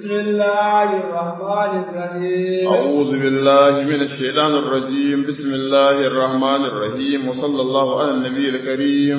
بسم الله الرحمن الرحيم أعوذ بالله من الشيطان الرجيم بسم الله الرحمن الرحيم وصلى الله على النبي الكريم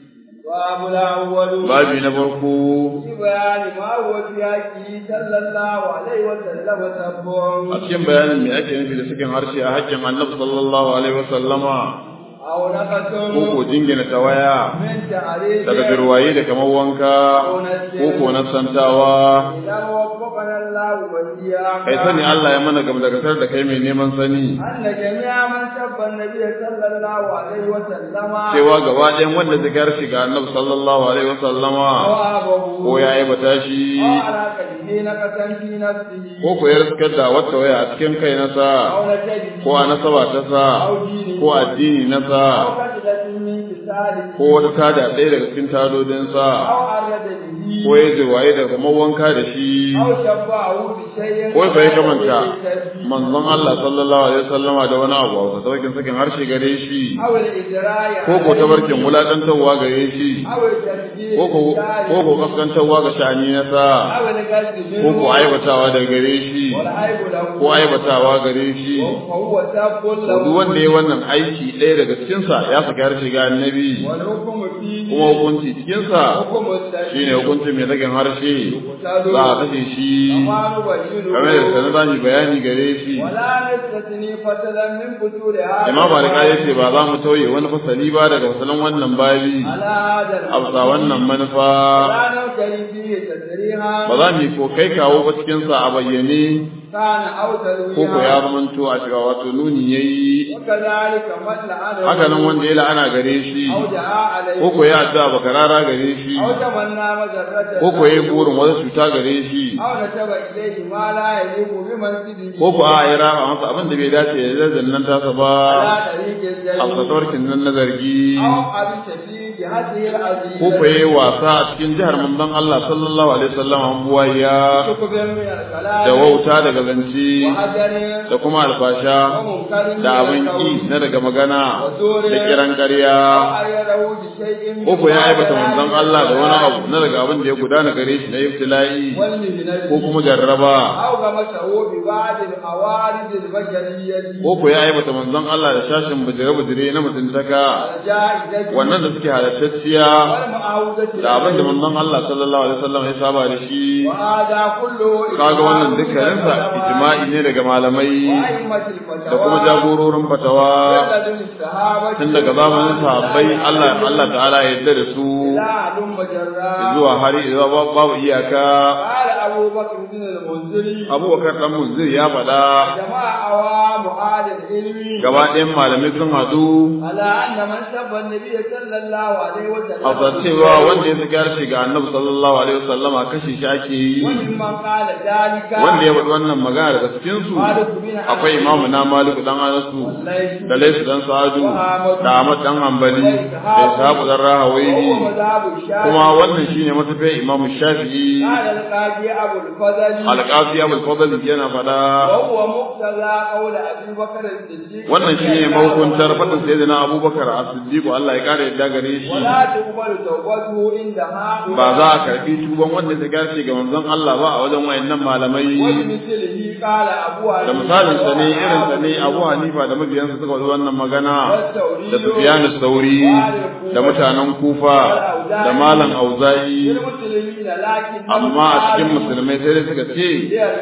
باب الأول babi na farko في بيان ما هو في حقه صلى الله عليه وسلم سبع a cikin bayanin me ake nufi da sakin harshe a haƙƙin annabi sallallahu alaihi wasallama أو نقص ko ko jingina tawaya من تعريف daga jirwaye da kamar wanka ko ko na santawa إذا وفقنا الله وإياك kai sani Allah ya mana gam daga da kai mai neman sani أن جميع من سب النبي صلى الله عليه وسلم cewa gaba ɗayan wanda zai harshe ga annabi sallallahu alaihi wasallama ثوابه ko ya aibata shi أو على قلبه نقصا في نفسه ko ko ya riskar da wata waya a cikin kai nasa أو نجده ko a nasaba ta sa ko addini na sa أو كسلة من كساله ko wata tada ɗaya daga cikin tadodin sa أو أرد به ko ya jirwaye da kamar wanka da shi أو شبعه بشيء ko fa ya kamanta manzon Allah sallallahu alaihi wasallama da wani abu a saukin sakin harshe gare shi أو الإجراء ko ko tabarkin wulakantarwa gare shi أو التشديد ko ko ko ko kaskantarwa ga shani na sa أو القصد ko منه ko aibatawa da gare shi والعيب له ko aibatawa gare shi فهو سب له duk wanda ya wannan aiki ɗaya daga cikinsa ya saki harshe ga annabi والحكم فيه kuma hukunci cikinsa حكم السبيل shine hukunci mai sakin harshe za a kashe shi كما نبينه kamar da sanar za mu yi bayani gare shi ولا نستثني فتلا من فتور هذا imam malik ya ce ba za mu tauye wani fasali ba daga fasalin wannan babi على هذا a bisa wannan manufa لا نمتري فيه تسريحا ba za mu yi ko kai kawo ba cikinsa a bayyane كان أو ko ko ya تلويها zamanto a cewa wato nuni yayi وكذلك من لعنه haka nan wanda ya la'ana gare shi أو دعا عليه ko ko ya addu'a bakarara gare shi أو تمنى مجرة ko ko ya yi burin wata cuta gare shi أو نسب إليه ما لا يليق بمنزله ko ko a ya rama masa abin da bai dace da zazzan nan tasa ba على طريق a الجريمة fasawarkin nan na zargi أو أبي شفيع بهذه العزيزة ko ko ya yi wasa a cikin jihar manzon Allah sallallahu alaihi wasallam an buwaya شكب من الكلام da wauta daga zance وحجر da kuma alfasha ومنكر من da abin ki القول na daga magana da kiran ƙarya أو أيده بشيء ko ko ya مما aibata جرى manzon من Allah da wani البلاء abu na daga abin da ya gudana gare shi na ibtila'i والمهنة ko kuma jarraba أو غمسه ببعض العوارض البشرية ko ko ya aibata manzon Allah da shashin bujire-bujire na mutuntaka الجائزة wannan da suke halattacciya والمعاودة da abin da manzon Allah sallallahu alaihi wasallam ya saba da shi وهذا كله kaga wannan dukkaninsa ijma'i ne daga malamai وأئمة الفتوى da kuma jagororin fatawa لدن الصحابة tun daga zamanin sahabbai Allah Allah ta'ala ya yarda da su لا علم جرا zuwa hari zuwa babu iyaka قال أبو بكر بن المنذري Abubakar dan Munzir ya faɗa جماعة عوام أهل العلم gaba ɗayan malamai sun haɗu على أن من سب النبي صلى الله عليه وسلم a cewa wanda ya saki harshe ga annabi sallallahu alaihi wasallam a kashe shi ake yi وممن قال ذلك wanda ya faɗi wannan magana daga cikin su مالك بن akwai imamu na maliku dan anasu والليث da laisu dan sa'adu da ahmad dan hanbali da ishaku dan rahawaini وهو مذهب الشافعي kuma wannan shine matafiyar imamu shafi'i قال القاضي أبو الفضل alqazi abul fadl yana faɗa وهو مقتضى قول أبي بكر الصديق wannan shine mahukuntar faɗin sayyidina abubakar as-siddiq Allah ya kare yadda gare shi ولا تقبل توبته عند هؤلاء ba za a karbi tuban wanda ta gace ga manzon Allah ba a wajen wayannan malamai وبمثله قال أبو da misalin sa ne irin sa ne Abu Hanifa da mabiyansa suka faɗi wannan magana da Sufyan as-Sauri da mutanen Kufa da Malam Auza'i المسلمين لكن amma a cikin musulmai sai dai suka ce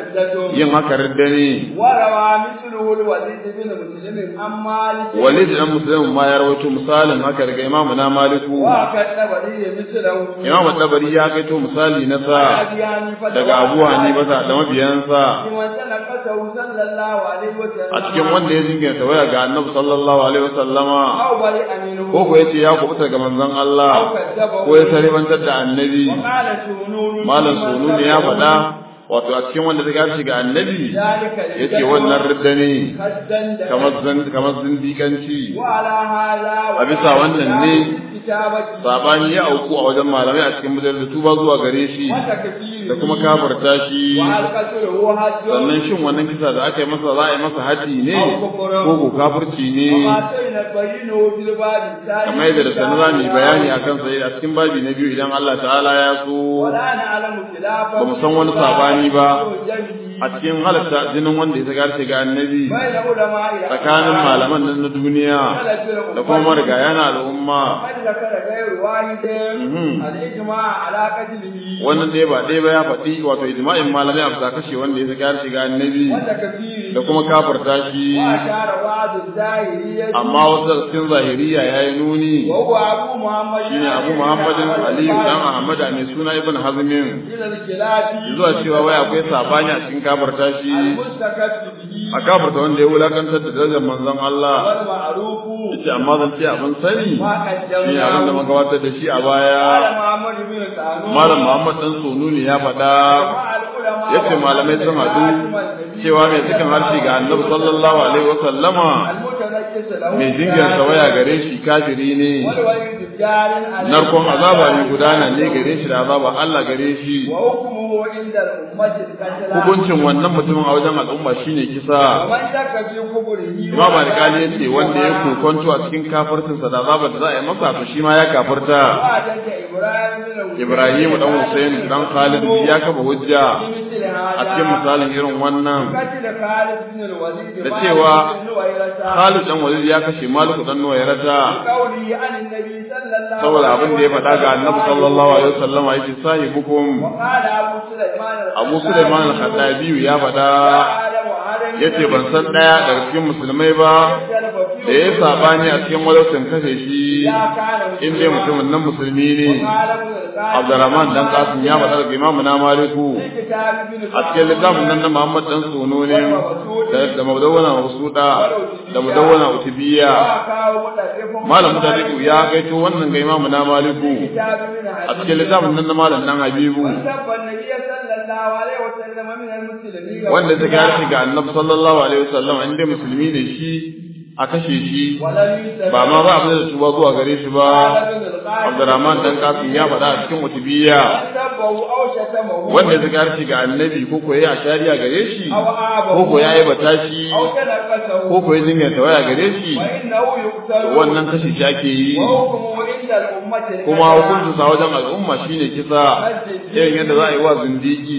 yin haka ridda ne وروى مثله الوليد بن مسلم عن مالك Walid dan Muslim ma ya rawaito misalin haka daga Imam na Maliku وكتب لي مثله Imam Tabari ya kaito misali na sa أبي حنيفة daga Abu Hanifa da mabiyansa لمن تنقصه صلى الله عليه وسلم a cikin wanda ya jingina waya ga Annabi sallallahu alaihi wasallama أو برئ منه ko ko yace ya kubuta ga manzon أو Allah كذبه ko ya taribantar da Annabi وقال سنون Malam Sunu ne ya faɗa wato a cikin wanda ta gashi ga Annabi ذلك yace wannan ridda ne خدا kamar zan kamar zindikanci وعلى هذا A bisa wannan ne كتابة sabani ya auku a wajen malamai a cikin mujallar tuba zuwa gare shi وتكفير da kuma kafarta shi وهل قتله حد sannan shin wannan kisa da aka yi masa za a yi masa haji ne ko ko kafirci ne وما سينبينه في الباب الثاني kamar yadda da sanar za mu yi bayani akan sa a cikin babi na biyu idan Allah ta'ala ya so ولا نعلم خلافا ba mu san wani sabani sabani ba a cikin halatta jinin wanda ya saka harshe ga annabi tsakanin malaman nan na duniya da kuma marigaya na al'umma wannan ɗaya ba ɗaya ba ya faɗi wato ijma'in malamai a bisa kashe wanda ya saka harshe ga annabi da kuma kafarta shi amma wasu daga cikin zahiriya ya yi nuni shine abu muhammadin aliyu dan ahmada mai suna ibn hazmin zuwa cewa wai akwai sabani a cikin kafarta shi a kafarta wanda ya wulakantar da darajar manzon Allah yace amma zan ce abin sani shi abin da magabatar da shi a baya malam muhammad dan sonuni ya faɗa yace malamai sun haɗu cewa mai cikin harshe ga annabi sallallahu alaihi wa sallama mai jinganta waya gare shi kafiri ne narkon azaba ne gudana ne gare shi da azaba Allah gare shi hukuncin wannan mutumin a wajen al'umma shine kisa Imam Al-Qali yace wanda ya kokonto a cikin kafircinsa da azabar da za a yi masa to shi ma ya kafirta Ibrahim dan Hussein dan Khalid ya kafa hujja a cikin misalin irin wannan da cewa Khalid dan Walid ya kashe Malik dan Nuwayrata saboda abin da ya faɗa ga Annabi sallallahu alaihi wasallam yace sahibukum Abu Sulaiman al-Khaddabi ya faɗa yace ban san daya daga cikin musulmai ba da ya sabani a cikin walautin kashe shi in dai mutumin nan musulmi ne Abdurrahman dan Qasim ya faɗa daga Imam na Maliku a cikin littafin nan na Muhammad dan Sono ne da mudawwana Usuda da mudawwana Utbiya Malam Mutadiku ya gaito wannan ga Imam na Maliku a cikin littafin nan na Malam dan Habibu wanda ta gari ga Annabi sallallahu alaihi wasallam inda musulmi ne shi a kashe shi ba ma ba abin da tuba zuwa gare shi ba Abdurrahman dan Qasim ya faɗa a cikin mutubiya wanda ya zaka shi ga annabi ko ko yayi ashariya gare shi ko ko yayi bata shi ko ko yayi jinya tawaya gare shi wannan kashe shi ake yi kuma hukuncin sa wajen al'umma shine kisa irin yadda za a yi wa zindiki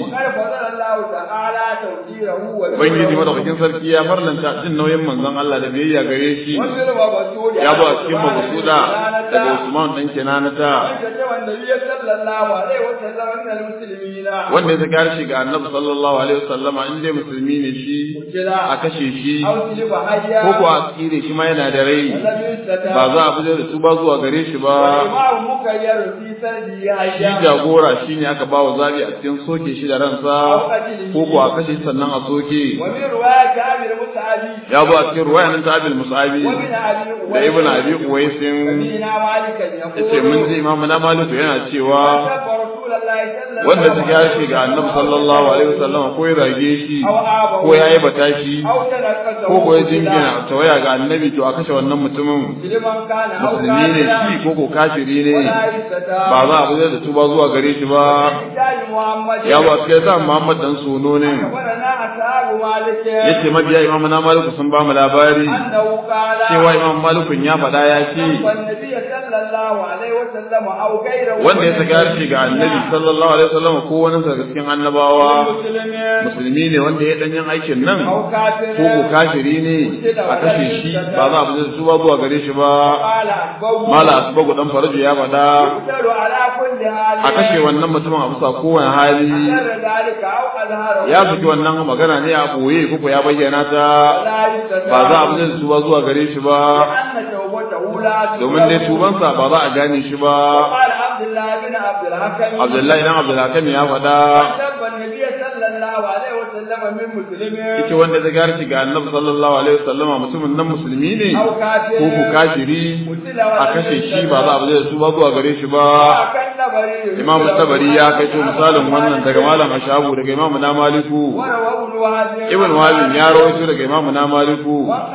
Ubangiji madaukakin sarki ya farlanta jin nauyin manzon Allah da biyayya gare shi ya ba cikin mabasuda daga Usman dan Kinanata wanda ya zaka shi ga Annabi sallallahu alaihi wasallam in dai musulmi ne shi a kashe shi ko ko a tsire shi ma yana da rai ba za a fitar da su ba zuwa gare shi ba shi jagora shine aka ba wa zabi a cikin soke shi da ransa ko ko a kashe sannan a soke ya ba a cikin ruwaya nan ta abil musabi da ibn abi uwaisin yace mun ji imamu na maliku yana cewa wanda ta ya shi ga annabi sallallahu alaihi wasallam ko ya rage shi ko ya yi bata shi ko ko ya jingina tawaya ga annabi to a kashe wannan mutumin musulmi ne shi ko ko kafiri ne ba za a bude da tuba zuwa gare shi ba ya ba su sa Muhammad dan sono ne yace mabiya imamu na maliku sun ba mu labari cewa imam malikun ya faɗa ya ce wanda ya saka harshe ga annabi sallallahu alaihi wasallam ko wani daga cikin annabawa musulmi ne wanda ya danyen aikin nan ko ko kafiri ne a kashe shi ba za a bude su ba zuwa gare shi ba mala asbagu dan faraju ya faɗa a kashe wannan mutumin a bisa kowane hali ya fiti wannan magana ne a boye ko ya bayyana ta ba za a bude su ba zuwa gare shi ba domin dai tubansa ba za a gane shi ba Abdullahi dan Abdulhakim ya faɗa ita wanda ta gari ga annabi sallallahu alaihi wasallama mutumin nan musulmi ne ko ku kafiri a kashe shi ba za a bude su ba zuwa gare shi ba Imam Tabari ya kai to misalin wannan daga Malam Ashabu daga Imam na Maliku Ibn Wahab ya rawaito daga Imam na Maliku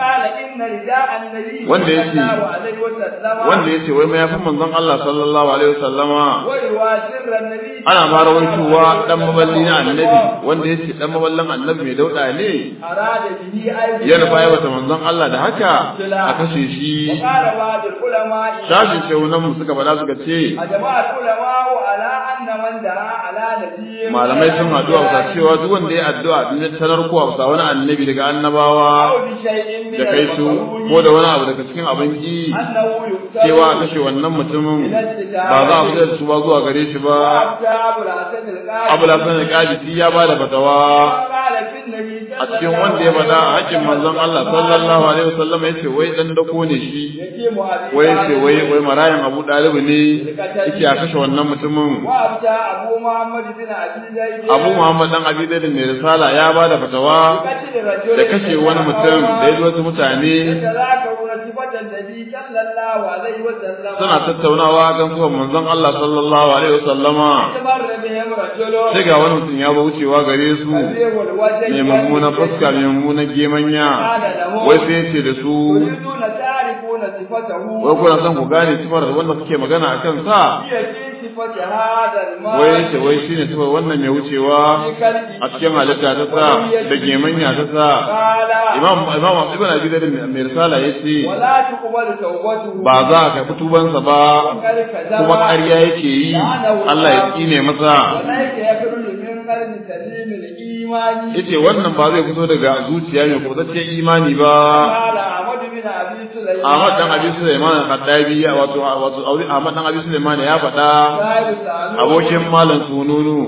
wanda yake wanda yace wai mayafin manzon Allah sallallahu alaihi wasallama ana ma rawaitowa dan maballi na annabi wanda yace dan maballin annabi mai dauda ne ya nufa ya wata manzon Allah da haka a kashe shi shashin shehunan mu suka bada suka ce malamai sun haɗu a cewa duk wanda ya addu'a din sanar ko a wani annabi daga annabawa da kai su ko da wani abu daga cikin abin ki cewa a kashe wannan mutumin ba za a fitar da su ba zuwa gare shi ba abu lasan al-qadisi ya ba da fatawa a cikin wanda ya faɗa a hakkin manzon Allah sallallahu alaihi wasallam ya ce wai dan dako ne shi wai ce wai wai marayan Abu Dalib ne yake a kashe wannan mutumin Abu Muhammad dan Abi Zaid mai risala ya ba da fatawa da kashe wani mutum da ya wasu mutane suna tattaunawa kan zuwan manzon Allah sallallahu alaihi wasallama sai ga wani mutum ya wucewa gare su mai mummunan fuska mai mummunan gemanya wai sai ce da su wai kuna son ku gane sifar wanda suke magana a kan sa wai ce wai shine sifar wannan mai wucewa a cikin halitta ta sa da gemanya ta sa imam imam ibn abi zaid mai risala yace ba za ka karɓi tubansa ba kuma ƙarya yake yi Allah ya tsine masa yace wannan ba zai fito daga zuciya mai kubutaccen imani ba Ahmad dan Abi Sulaiman Khaddabi wato wato Ahmad dan Abi Sulaiman ya faɗa abokin malam sununu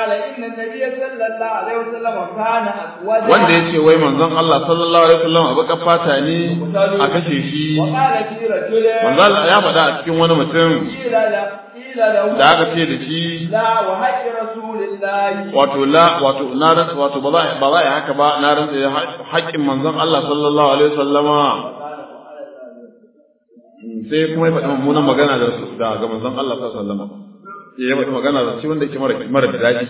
wanda yace wai manzon Allah sallallahu alaihi wasallam abu kafata ne a kashe shi manzon Allah ya faɗa a cikin wani mutum da aka ce da shi wato la wato na wato ba za ba za yi haka ba na rantsa da haƙƙin manzon Allah sallallahu alaihi wasallama sai kuma ya faɗi mummunan magana da ga manzon Allah sallallahu alaihi wasallama ya faɗi magana da shi wanda yake mara mara daɗi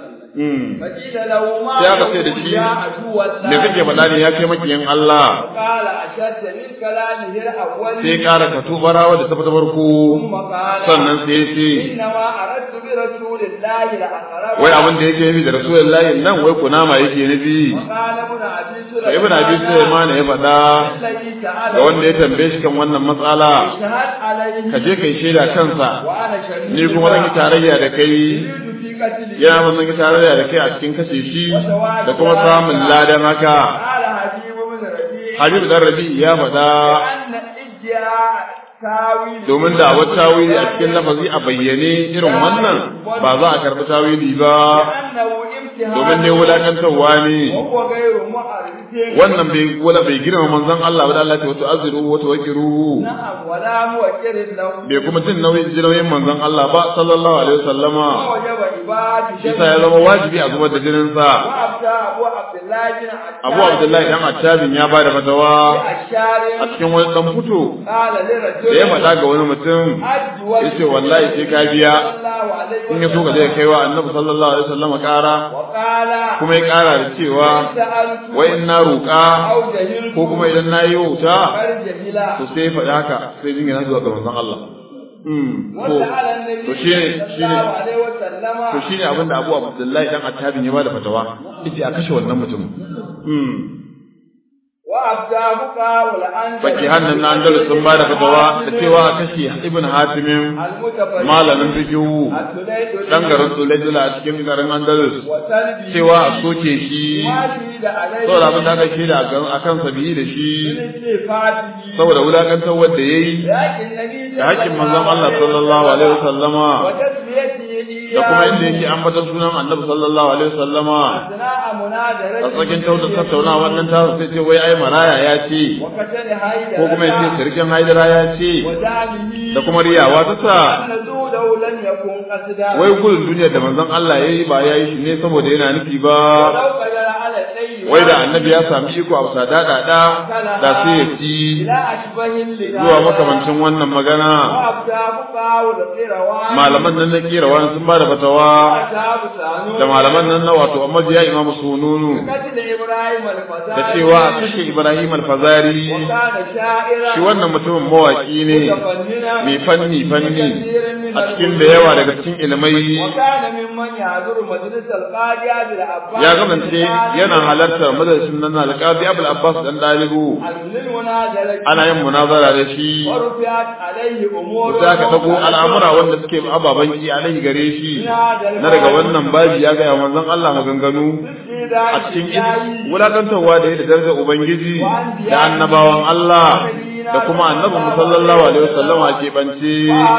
sai aka ce da shi me kake faɗa ne ya kai makiyin Allah sai ƙara ka tubara wadda ta fita farko sannan sai ce wai abin da yake nufi da rasulullahi nan wai kunama yake nufi ibn abi sulaiman ya faɗa ga wanda ya tambaye shi kan wannan matsala ka je kai shaida kansa ni kuma zan yi tarayya da kai yana mun zan yi tarayya da kai a cikin kashe shi da kuma samun ladan haka Habib dan Rabi ya faɗa domin da wata tawili a cikin lafazi a bayyane irin wannan ba za a karɓi tawili ba domin ne wulakantarwa ne wannan bai wala bai girma manzon Allah ba da Allah ta wato azru wato wakiru bai kuma jin nauyin jinoyin manzon Allah ba sallallahu alaihi wasallama shi sa ya zama wajibi a zubar da jinin sa Abu Abdullahi dan Attabin ya bada fatawa a cikin wani dan fito da ya faɗa ga wani mutum ya ce wallahi sai ka biya in ya so ka zai kai wa annabi sallallahu alaihi wasallam ƙara kuma ya ƙara da cewa wai in na roƙa ko kuma idan na yi wuta to sai ya faɗi haka sai jingina zuwa ga manzon Allah to shi ne shi ne to shi ne abinda Abu Abdullahi dan Attabin ya bada fatawa yace a kashe wannan mutum Baki hannun na Andalus sun ba da fatawa da cewa a kashe Ibn Hatimin malamin fikihu dan garin Sulaijula a cikin garin Andalus cewa a soke shi saboda abin da aka shi da a kan sabiyi da shi saboda wulakantar wanda ya yi da hakkin manzon Allah sallallahu alaihi wasallama da kuma inda yake ambatar sunan annabi sallallahu alaihi wasallama a tsakin tauta tattauna wannan ta sai ce wai ai maraya ya ce ko kuma ya ce sirkin haidara ya ce da kuma riyawa ta sa wai gudun duniyar da manzon Allah ya yi ba ya yi shi ne saboda yana nufi ba wai da annabi ya sami iko a bisa daɗaɗa da sai ya ci zuwa makamancin wannan magana malaman nan na kera wani sun ba da fatawa da malaman nan na wato amma ya imamu sununu da cewa a kashe ibrahim alfazari shi wannan mutumin mawaki ne mai fanni fanni a cikin da yawa daga cikin ilimai ya gamance yana yana halartar madarasin nan alƙabi abul abbas dan dalibu ana yin munazara da shi za ka dago al'amura wanda suke ababen ki alaihi gare shi na daga wannan babi ya gaya manzon Allah maganganu a cikin wulakantarwa da ya da darajar ubangiji da annabawan Allah da kuma annabi sallallahu alaihi wasallam a keɓance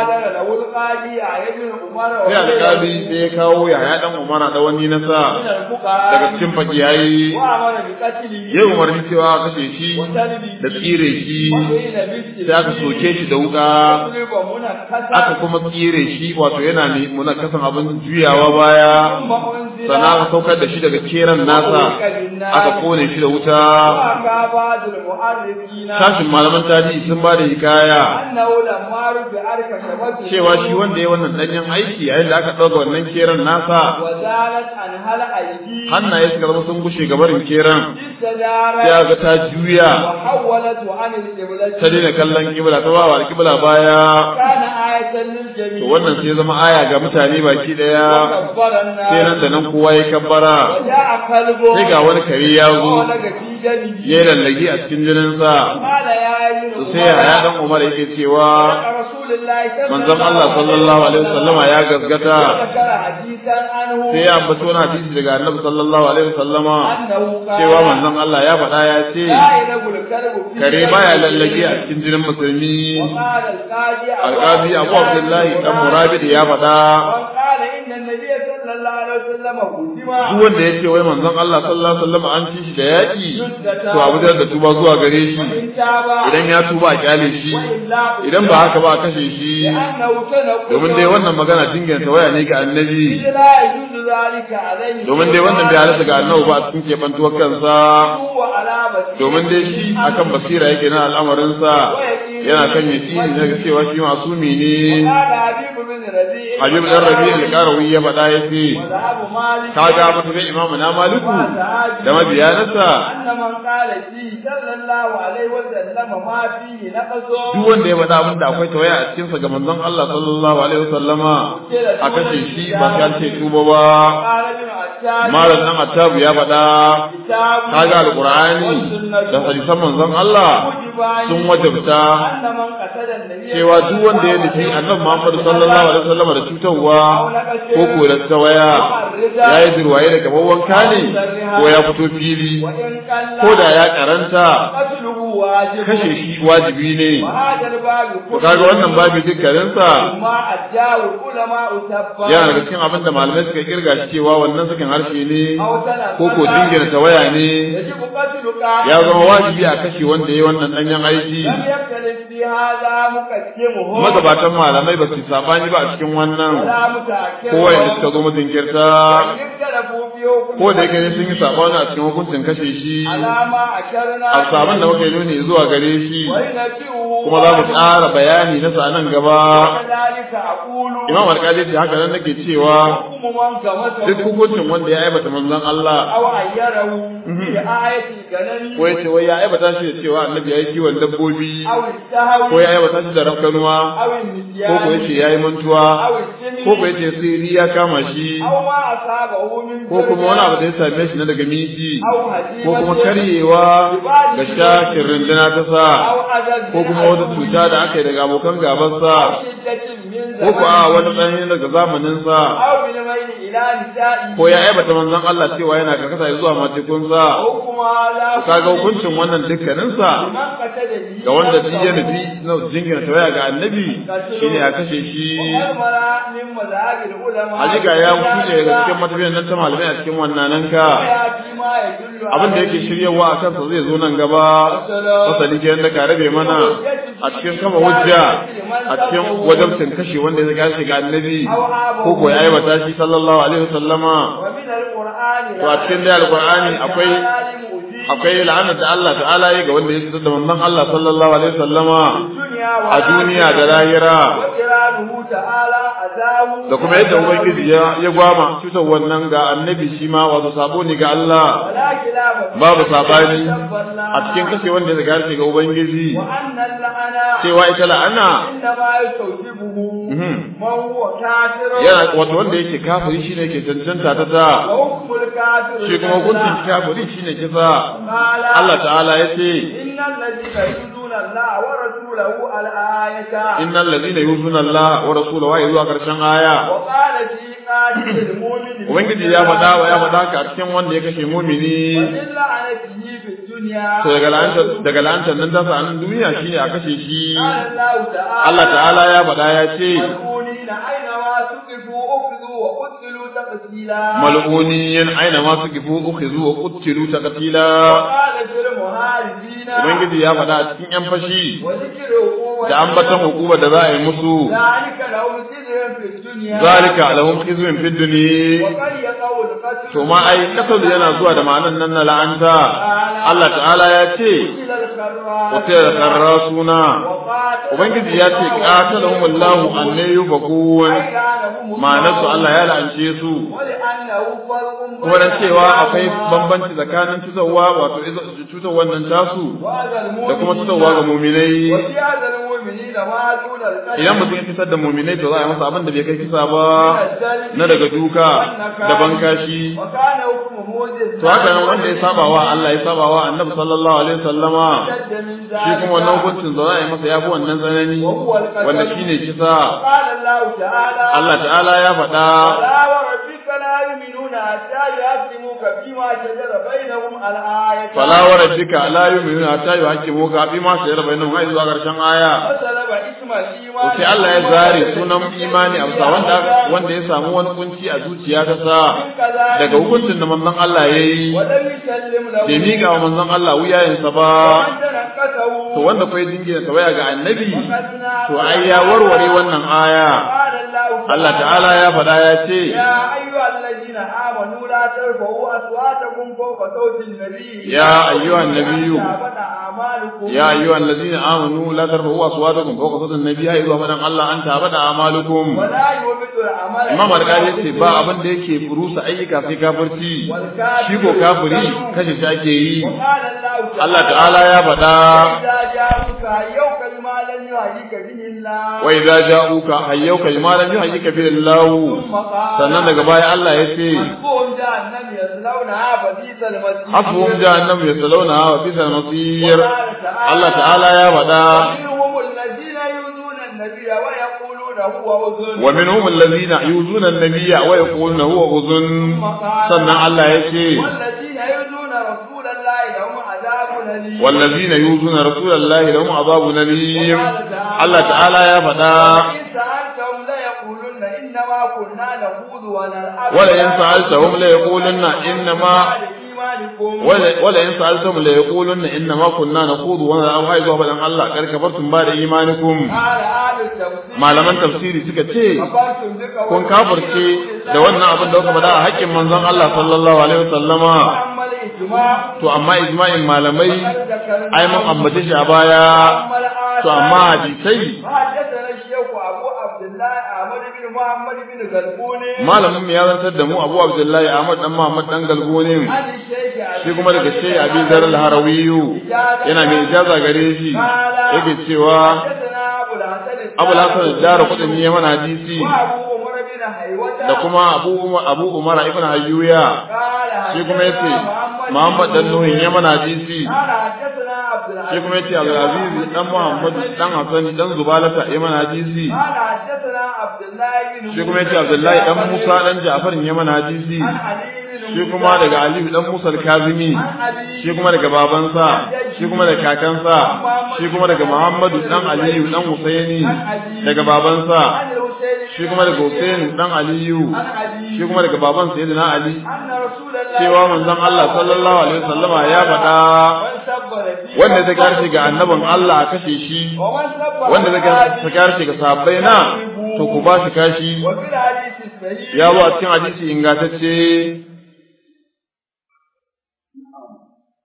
sai alƙali sai ya kawo ya ya dan umara da wani nasa daga cikin fakiyayi ya umarni cewa kashe shi da tsire shi sai aka soke shi da wuka aka kuma tsire shi wato yana ne muna kasan abin juyawa baya sannan aka saukar da shi daga keran nasa aka kone shi da wuta sashin malaman tarihi sun ba da hikaya cewa shi wanda ya wannan danyen aiki yayin da aka ɗauka wannan keran nasa hannaye suka zama sun gushe gabarin keran sai ga ta juya ta daina kallon kibla ta bawa kibla baya to wannan sai zama aya ga mutane baki daya sai nan da nan kowa ya kabbara sai ga wani kare ya zo ya lallage a cikin jininsa to sai ya dan Umar yake cewa manzon Allah sallallahu alaihi wasallama ya gaskata sai ya ambaci wani hadisi daga Annabi sallallahu alaihi wasallama cewa manzon Allah ya faɗa ya ce kare baya lallage a cikin jinin musulmi alƙazi Abu Abdullahi dan Murabid ya faɗa duk wanda ya ce wai manzon Allah sallallahu alaihi wasallam an ci shi da yaƙi to abu da tuba zuwa gare shi idan ya tuba a kyale shi idan ba haka ba a kashe shi domin dai wannan magana dinganta waya ne ga annabi domin dai wannan bai halatta ga annabi ba a cikin keɓantuwar kansa domin dai shi akan basira yake na al'amarinsa yana kan yaƙini daga cewa shi masumi ne Habib dan Rabi al-Qarawi ya faɗa ya ce kaga mutum bai imamu na Maliku da mabiyanarsa duk wanda ya faɗa abin da akwai tawaya a cikin sa ga manzon Allah sallallahu alaihi wasallama a kashe shi ba sai an ce tuba ba malam dan Attabu ya faɗa kaga alqur'ani da hadisan manzon Allah sun wajabta cewa duk wanda ya nufi annabi Muhammad sallallahu alaihi wasallam da cutarwa ko ko da tawaya yayi dirwaye da gaban wanka ne ko ya fito fili ko da ya karanta kashe shi wajibi ne ko kaga wannan babu dukkanin sa yana daga cikin abin da malamai suka kirga shi cewa wannan sakin harshe ne ko ko dingina tawaya ne ya zama wajibi a kashe wanda yayi wannan danyen aiki magabatan malamai ba su sabani ba a cikin wannan ko wanda suka zo mazinkirta ko da yake ne sun yi sabani a cikin hukuncin kashe shi a sabon da muka yi nuni zuwa gare shi kuma za mu ƙara bayani na sa nan gaba imam alƙali ce haka nan nake cewa duk hukuncin wanda ya aibata manzon Allah ko ya ce wai ya aibata shi da cewa annabi ya yi kiwon dabbobi ko ya aibata shi da rafkanuwa ko ko ya ce ya yi mantuwa ko ko ya ce sirri ya kama shi ko kuma wani abu da ya same shi na daga miji ko kuma karyewa ga shakin runduna ta sa ko kuma wata cuta da aka yi daga abokan gabansa ko ko a wani tsanani daga zamaninsa ko ya aibata manzon Allah cewa yana karkata zuwa matekunsa kaga hukuncin wannan dukkaninsa ga wanda duk ya nufi na jingina tawaya ga annabi shine a kashe shi Hakika ya kuce daga cikin matafiyan nan ta malamai a cikin wannan nan ka abin da yake shiryawa a kansa zai zo nan gaba fasali ke da ka rabe mana a cikin kama hujja a cikin wajabcin kashe wanda ya gashi ga annabi ko ko ya aibata shi sallallahu alaihi wasallama to a cikin da alqur'ani akwai akwai la'anar da Allah ta'ala ya ga wanda ya fitar da manzon Allah sallallahu alaihi wasallama a duniya da lahira azabu da kuma yadda ubangiji ya ya gwama cutar wannan ga annabi shi ma wato sabo ne ga Allah wala kilaba babu sabani a cikin kashe wanda ya zaga ga ubangiji wa anna la'ana cewa ita la'ana inda ma yastawjibuhu Mhm. man huwa kafirun yana wato wanda yake kafiri shine yake cancanta ta ta wa hukmul kafir shi kuma hukuncin kafiri shine kisa qala Allah ta'ala ya ce innal ladina yuzuna Allah wa rasulahu al-ayata innal ladina yuzuna Allah wa rasulahu wa zuwa karshen aya wa qala fi qatil mu'min ubangiji ya faɗa wa ya faɗa ka a cikin wanda ya kashe mumini illa anatihi fi dunya to daga la'antar daga la'antar nan ta sa nan duniya shine a kashe shi qala Allah ta'ala Allah ta'ala ya faɗa ya ce mal'unina aina ma suqifu ukhidhu wa qutilu taqtila mal'uniyin aina ma sukifu ukhizu wa qutilu taqtila qala fil muharibina ubangiji ya faɗa a cikin yan fashi wa dhikru da ambatan hukumar da za a yi musu ذلك لهم خزي في الدنيا zalika lahum khizyun fid dunya وقد يقول القتل to ma ai kasar yana zuwa da ma'anan nan na la'anta Allah ta'ala ya ce إلى الخراج wata karrasuna وقاتل ubangiji ya ce qatalahumullahu an yufakun أيانهم ma'anarsu Allah ya la'ance su ولأنه فرق kuma dan cewa akwai bambanci tsakanin cutarwa wato cutar wannan tasu وهذا da kuma المؤمن cutarwa ga muminai وفي هذا المؤمنين ما دون القتل idan mutum ya fitar da muminai to za a yi masa abin da bai kai kisa ba na daga duka da bankashi وكان حكم موجز to haka nan wanda ya saba wa Allah ya saba wa Annabi sallallahu alaihi wasallama شد من ذلك shi kuma wannan hukuncin za a yi masa yafi wannan tsanani wanda shine kisa قال الله تعالى Allah ta'ala ya faɗa فلا وربك لا يؤمنون حتى يحكموك فيما شجر بينهم الآية fala wa rabbika la yu'minuna hatta yuhaqqimuka fi ma shajara bainahum ai zuwa karshen aya فسلب اسم to الإيمان sai Allah ya zare sunan imani a bisa wanda wanda ya samu wani kunci a zuciya ta sa daga hukuncin da manzon Allah yayi ولم يسلم له bai miƙa wa manzon Allah wuyayensa ba ومن تنكته to wanda kai jingina tawaya ga annabi فقدنا to ai ya warware wannan aya قال الله Allah ta'ala ya faɗa ya ce يا أيها الذين آمنوا لا ترفعوا أصواتكم فوق صوت النبي يا أيها النبي. تهبط أعمالكم ya ayyuhal ladzina amanu la tarfa'u aswatakum fawqa sawti an-nabi ai zuwa fadan Allah an tabada amalukum ولا يوبد العمل Imam Al-Qadi ce ba abin da yake rusa ayyuka sai kafirci shi ko kafiri kashe shi ake yi وقال الله Allah ta'ala ya faɗa إذا جاءوك يوك بما لم يهديك به الله wa idza ja'uka hayyuka bima lam yuhayyika bi Allah ثم قال sannan daga baya Allah ya ce حسبهم جهنم يصلونها فبئس المصير hasbuhum jahannam yaslawna wa bisal masir وقال تعالى Allah ta'ala ya faɗa ومنهم الذين يؤذون النبي ويقولون هو أذن ومنهم الذين يؤذون النبي ويقولون هو أذن sannan Allah ya ce والذين يؤذون رسول الله لهم عذاب أليم والذين يؤذون رسول الله لهم عذاب أليم Allah ta'ala ya faɗa وإن سألتهم ليقولن إنما كنا نخوض ونلعب ولئن سألتهم ليقولن إنما إيمانكم ولئن سألتهم ليقولن إنما كنا نخوض ونلعب هاي zuwa faɗin Allah kar kafartum ba da imanikum قال أهل التفسير malaman tafsiri suka ce كفرتم بك kun kafirce da wannan abin da kuka faɗa a haƙƙin manzon Allah sallallahu alaihi wasallama وأما الإجماع to amma ijma'in malamai فقد ذكرنا ai mun ambace shi a baya أما الآثار to amma hadisai فحدثنا الشيخ أبو عبد الله أحمد بن محمد بن غلبوني malamin mu ya zantar da mu Abu Abdullahi Ahmad dan Muhammad dan Galgonin عن الشيخ shi kuma daga Sheikh Abi Zar al-Harawiyu yana mai ijaza gare shi yake cewa حدثنا أبو الحسن Abu Hasan ad-Dar qudni ya mana hadisi وأبو عمر بن حيوة da kuma Abu Umar Abu Umar ibn Hayyuya قال shi kuma yace حدثنا Muhammad dan Nuhin ya mana hadisi قال حدثنا عبد العزيز shi kuma yace Abdul Aziz dan Muhammad dan Hassan dan Zubalata ya mana hadisi قال حدثنا عبد الله بن shi kuma yace Abdullahi dan Musa dan Ja'far ya mana hadisi عن علي بن shi kuma daga Ali dan Musa al-Kazimi عن أبي shi kuma daga babansa shi kuma daga kakansa shi kuma daga Muhammadu dan Aliyu dan Husaini daga babansa عن الحسين shi kuma daga Husaini dan Aliyu عن أبي shi kuma daga baban Sayyidina Ali أن رسول الله cewa manzon Allah sallallahu alaihi wasallama ya faɗa من سب نبيه wanda zai karshe ga annabin Allah a kashe shi ومن سب wanda zai karshe ga sahabbai na to ku ba shi kashi وفي الحديث الصحيح ya zo a cikin hadisi ingantacce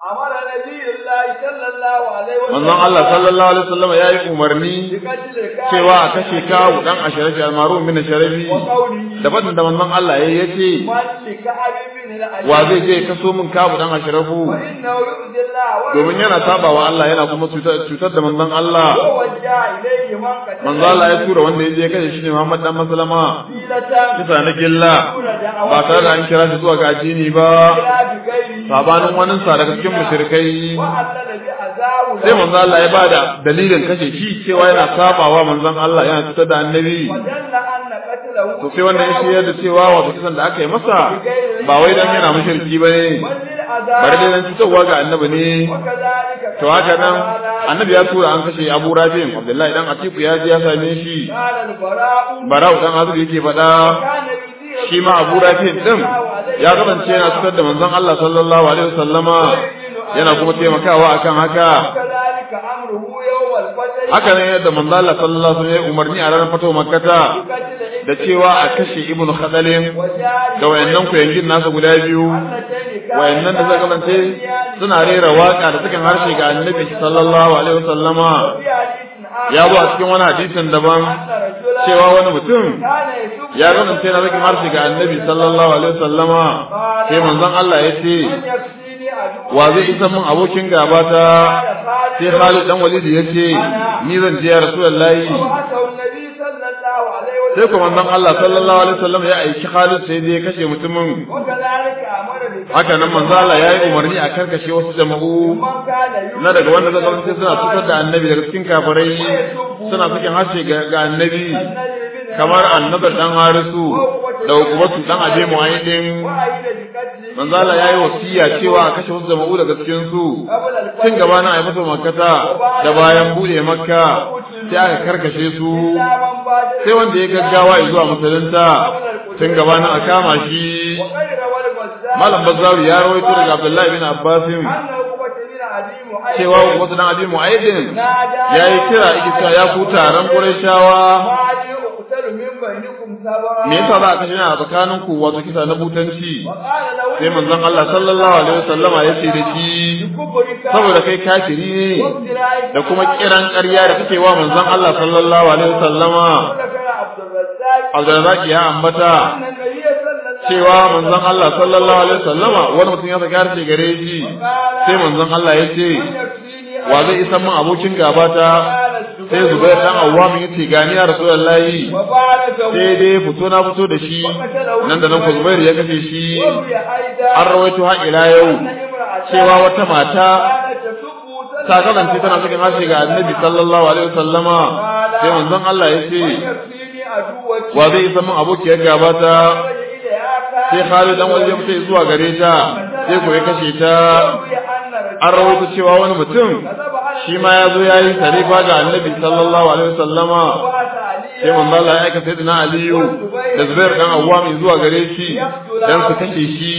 أمر نبي الله صلى الله عليه وسلم manzon Allah sallallahu alaihi wasallam ya yi umarni بقتل الكافر cewa a kashe kawu dan asharafi almaru min sharafi وقوله da fadin da manzon Allah yayi yace من لكعب بن الأشرف wa zai je kaso min kawu dan asharafu فإنه يؤذي الله domin yana sabawa Allah yana kuma cutar cutar da manzon Allah ووجه إليه من قتل manzon Allah ya tura wanda ya je kashe shi ne Muhammad dan Maslama حيلة kisa na gilla دون دعوة ba tare da an kira shi zuwa ga addini ba إلا بغيره sabanin wani sa daga cikin mushrikai وعلل بعذاب sai manzon Allah ya bada dalilin kashe shi cewa yana sabawa manzon Allah yana cutar da annabi ودل أن قتله to sai wannan ya shirya da cewa wato kisan da aka yi masa ba wai dan yana mushriki bane بل للعذاب bari dai dan cutarwa ga annabi ne وكذلك to haka nan annabi ya tura an kashe Abu Rabi'in Abdullahi dan Atiku ya je ya same shi قال البراء Barau dan Azib yake faɗa كان يثير shi ma Abu Rabi'in din ya kasance yana cutar da manzon Allah sallallahu alaihi wasallama yana kuma taimakawa akan haka وكذلك أمره يوم الفتح haka ne yadda manzon Allah sallallahu alaihi wasallam ya umarni a ranar fatawa Makkah بقتل da cewa a kashe Ibn Khadalin وجاري da wayannan kuyangin nasa guda biyu اللتين wayannan da suka kasance suna rera waka da cikin harshe ga annabi sallallahu alaihi wasallama في حديث آخر ya zo a cikin wani hadisin daban أن رجلا cewa wani mutum كان يسب ya kasance na cikin harshe ga annabi sallallahu alaihi wasallama sai manzon Allah ya ce من يكفيني عدو wa zai isa min abokin gabata sai Khalid dan Walid ya ce ni zan je ya Rasulullahi وأتوا النبي صلى الله عليه sai وسلم kuma manzon Allah sallallahu alaihi wasallam ya aiki Khalid sai dai ya kashe mutumin وكذلك أمر بقتل haka nan manzon Allah ya yi umarni a karkashe wasu jama'u من كان يؤمن na daga wanda zaka kasance suna cutar da annabi daga cikin kafirai suna cikin harshe ga ga annabi kamar annabar dan harisu da hukumatu dan abe mu'ayyidin وأيد بقتله manzo Allah yayi wasiya cewa a kashe wasu jama'u daga cikin su قبل tun الفتح gaba na ayi masa makkata da bayan bude makka sai aka karkashe su إلا من بادر sai wanda ya gaggawa zuwa musulunta tun gaba na a kama shi وغير والبزار malam bazzaru ya rawaito daga abdullahi bin abbasin أنه قتل أبي محيط cewa wasu dan abi mu'ayyidin نادى yayi kira yake cewa ya ku taron qurayshawa وعلي أقتل من بينكم سبعا me yasa za a kashe ni a tsakanin ku wato kisa na butanci وقال له sai manzon Allah sallallahu alaihi wasallama ya ce da shi كفرك saboda kai kafiri ne وافترائك da kuma kiran ƙarya da kake wa manzon Allah sallallahu alaihi wasallama وذكر عبد الرزاق Abdurrazzaq ya ambata أن النبي صلى الله cewa manzon Allah sallallahu alaihi wasallama wani mutum ya saka harshe gare shi sai manzon Allah ya ce من يكفيني wa zai isa min abokin gabata sai Zubair dan Awwam ya ce gani ya Rasulullahi وباركه sai dai fito na fito da shi nan da nan ku Zubair ya kashe shi وفي أيضا an rawaito har ila yau أن امرأة cewa wata mata كانت تسب ta kasance tana cikin harshe ga Annabi sallallahu alaihi wasallama sai manzon Allah ya ce يكفيني عدوك wa zai isa min abokiyar gabata خرج إليها كان sai Khalid dan Walid ya fita zuwa gare ta sai ko ya kashe ta يروي أن رجلا an rawaito cewa wani mutum كذب على shi ma ya zo ya yi tarifa ga Annabi sallallahu alaihi wasallama وأتى عليا sai manzo Allah ya aika sayyidina Aliyu da Zubair dan Awwam zuwa gare shi dan su kashe shi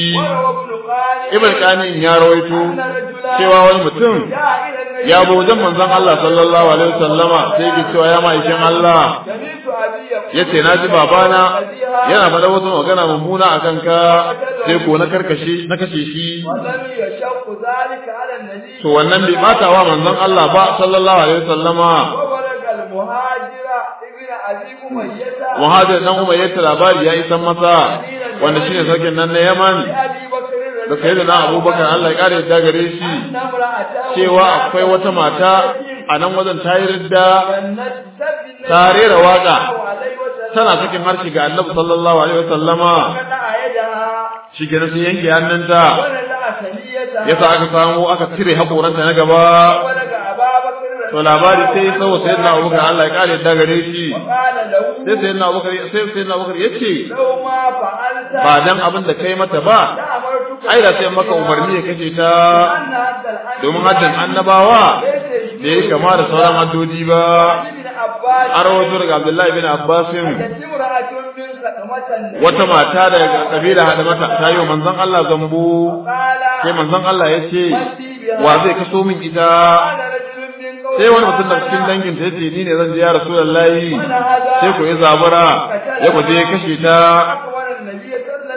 وروى ابن قال Ibn Qanin ya rawaito أن رجلا cewa wani mutum جاء إلى النبي ya bo wajen manzon Allah sallallahu alaihi wasallama sai yake cewa ya ma'aikin Allah سمعت أبي يقول yace na ji babana yana faɗa wasu magana mummuna a kanka sai ko na karkashe na kashe shi ولم يشق ذلك على النبي to wannan bai bata wa manzon Allah ba sallallahu alaihi wasallama وبلغ المهاجر ابن أبي أمية muhajir dan Umar yace labari ya isan masa wanda shine sarkin nan na Yaman لأبي بكر da sayyidina Abubakar Allah ya kare ta gare shi أن امرأته cewa akwai wata mata a nan wajen ta yi ridda جنت سب ta rera waka عليه وسلم tana cikin harshe ga Annabi sallallahu alaihi wasallama فقطع يدها shi kenan sai yanke hannunta ونزع ثنيتها yasa aka samu aka cire hakoranta na gaba ولك أبا بكر to labari sai sau sayyidina Abubakar Allah ya kare ta gare shi وقال له sai sayyidina Abubakar sai sayyidina Abubakar yace لو ما فعلت ba dan abin da kai mata ba لأمرتك ai da sai maka umarni ya kace ta أن هذا الحج domin haddin annabawa ليس da ya kama da sauran haddodi ba ابن عباس an rawaito daga Abdullahi bin Abbasin أتت امرأة من خدمة wata mata daga kabila hada mata ta yi wa manzon Allah zambo قال sai manzon Allah ya ce wa zai kaso min ita قال رجل من قوم sai wani mutum da cikin dangin ta yace ni ne zan je ya rasulullahi من هذا sai ko ya zabura ya ko je ya kashe ta أخبر النبي صلى الله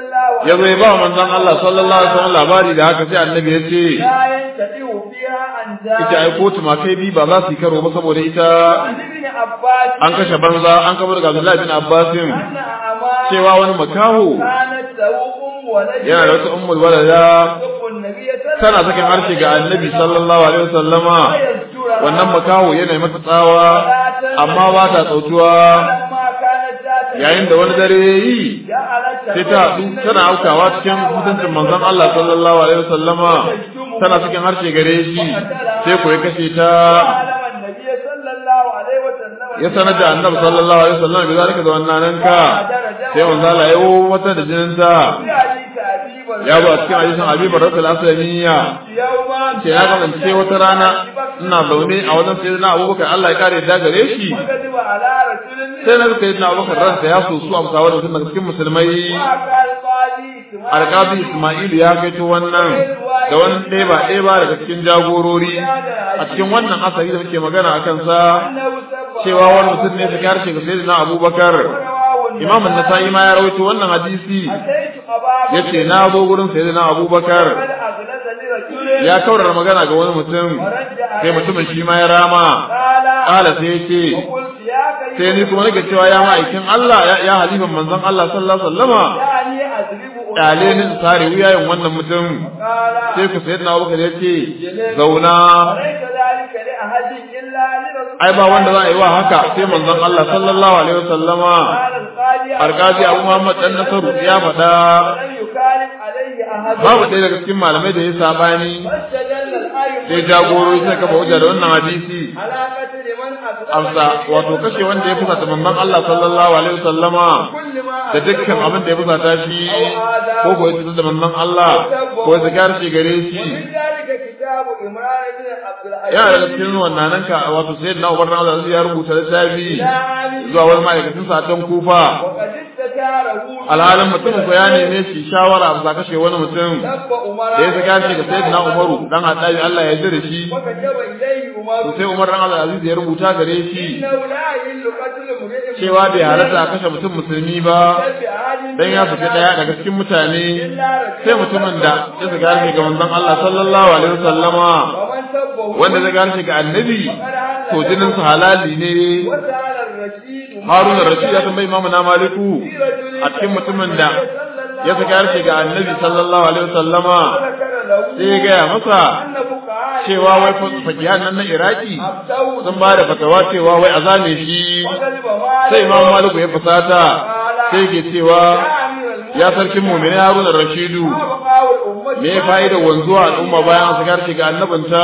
ya zo ya ba manzon Allah sallallahu alaihi wasallam labari da haka sai annabi ya ce لا ينتفع فيها عن ita ai kotu ma kai bi ba za su yi karo ba saboda ita عن ابن عباس an kashe banza an kabar daga Abdullahi bin Abbasin أن أعمال cewa wani makaho كانت له أم ولد yana da wata ummul walada تحب النبي صلى الله tana sakin harshe ga annabi sallallahu alaihi wasallama ويزجرها wannan makaho yana yi mata tsawa amma ba ta tsautuwa فلما كانت ذات yayin da wani dare ya yi جعلت sai ta haɗu tana aukawa cikin mutuncin manzon Allah sallallahu alaihi wasallama tana cikin harshe gare shi sai ko ya kashe ta وعلم النبي صلى الله عليه وسلم ya sanar da annabi sallallahu alaihi wasallam bi zalika da wannan nan ka sai manzo Allah ya yi mata da jinin ta في حديث أبي بكر ya ba cikin hadisin Abi Bakr al-Aslamiyya يوما ce ya kasance wata rana ina zaune a wajen sayyidina Abubakar Allah ya kare da gare shi وكذب على رسول الله sai na ga sayyidina Abubakar ransa ya sosu a musawar da daga cikin musulmai وقال قاضي إسماعيل alƙazi Ismail ya kaito wannan da wani ɗeba ɗeba daga cikin jagorori a cikin wannan asali da muke magana a kansa أنه سبب cewa wani mutum ne ta karshe ga sayyidina Abubakar رواه Imam an-Nasa'i ma ya rawaito wannan hadisi أتيت أبا yace na zo gurin sayyidina Abubakar قد أغلظ لرجل ya kaurara magana ga wani mutum ورد sai عليه mutumin shi ma ya rama قال kala sai yace وقلت يا كريم sai ni kuma nake cewa ya ma'aikin Allah ya ya halifan manzon Allah sallallahu alaihi wasallama دعني أضرب kyale ni in sare wuyayen wannan mutum قال sai ku sayyidina Abubakar yace zauna وليس ذلك لأحد إلا لرسول ai ba wanda za a yi wa haka sai manzon Allah sallallahu alaihi wasallama قال القاضي arkaji Abu Muhammad dan Nasaru ya faɗa ولن يكالب عليه أحد babu ɗaya daga cikin malamai da ya sabani فاستدل الآية sai jagorori suka kafa hujja da wannan hadisi على قتل من أسلم amsa wato kashe wanda ya fusata manzon Allah sallallahu alaihi wasallama كل ما da dukkan abin da ya fusata shi ko ko ya cutar da manzon Allah ko ya zakar shi gare shi ومن ذلك كتاب إمران بن عبد العزيز yana daga cikin wannan nan ka wato sayyidina Umar bin Abdul Aziz ya rubuta littafi zuwa wani ma'aikacin satan kufa وقد استشاره alhalin mutumin ko ya neme shi shawara a kashe wani mutum سب da ya أمراء saka shi ga sayyidina Umaru dan Hadabi Allah ya yarda da shi وكتب إليه to أمر sai Umar dan Abdul Aziz ya rubuta gare shi إنه لا يحل قتل امرئ cewa bai halatta a kashe mutum musulmi ba بعاد dan ya saki daya daga cikin mutane إلا رجل sai mutumin da ya saka shi ga manzon Allah sallallahu alaihi wasallama ومن سبه wanda zai gane shi ga annabi to jinin su halali ne وسأل الرشيد Harun Rashid ya tambayi Imam na Maliku a cikin mutumin da ya saka shi ga annabi sallallahu alaihi wasallama ذكر له sai ya gaya masa أن فقهاء cewa wai fakihan nan na Iraki أفتوا sun ba da fatawa cewa wai a zane shi وكذب مالك sai Imam Maliku ya fusata sai ke cewa يا أمير المؤمنين ya sarkin mu'mini Harun Rashidu ما بقاء الأمة me ya fa'idar wanzuwa al'umma bayan su garce ga annabinta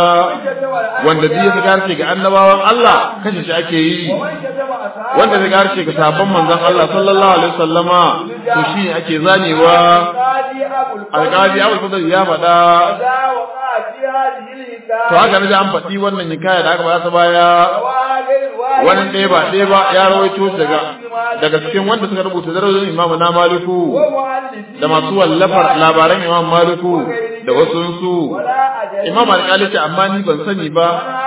wanda duk ya garce ga annabawan Allah kashe shi ake yi ومن كتب أصحاب wanda zai garce ga sabon manzon Allah sallallahu alaihi wasallama to shi ake zanewa القاضي أبو الفضل alƙali Abu Fadl ya faɗa إذا وقع في هذه الحكاية to haka ne an faɗi wannan hikaya da aka ba ta baya رواه غير واحد wani ɗaya ba ɗaya ba ya rawaito shi daga daga cikin wanda suka rubuta darajojin Imam na Maliku ومؤلفين da masu wallafar labaran Imam Maliku da wasu su ولا أجل Imam Al-Qali ce amma ni ban sani ba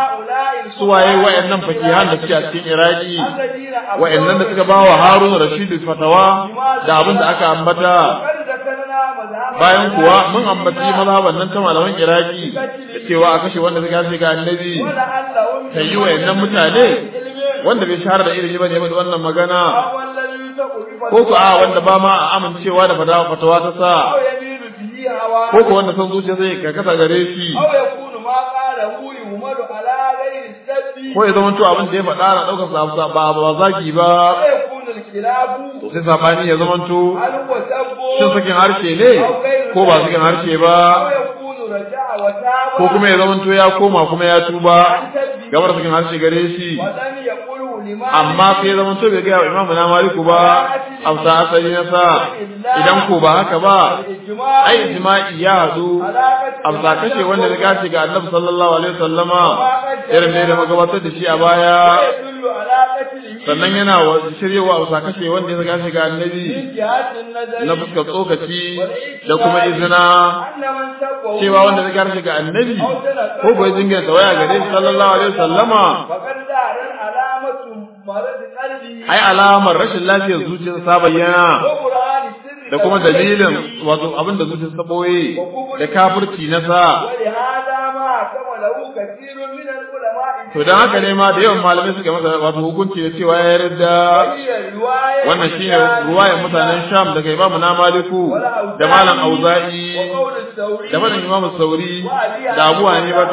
هؤلاء su waye wayannan fakihan da suke a cikin Iraki الذين wayannan da suka ba wa Harun Rashid fatawa da abin da aka ambata قد ذكرنا مذهب bayan kuwa mun ambaci mazhaban nan ta malaman Iraki da cewa a kashe wanda suka kashe ga annabi ولعلهم kai yi wayannan mutane wanda bai shahara da ilimi bane ba da wannan magana أو الذي يلتقي ko ku a wanda ba ma a amincewa da fatawa fatawa ta sa أو يميل به هواه ko ku wanda son zuciya zai karkata gare shi أو يكون ما قاله يهمل على غير السب ko ya zama to abin da ya faɗa na ɗaukar sa ba ba zaki ba ويكون الخلاف to sai sabani ya zama to هل هو سب shin sakin harshe ne ko ba sakin harshe ba أو يكون رجع وتاب ko kuma ya zama to ya koma kuma ya tuba عن سبه gabar sakin harshe gare shi ولم يقله لما amma sai ya zama to bai ga imamu na maliku ba amsa asali na sa idan ko ba haka ba الإجماع ai ijma'i ya hadu على قتل amsa kashe wanda ya kace ga annabi sallallahu alaihi wasallama irin ne da magabatar da shi a baya يدل على قتله sannan yana wa shiryewa amsa kashe wanda ya kace ga annabi من جهة النظر na fuskar tsokaci da kuma izina أن من سبه cewa wanda ya kace ga annabi ko bai jingina tawaya gare shi sallallahu alaihi wasallama فقد ظهر علامة مرض قلبه ai alamar rashin lafiyar zuciyar sa bayyana وقرآن السر da kuma dalilin wato abin da zuciya ta boye da kafirci na sa ولهذا ما حكم له كثير من العلماء to dan haka ne ma da yawan malamai suka masa wato hukunci da cewa ya yarda وهي رواية wannan shine ruwayar mutanen Sham daga Imam na Maliku da Malam Auza'i وقول الثوري da malam Imam Sauri da Abu Hanifa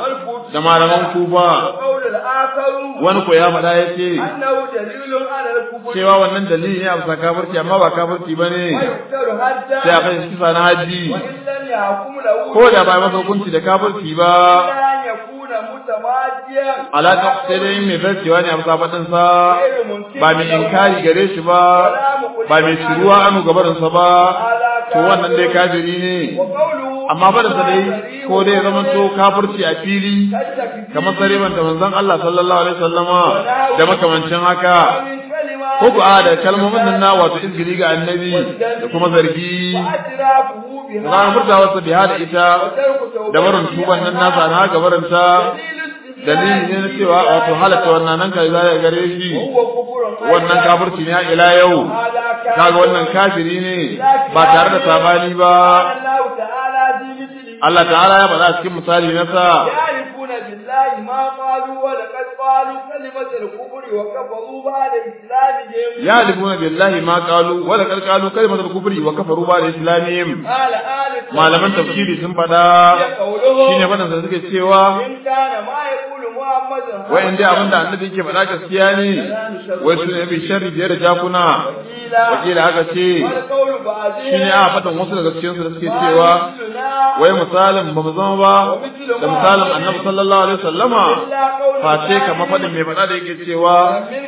da malaman Kufa وقول الآخر wani ko ya faɗa yace أنه دليل على الكفر cewa wannan dalili ne a bisa kafirci amma ba kafirci bane ويقتل حتى sai a kai shi kisa na haji وإن لم يحكم له ko da ba masa hukunci da kafirci ba إلا أن يكون متماديا alaka sai dai mai zarcewa ne a bisa faɗin sa غير منكر ba mai inkari gare shi ba ba mai shiruwa anu gabarin sa ba to wannan dai kafiri ne وقوله amma faɗin sa dai ko dai zama to kafirci a fili كالتكذيب kamar sareban da manzon Allah sallallahu alaihi wasallama da makamancin haka من كلمات ko ku a da kalmomin nan na wato izgiri ga annabi da kuma zargi واعترافه da بها furtawarsa biha da ita وترك توبته da barin tuban nan nasa na haka barinta dalili ne na cewa wato halatta wannan nan kai zai gare shi هو كفر wannan kafirci ne har ila yau هذا كان kaga wannan kafiri ne ba tare da sabani ba الله تعالى في مثله Allah ta'ala ya faɗa cikin misali na sa يعرفون بالله ما قالوا ولقد قالوا كلمة الكفر وكفروا بعد إسلامهم ya alifuna billahi ma qalu wa laqad qalu kalimatul kufri wa kafaru ba da islamihim قال آل malaman tafsiri sun faɗa قوله shine faɗin sa suke cewa إن كان ما يقول محمد wai in dai abinda annabi yake faɗa gaskiya ne wai su ne bi sharri biyar da jakuna wakila aka ce والقول بعدين shine a faɗin wasu daga cikin su da suke cewa wai misalin ba mu zama ba da misalin annabi sallallahu alaihi wasallama face kamar faɗin mai faɗa da yake cewa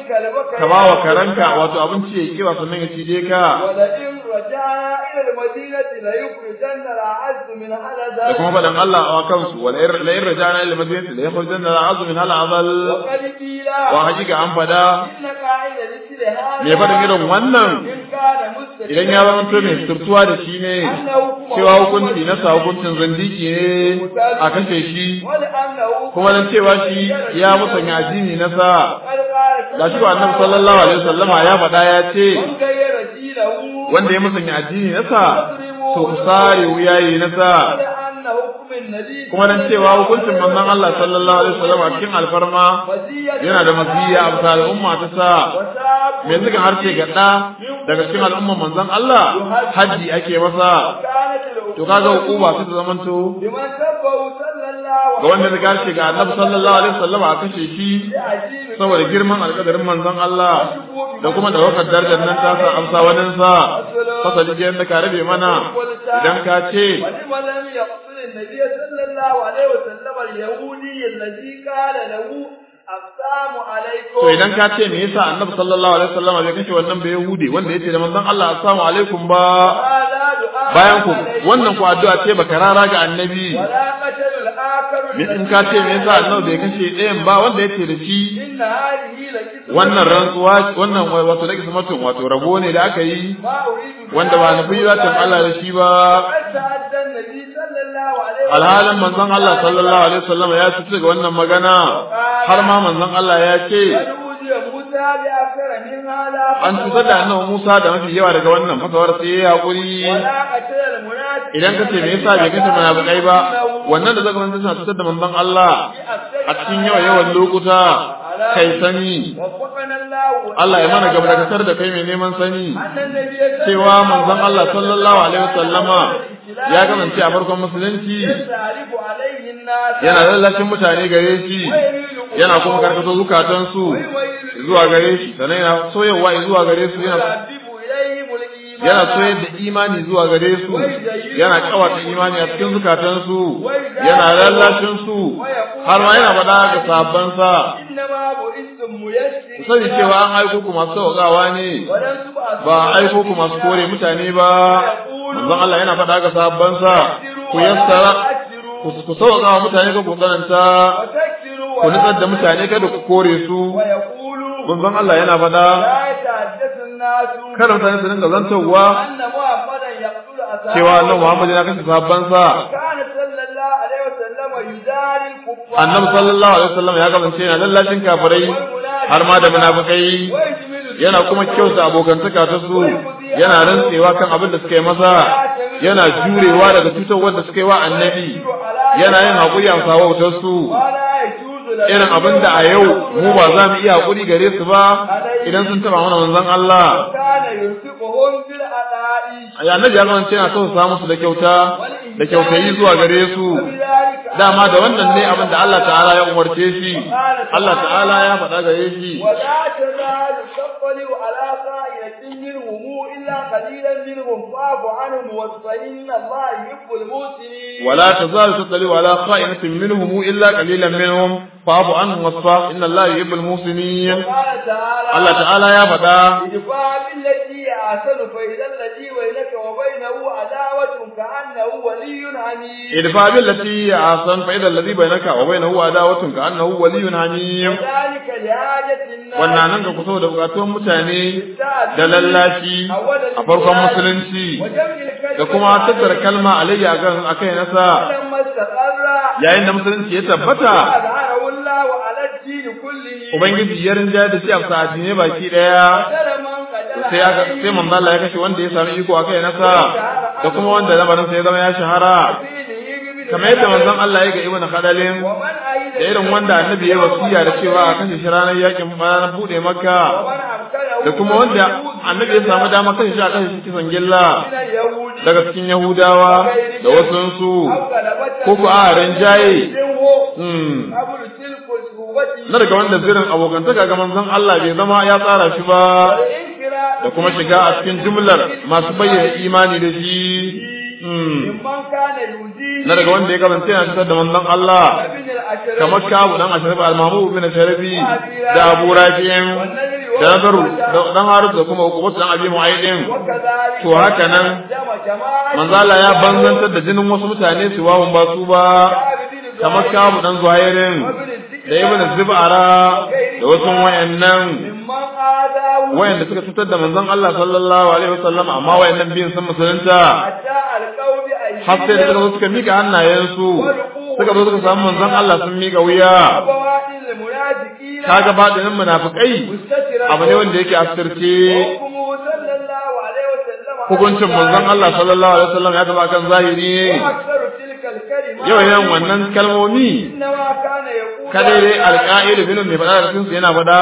ka ba wa karanka wato abinci ya kewa sannan ya cije ka ولئن رجعنا إلى المدينة ليخرجن الأعز من da kuma هذا faɗin Allah a kansu wala la in rajana ila madinati la yakhrujanna al'azmu min hal azal وقد قيل wa hakika an faɗa إن قاعد مثل هذا me faɗin irin wannan إن كان مستقيما idan ya zama to mai turtuwa da shi ne cewa hukunci na sa hukuncin zandiki ne a kashe shi ولأنه kuma dan cewa shi ya musanya addini na sa قد قال gashi ko annabi sallallahu alaihi wasallama ya faɗa ya ce من غير دينه wanda ya musanya addini na sa to ku sare wuyayi na sa ولأن حكم النبي kuma dan cewa hukuncin manzon Allah sallallahu alaihi wasallam a cikin alfarma مزية yana da maziya a bisa al'umma ta sa وساب me suka harce ga ɗa daga cikin al'umman manzon Allah haji ake masa كانت العقوبة to kaga hukuma sai ta zamanto لمن سبه صلى الله ga wanda ya gashi ga annabi sallallahu alaihi wasallam a kashe shi عجيب saboda girman alƙadarin manzon Allah da kuma da wakar darajar nan ta sa amsa wanin sa fasali ke da ka rabe mana idan ka ce ولما لم يقتل النبي صلى الله عليه وسلم اليهودي الذي قال له السلام عليكم to idan ka ce me yasa annabi sallallahu alaihi wasallam bai kashe wannan bai yahudi wanda yace da manzon Allah assalamu alaikum ba هذا دعاء bayan ku عليكم. wannan ku addu'a ce baka rara ga annabi ولا قتل الآخر me in ka ce me yasa annabi bai kashe ɗayan ba wanda yace da shi إن هذه لكتب wannan rantsuwa wannan wato da kismatun wato rabo ne da aka yi ما أريد wanda ba nufi zatin Allah da shi ba قد تعدى النبي صلى الله عليه alhalin manzon Allah sallallahu alaihi wasallam ya ci ga wannan magana har ma manzon Allah ya ce قد أوذي موسى بأكثر من هذا an cutar da annabi Musa da mafi yawa daga wannan fasawar sai ya hakuri ولا قتل المنافق idan ka ce me yasa bai kashe munafikai ba wannan da zaka manta suna cutar da manzon Allah a cikin yawa yawan lokuta kai sani وفقنا الله Allah ya mana gaba da da kai mai neman sani أن النبي cewa manzon Allah sallallahu alaihi wasallama ya kasance a farkon musulunci يستعرف عليه الناس yana lallashin mutane gare shi yana kuma karkato zukatansu zuwa gare shi sannan yana soyarwa zuwa gare su yana يحبب إليهم الإيمان yana soyar da imani zuwa gare su yana kawata imani a cikin zukatansu yana lallashin su har ma yana faɗa ga sabansa إنما بعثتم ku ميسرين sani cewa an aiko ku masu sauƙawa ne ولن تبعثوا ba a aiko ku masu kore mutane ba manzon Allah yana faɗa ga sabansa ku yassara ku ku sauƙa wa mutane ka ku tsananta وتكثروا ku nutsar da mutane kada ku kore su ويقولوا manzon Allah yana faɗa لا يتحدث الناس kada mutane su dinga zantowa أن محمدا يقتل أصحابه cewa annabi Muhammad yana kashe sahabbansa كان صلى الله عليه وسلم يداري الكفار annabi sallallahu alaihi wasallam ya kasance yana lallashin kafirai har ma da munafikai ويجمل yana kuma kyauta abokantaka ta su ويفضي yana rantsewa kan abin da suka yi masa yana jurewa daga cutar wanda suka yi wa annabi yana yin haƙuri a wautar su irin abin da a yau mu ba za mu iya haƙuri gare su ba idan sun taɓa mana manzon Allah ya annabi ya zama yana tausasa musu da kyauta da kyautayi zuwa gare su dama da wannan ne abin da Allah ta'ala ya umarce shi Allah ta'ala ya faɗa gare shi ولا تزال تطلع على خائنة منهم إلا قليلا منهم فاعف عنهم واصفح إن الله يحب المحسنين الله تعالى يا فدا ادفع بالتي أحسن فإذا الذي بينك وبينه عداوة كأنه ولي حميم ادفع بالتي أحسن فإذا الذي بينك وبينه عداوة كأنه ولي حميم ذلك لحاجة الناس wannan nan ga kusa da bukatun mutane da lallashi a farkon musulunci da kuma tattara kalma alayya kan akai nasa فلما استقر yayin da musulunci ya tabbata أظهره الله على الدين كله ubangiji ya rinja da shi a sa'adi ne baki daya قتل من قتل sai aka sai manzo Allah ya kashe wanda ya sami iko akai nasa da kuma wanda lamarin sa ya zama ya shahara kamar yadda manzon Allah ya ga ibn Khadalin ومن أيد da irin wanda annabi ya wasiya da cewa a kashe shi ranar yakin ranar bude makka ومن أمكنه da kuma wanda annabi ya samu dama kashe shi a kashe shi kisan gilla من اليهود daga cikin yahudawa da wasansu أو غلبته ko ku a rinjaye منه hmm. قبل تلك الصحبة na daga wanda zirin abokantaka ga manzon Allah bai zama ya tsara shi ba والانفراد da kuma shiga a cikin jumlar masu bayyana imani da shi hmm. ممن كان يؤذيه na daga wanda ya kasance yana cutar da manzon Allah ابن الأشرف kamar kabu dan asharif al-mamu bin sharafi da abu rafin da nazaru da dan harus da kuma hukumatu dan abi mu'aydin وكذلك to haka nan جمع جماعة manzo Allah ya banzantar da jinin wasu mutane su wawun ba su ba kamar kabu dan zuhairin da ibn zibara da wasu wayannan ممن آذاه wayanda suka cutar da manzon Allah sallallahu alaihi wasallam amma wayannan biyun sun musulunta حتى القول har sai da suka zo suka mika hannayensu suka zo suka samu manzon Allah sun mika wuya فوائد المنافقين kaga badinin munafikai مستترا abu ne wanda yake asirce وحكمه صلى الله عليه وسلم hukuncin manzon Allah sallallahu alaihi wasallam ya taba kan zahiri وأكثر تلك الكلمات yau yan wannan kalmomi إنما كان يقول kada dai alƙa'il bin mai faɗa da sunsu yana faɗa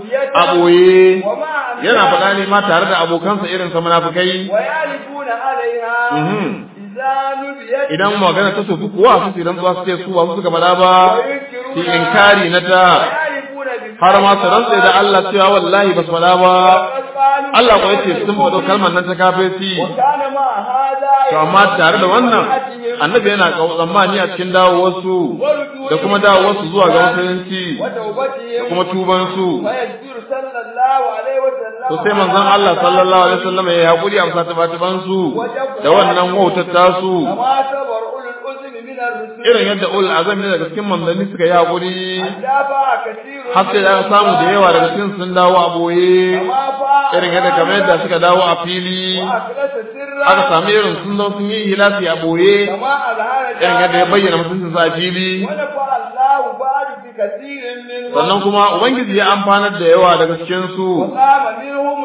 a ɓoye ومع yana faɗa ne ma tare da abokansa irin sa munafikai ويعرفون عليها Mhm. إذا نبيت idan magana ta sofi kuwa su tiran zuwa su ce su ba su suka faɗa ba su inkari na ta ويعرفون بالله har ma su rantse da Allah cewa wallahi ba su faɗa ba وقد قالوا Allah ko yace sun faɗo kalmar nan ta kafirci وكان مع هذا to amma tare da wannan annabi yana kawo tsammani a cikin dawowarsu da kuma dawowarsu zuwa ga musulunci da وتوبتهم kuma tubansu ويذكر صلى الله عليه وسلم to sai manzon Allah sallallahu alaihi wasallam ya hakuri a musataban su da wannan wautar tasu كما صبر أولو الأذن من الرسل irin yadda ul azam ne daga cikin manzanni suka yi hakuri جابا كثير har sai da aka samu da yawa daga cikin sun dawo a boye كما فاء irin yadda kamar yadda suka dawo a fili وأخلص سرا aka sami irin sun zo sun yi hilasi a boye كما أظهر irin yadda ya bayyana mutuncin sa a fili ونفع الله بعد في كثير منهم sannan kuma ubangiji ya amfanar da yawa daga cikin su وقام منهم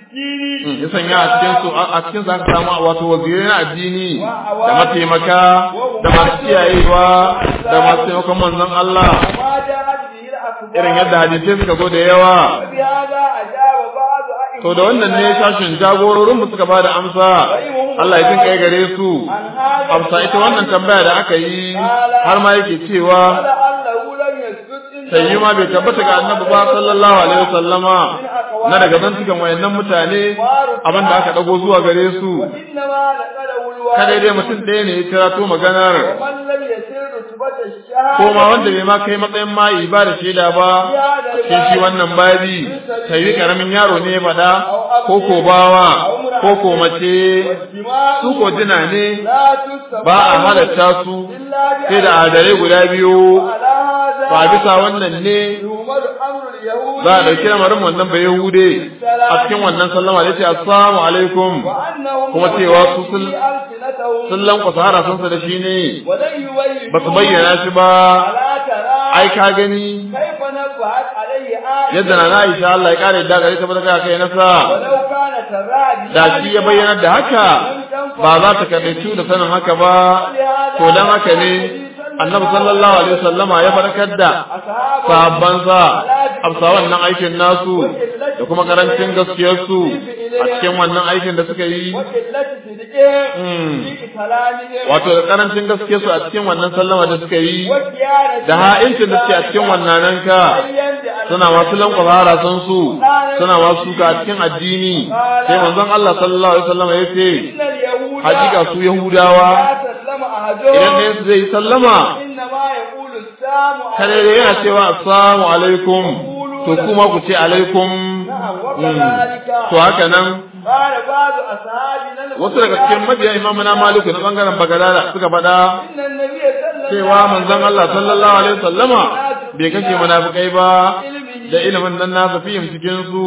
للدين ya sanya a cikin su a cikin su aka samu wato wazirai na addini da mataimaka da masu kiyayewa da masu taimakon manzon Allah وما جاءت به الأخبار irin yadda hadisai suka zo da yawa وبهذا أجاب بعض أئمة to da wannan ne shashin jagororin mu suka bada amsa Allah ya jin kai gare su عن هذا amsa ita wannan tambaya da aka yi har ma yake cewa ولعله لم يثبت إن sai ma bai tabbata ga annabi ba sallallahu alaihi wasallama na daga zantukan wayannan mutane abin da aka dago zuwa gare su وإنما نقله الواحد kada dai mutum ɗaya ne ya kirato maganar ومن لم يسر رتبة الشهادة ko ma wanda bai ma kai matsayin mayi ba da shaida ba cikin shi wannan babi ta yi karamin yaro ne ya faɗa ko ko bawa ko ko mace والدماء su ko jina ne لا تسمى ba a halatta su إلا sai da adare guda biyu على هذا ba bisa wannan ne يؤمر أمر اليهود za a ɗauki lamarin wannan bai yahude a cikin wannan sallama da ya ce assalamu alaikum وأنهم kuma cewa su sun في ألسنتهم sun lankwasa harasansa da shi ne ولن يبين ba su bayyana shi ba ألا ترى ai ka gani كيف نبهت عليه آية yadda na Aisha Allah ya kare da gare ta bada kai nasa ولو كان da shi ya bayyana da haka ba za ta kaɗaitu da sanin haka ba to dan haka ne annabi sallallahu alaihi wasallama ya farkar da sahabbansa amsa wannan aikin nasu da kuma karancin gaskiyarsu a cikin wannan aikin da suka yi wato da karancin gaskiyarsu a cikin wannan sallama da suka yi da ha'incin da suke a cikin wannan ranka suna masu lankwasa harasan su suna masu suka a cikin addini sai manzon Allah sallallahu alaihi wasallama ya ce hakika su yahudawa idan ɗayan su zai yi sallama kare da yana cewa assalamu alaikum to kuma ku ce alaikum to haka nan wasu daga cikin mabiya imamu na maliku na bangaren bagadada suka faɗa cewa manzon Allah sallallahu alaihi wasallama bai kashe munafikai ba da ilimin nan nasa fihim cikin su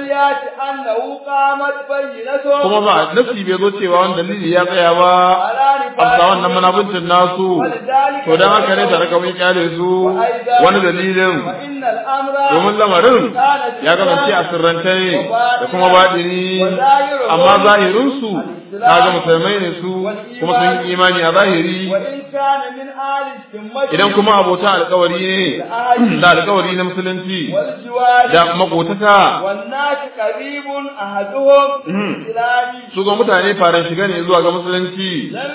kuma ba nasi bai zo cewa wani dalili ya tsaya ba amsa wannan munafincin nasu to dan haka ne tare kawai kyale su wani dalilin domin lamarin ya kasance a sirrance ne da kuma baɗini amma zahirin su kaga musulmai ne su kuma sun yi imani a zahiri idan kuma abota alkawari ne da alkawari na musulunci da makotaka su ga mutane faran shiga ne zuwa ga musulunci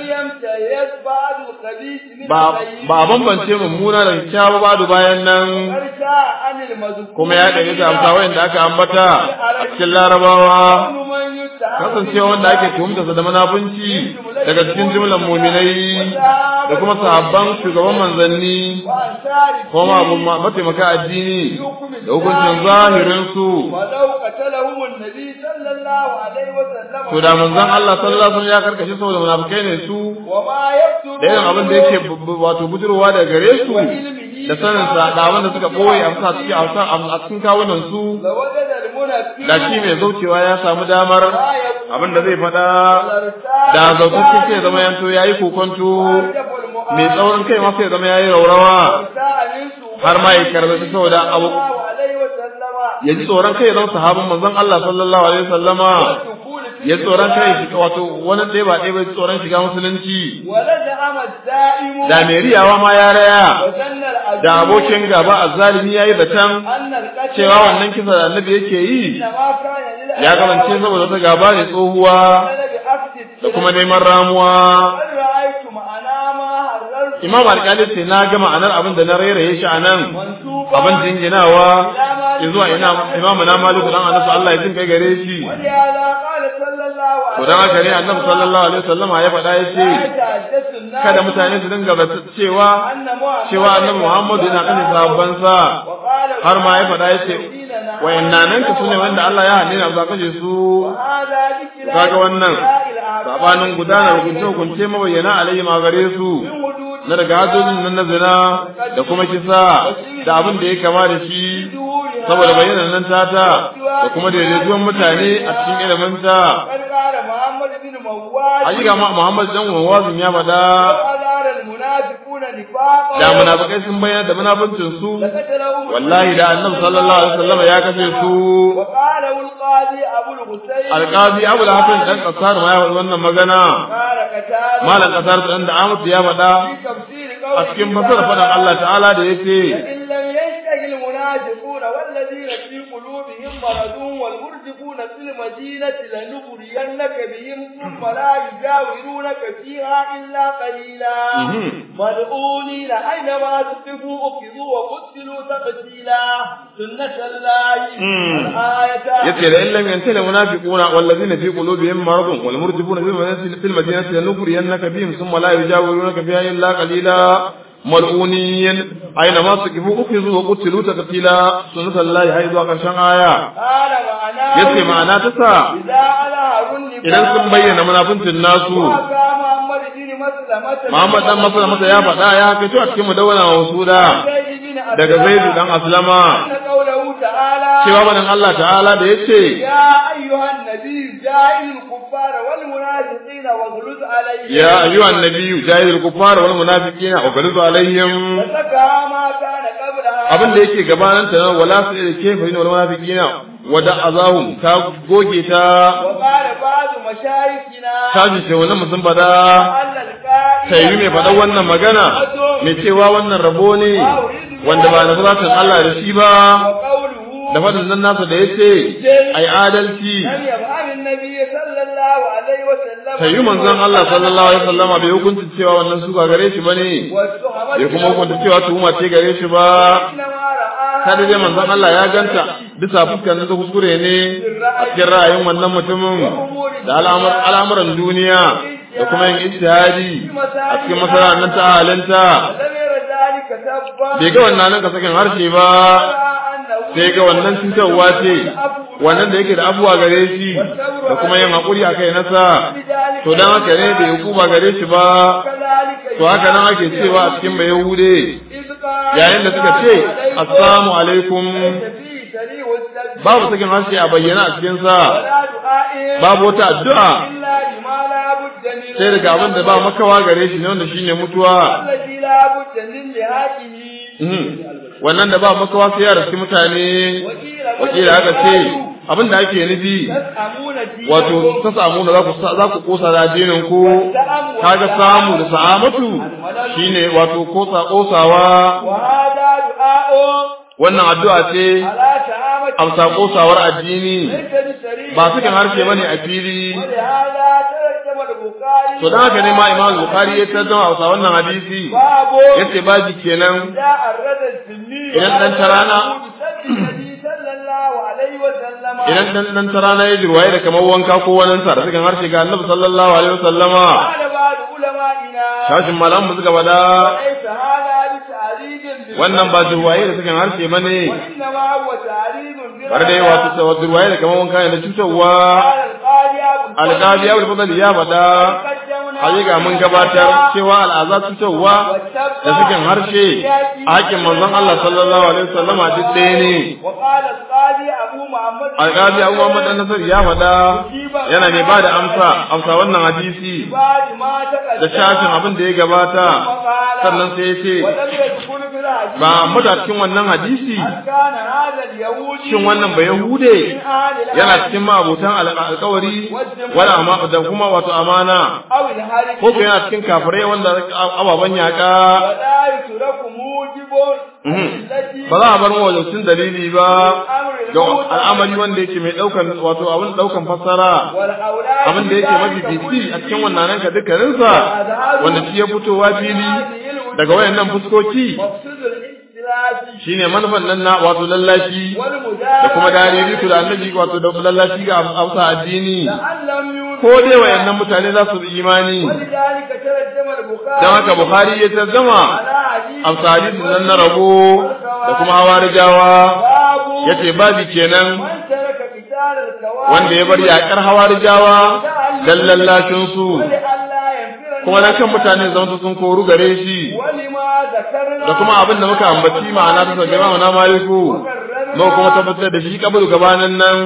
ba ba bambance mummuna da kyakkyawa ba bayan nan kuma ya ɗaya ta amsa wayanda aka ambata a cikin larabawa kasancewa wanda ake tuhumta da munafunci daga cikin jimlan muminai da kuma sahabban shugaban manzanni kuma abu mataimaka addini da hukuncin zahirin su to da manzon Allah sallallahu alaihi wasallam ya karkashe saboda munafikai ne su da yin abin da yake wato budurwa daga gare su da sanin sa da abin da suka boye a sa suke a cikin kawunan su da shi mai zaucewa ya samu damar abin da zai faɗa da zautacce sai zama yanto yayi kokonto mai tsaurin kai ma sai zama yayi raurawa har ma ya karbaci saboda abu ya ji tsoron kai zama sahabin manzon Allah sallallahu alaihi wasallama ya tsoron kai shi wato wani ɗaya ba ɗaya ba tsoron shiga musulunci da mai riyawa ma ya raya da abokin gaba azzalimi yayi batan cewa wannan kisa da annabi yake yi ya kamance saboda ta gaba ne tsohuwa da kuma neman ramuwa imam alƙali ce na ga ma'anar abin da na rairaye shi a nan abin jinginawa zuwa ina imamu na maliku dan anasu Allah ya jin kai gare shi to dan haka ne annabi sallallahu alaihi wasallam ya faɗa yace kada mutane su dinga bata cewa cewa annabi Muhammad yana kan sabban sa har ma ya faɗa yace wayannan nan ka sune wanda Allah ya halina za kashe su kaga wannan sabanin gudanar hukunce hukunce mabayyana alayhi ma gare su na daga hajjojin nan na zina da kuma kisa da abin da ya kama da shi saboda bayyana nan tata da kuma daidaituwan mutane a cikin ilimin ta hakika Muhammad dan wawazin ya faɗa da munafikai sun bayyana da munafincin su wallahi da annabi sallallahu alaihi wasallam ya kace su alqazi abu al-hasan dan kasar ma ya faɗi wannan magana malam kasar dan da amatu ya faɗa a cikin fasara faɗan Allah ta'ala da yake المنافقون والذين في قلوبهم مرض والمرجفون في المدينة لنغرينك بهم ثم لا يجاورونك فيها إلا قليلا ملعونين أينما تقفوا أخذوا وقتلوا تقتيلا سنة الله الآية يتي لئن لم ينتهي المنافقون والذين في قلوبهم مرض والمرجفون في المدينة لنغرينك بهم ثم لا يجاورونك فيها إلا قليلا mal'uniyin aina ma su kifu uku zuwa kutilu ta katila sunnata Allah ya zuwa karshen aya yace ma'ana ta sa idan sun bayyana munafincin nasu Muhammad dan Maslama masa ya faɗa ya kai to a cikin mudawwana wa suda daga Zaidu dan Aslama cewa banan Allah ta'ala da yace ya ayyuhan nabiy ja'il kuffara wal munafiqina wa ghuluz alayhim ya ayyuhan nabiy ja'il kuffara wal munafiqina wa ghuluz alayhim saka ma kana qabla abin da yake gabanin ta wala su da kefa wal munafiqina wada azahum ka goge ta وقال بعض مشايخنا tashin shehunan sun fada أن القائل ta yi mai faɗa wannan magana mai cewa wannan rabo ne wanda ba na zatin Allah da shi ba وقوله da faɗin nan nasa da ya ce ai adalci لم يفعل النبي صلى الله عليه وسلم ta yi manzon Allah sallallahu alaihi wasallama bai hukunta cewa wannan suka gare shi bane والتهمة bai kuma hukunta cewa tuhuma ce gare shi ba إنما رآها kada dai manzon Allah ya ganta bisa fuskar da kuskure ne a cikin ra'ayin wannan mutumin da al'amur al'amuran duniya da kuma yin ijtihadi a cikin masalan nan ta halinta لم ير ذلك سبا bai ga wannan nan ka sakin harshe ba sai ga wannan cutarwa ce wannan da yake da abuwa gare shi da kuma yin haƙuri a kai nasa to dan haka ne bai hukuma gare shi ba to haka nan ake cewa a cikin bai yahude yayin da suka ce assalamu alaikum babu sakin harshe a bayyana a cikin sa babu wata addu'a sai daga abin da ba makawa gare shi ne wanda shine mutuwa wannan da ba makawa sai ya rasu mutane wakila haka ce abin da ake nufi wato ta samu da za ku kosa da addinin ku kaga samu da sa'amatu shine wato kosa kosawa wannan addu'a ce amsa kosawar addini ba sukan harshe bane a fili to dan haka ne ma Imam Bukhari ya tarjuma a wannan hadisi yace baji kenan idan dan tarana idan dan dan tarana ya jirwaye da kamar wanka ko wani sa da sukan harshe ga Annabi sallallahu alaihi wasallama shashin malam mu suka bada wannan ba jirwaye da sukan harshe bane bar dai wato jirwaye da kamar wanka ne da cutarwa alƙali abu fadal ya faɗa hakika mun gabatar cewa al'azab cutarwa da sukin harshe a haƙƙin manzon Allah sallallahu alaihi wasallam a duk ɗaya ne alƙali abu Muhammad dan Nasir ya faɗa yana ne ba da amsa amsa wannan hadisi da shafin abin da ya gabata sannan sai ya ce ba mu da cikin wannan hadisi shin wannan ba yahude yana cikin ma'abutan alƙawari wala amma da kuma wato amana ko ko yana cikin kafirai wanda ababan yaka ba za a bar mawajaucin dalili ba ga al'amari wanda yake mai daukan wato abin daukan fassara abin da yake mafi fifi a cikin wannan ranka dukkaninsa wanda shi ya fitowa fili daga wayannan fuskoki shine manufan nan na wato lallashi da kuma dare ku da annabi wato da lallashi ga amsa addini ko dai wayannan mutane za su yi imani dan haka bukhari ya tarjama amsa hadisin nan na rabo da kuma hawarijawa yace babi kenan wanda ya bar yakar hawarijawa dan lallashin su kuma dan kan mutane zama sun koru gare shi da kuma abin da muka ambaci ma'ana ta sauke ma na maliku mu kuma tabbatar da shi kabul gabanin nan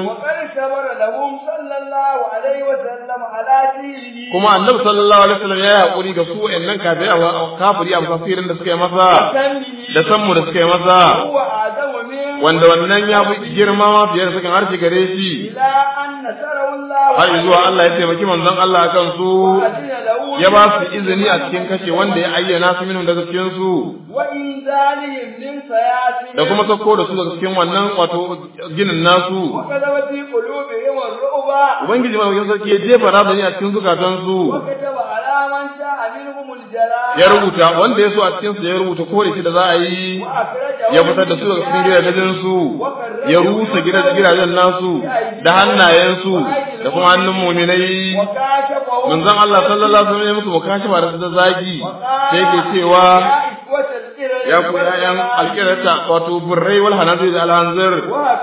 kuma annabi sallallahu alaihi wasallam ya yi hakuri ga su wayannan kafirai kafiri a tafsirin da suka yi masa da sanmu da suka yi masa wanda wannan ya fi girma ma fiye da sukan harshe gare shi har zuwa Allah ya taimaki manzon Allah akan su ya ba su izini a cikin kashe wanda ya ayyana su minhum daga cikin su da kuma sauko da su daga cikin wannan wato ginin nasu ubangiji ma wajen sarki ya jefa razani a cikin zukatansu ya rubuta wanda ya so a cikin su ya rubuta kore shi da za a yi ya fitar da su daga cikin gidajen su ya rusa gidajen nasu da hannayensu da kuma hannun muminai manzon Allah sallallahu alaihi wasallam ya musu mukashafa da zagi sai ke cewa ya ku yayan alkirata wato burrai wal hanazir da alhanzir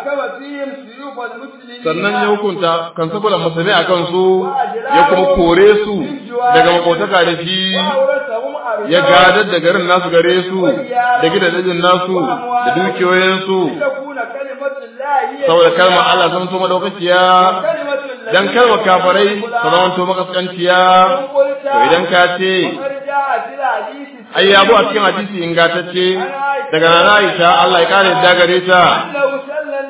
sannan ya hukunta kan sakulan musulmi a kansu ya kuma kore su daga makotaka da shi ya gadar da garin nasu gare su da gidajen nasu da dukiyoyinsu saboda kalmar Allah zama to madaukakiya dan kalmar kafarai ta zama to makaskanciya to idan ka ce ai yabo a cikin hadisi ingantacce daga nana Aisha Allah ya kare da gare ta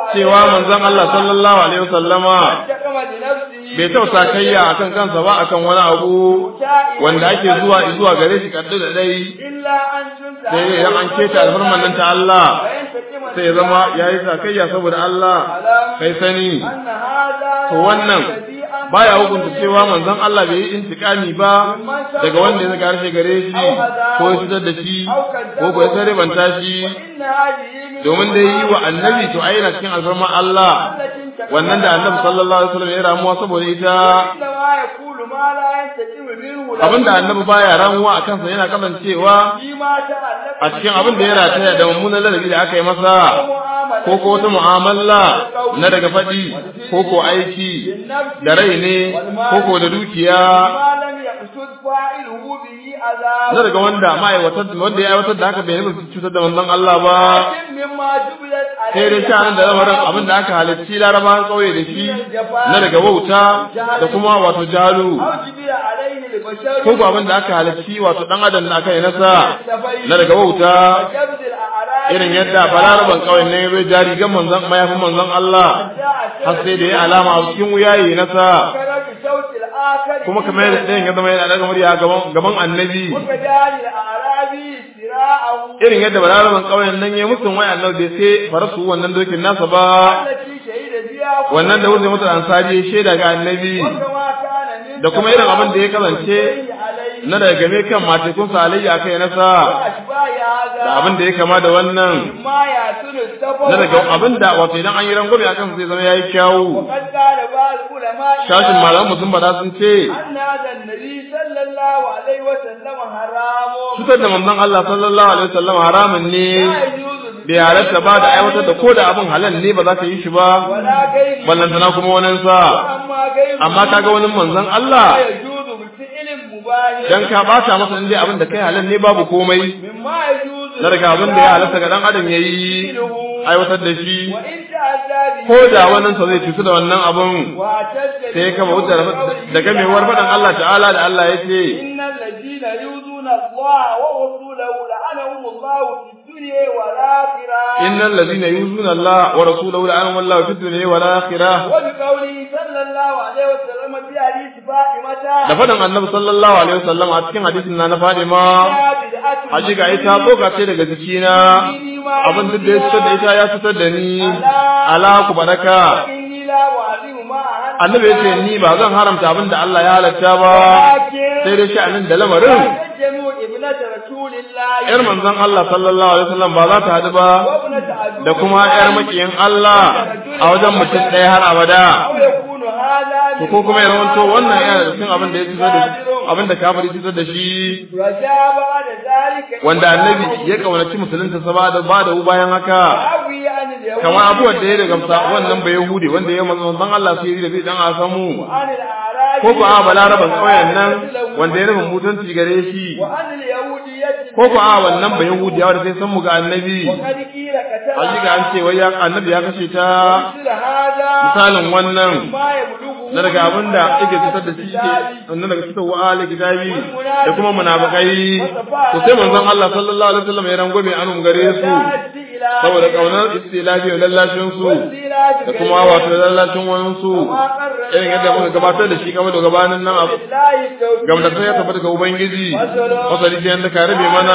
cewa manzon Allah sallallahu alaihi wasallama انتقم لنفسه bai tausa kayya akan kansa ba akan wani abu wanda ake zuwa zuwa gare shi kaddu da dai إلا أن تنتهى sai idan an keta alfarman nan ta Allah وينتقم sai ya zama yayi sakayya saboda Allah kai sani أن هذا to wannan baya hukunta cewa manzon Allah bai yi intikami ba daga wanda ya harshe gare shi ko ya fitar da shi ko ko ya sarrafanta shi إن هذه من domin da yi wa annabi to ai yana cikin alfarman Allah التي انتقم wannan da annabi sallallahu alaihi wasallam ya ramuwa saboda ita إنما يقول ما لا ينتقم منه له abinda annabi baya ramuwa a kansa yana kasancewa فيما تعلق a cikin abin da ya rataya da mummunan ladabi da aka yi masa بالمعاملة ko ko wata mu'amala na daga faɗi ko ko aiki بالنفس da rai ne ko ko da dukiya ما لم يقصد فاعله به أذى na daga wanda ma'aiwatar wanda ya aiwatar da haka bai nufin cutar da manzon Allah ba لكن مما جبلت sai dai عليه sha'anin da lamarin abin da aka halarci larabawan ƙauye da shi na daga wauta da kuma wato jalu أو جبل عليه البشر ko ko abin da aka halarci wato dan adam da aka yi nasa na daga wauta وجبد الأعراض irin yadda balaraban ƙauyen ne ya zo jari gan manzon mayafin manzon Allah har sai da ya alama a cikin wuyaye nasa كرم صوت الآخر kuma kamar yadda ɗayan ya zama yana daga murya gaban gaban annabi وكجال الأعرابي سراعه irin yadda balaraban ƙauyen nan ya mutum wai annabi bai sai farasu wannan dokin nasa ba التي شهد بها wannan da wuce mutu ansari ya shaida ga annabi وكما كان من da kuma irin abin da ya kasance عليه na daga game kan matekun salayya kai nasa وأشباه هذا da abin da ya kama da wannan ما يأتون السفر na daga abin da wato idan an yi rangwame a kansa zai zama ya yi kyawu وقد قال بعض العلماء shashin malaman sun bada sun ce أن هذا النبي صلى الله عليه وسلم حرام cutar da manzon Allah sallallahu alaihi wasallam haramun ne لا يجوز bai halatta ba da aiwatar da ko da abin halal ne ba za ka yi shi ba ولا غيره ballantana kuma wani sa وأما غيره amma kaga wani manzon Allah لا يجوز بفعل مباح dan ka bata masa inda abin da kai halal ne babu komai مما يجوز na daga abin da ya halatta ga dan adam yayi aiwatar da shi وإن تعزى به ko da wannan sa zai cutu da wannan abun واعتد sai ya kama hujjar da gamewar faɗin Allah ta'ala da Allah ya ce إن الذين يؤذون الله ورسوله لعنهم الله في الدنيا والآخرة innal ladina yuzuna Allah wa rasulahu la'anahum Allah fid dunya wal akhirah وبقوله صلى الله عليه وسلم في حديث فاطمة da faɗin annabi sallallahu alaihi wasallam a cikin hadisin na na Fadima يا بدعة hakika ita tsoka ce daga jikina abin duk da ya fitar da ita ya fitar da ni ala ku baraka إني لا أعلم ما أهل annabi ya ce ni ba zan haramta abin da Allah ya halatta ba sai dai sha'anin da lamarin تجمع ابنة رسول الله yar manzon Allah sallallahu alaihi wasallam ba za ta haɗu ba وابنة عدو da kuma yar makiyin Allah a wajen mutum ɗaya har abada أو يكون هذا to ko kuma ya rawanto wannan yana da cikin abin da ya fitar da abin da kafiri fitar da shi رجاء بعد ذلك wanda annabi ya kaunaci musulunta sa ba da ba da bayan haka أوي عن اليهود kamar abubuwan da ya daga wannan bai yahudi wanda ya manzon Allah sai da zai dan a samu عن الأعراب ko ko a balaraban ƙauyen nan wanda ya nufin mutunci gare shi وعن اليهودية ko ko a wannan bai yahudi wanda sai san mu ga annabi وقد قيل قتل hakika an ce wai ya annabi ya kashe ta مثل هذا misalin wannan ما يبلغه na daga abin da yake fitar da shi ke na daga fitar wa ahli kitabi da kuma munafikai to sai manzon Allah sallallahu alaihi wasallam ya rangwame anum gare su saboda kaunar istilafi da lallashin su da kuma wato lallashin wani su irin yadda muka gabatar da shi game da gabanin nan abu gamda sai ya tabbata ga ubangiji masali sai yanda ka rabe mana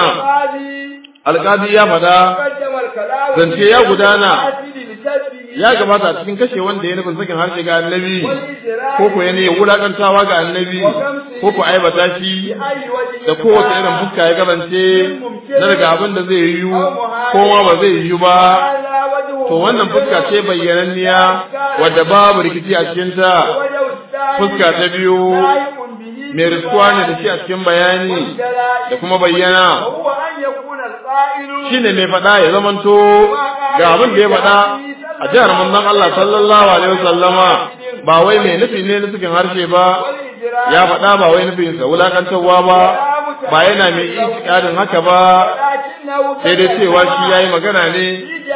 alƙadi ya fada zance ya gudana ya gabata a cikin kashe wanda ya nufin sakin harshe ga annabi ko ko yana wulakantawa ga annabi ko ko aibata shi da kowace irin fuska ya kasance na daga abin da zai yiwu ko ma ba zai yiwu ba to wannan fuska ce bayyananniya wadda babu rikici a cikinta fuska ta biyu mai riskuwa ne da shi a cikin bayani da kuma bayyana shine mai faɗa ya zamanto ga abin da ya faɗa a jihar manzon Allah sallallahu alaihi wasallama ba wai mai nufi ne na cikin harshe ba ya faɗa ba wai nufin sa wulakantarwa ba ba yana mai itikadin haka ba sai dai cewa shi yayi magana ne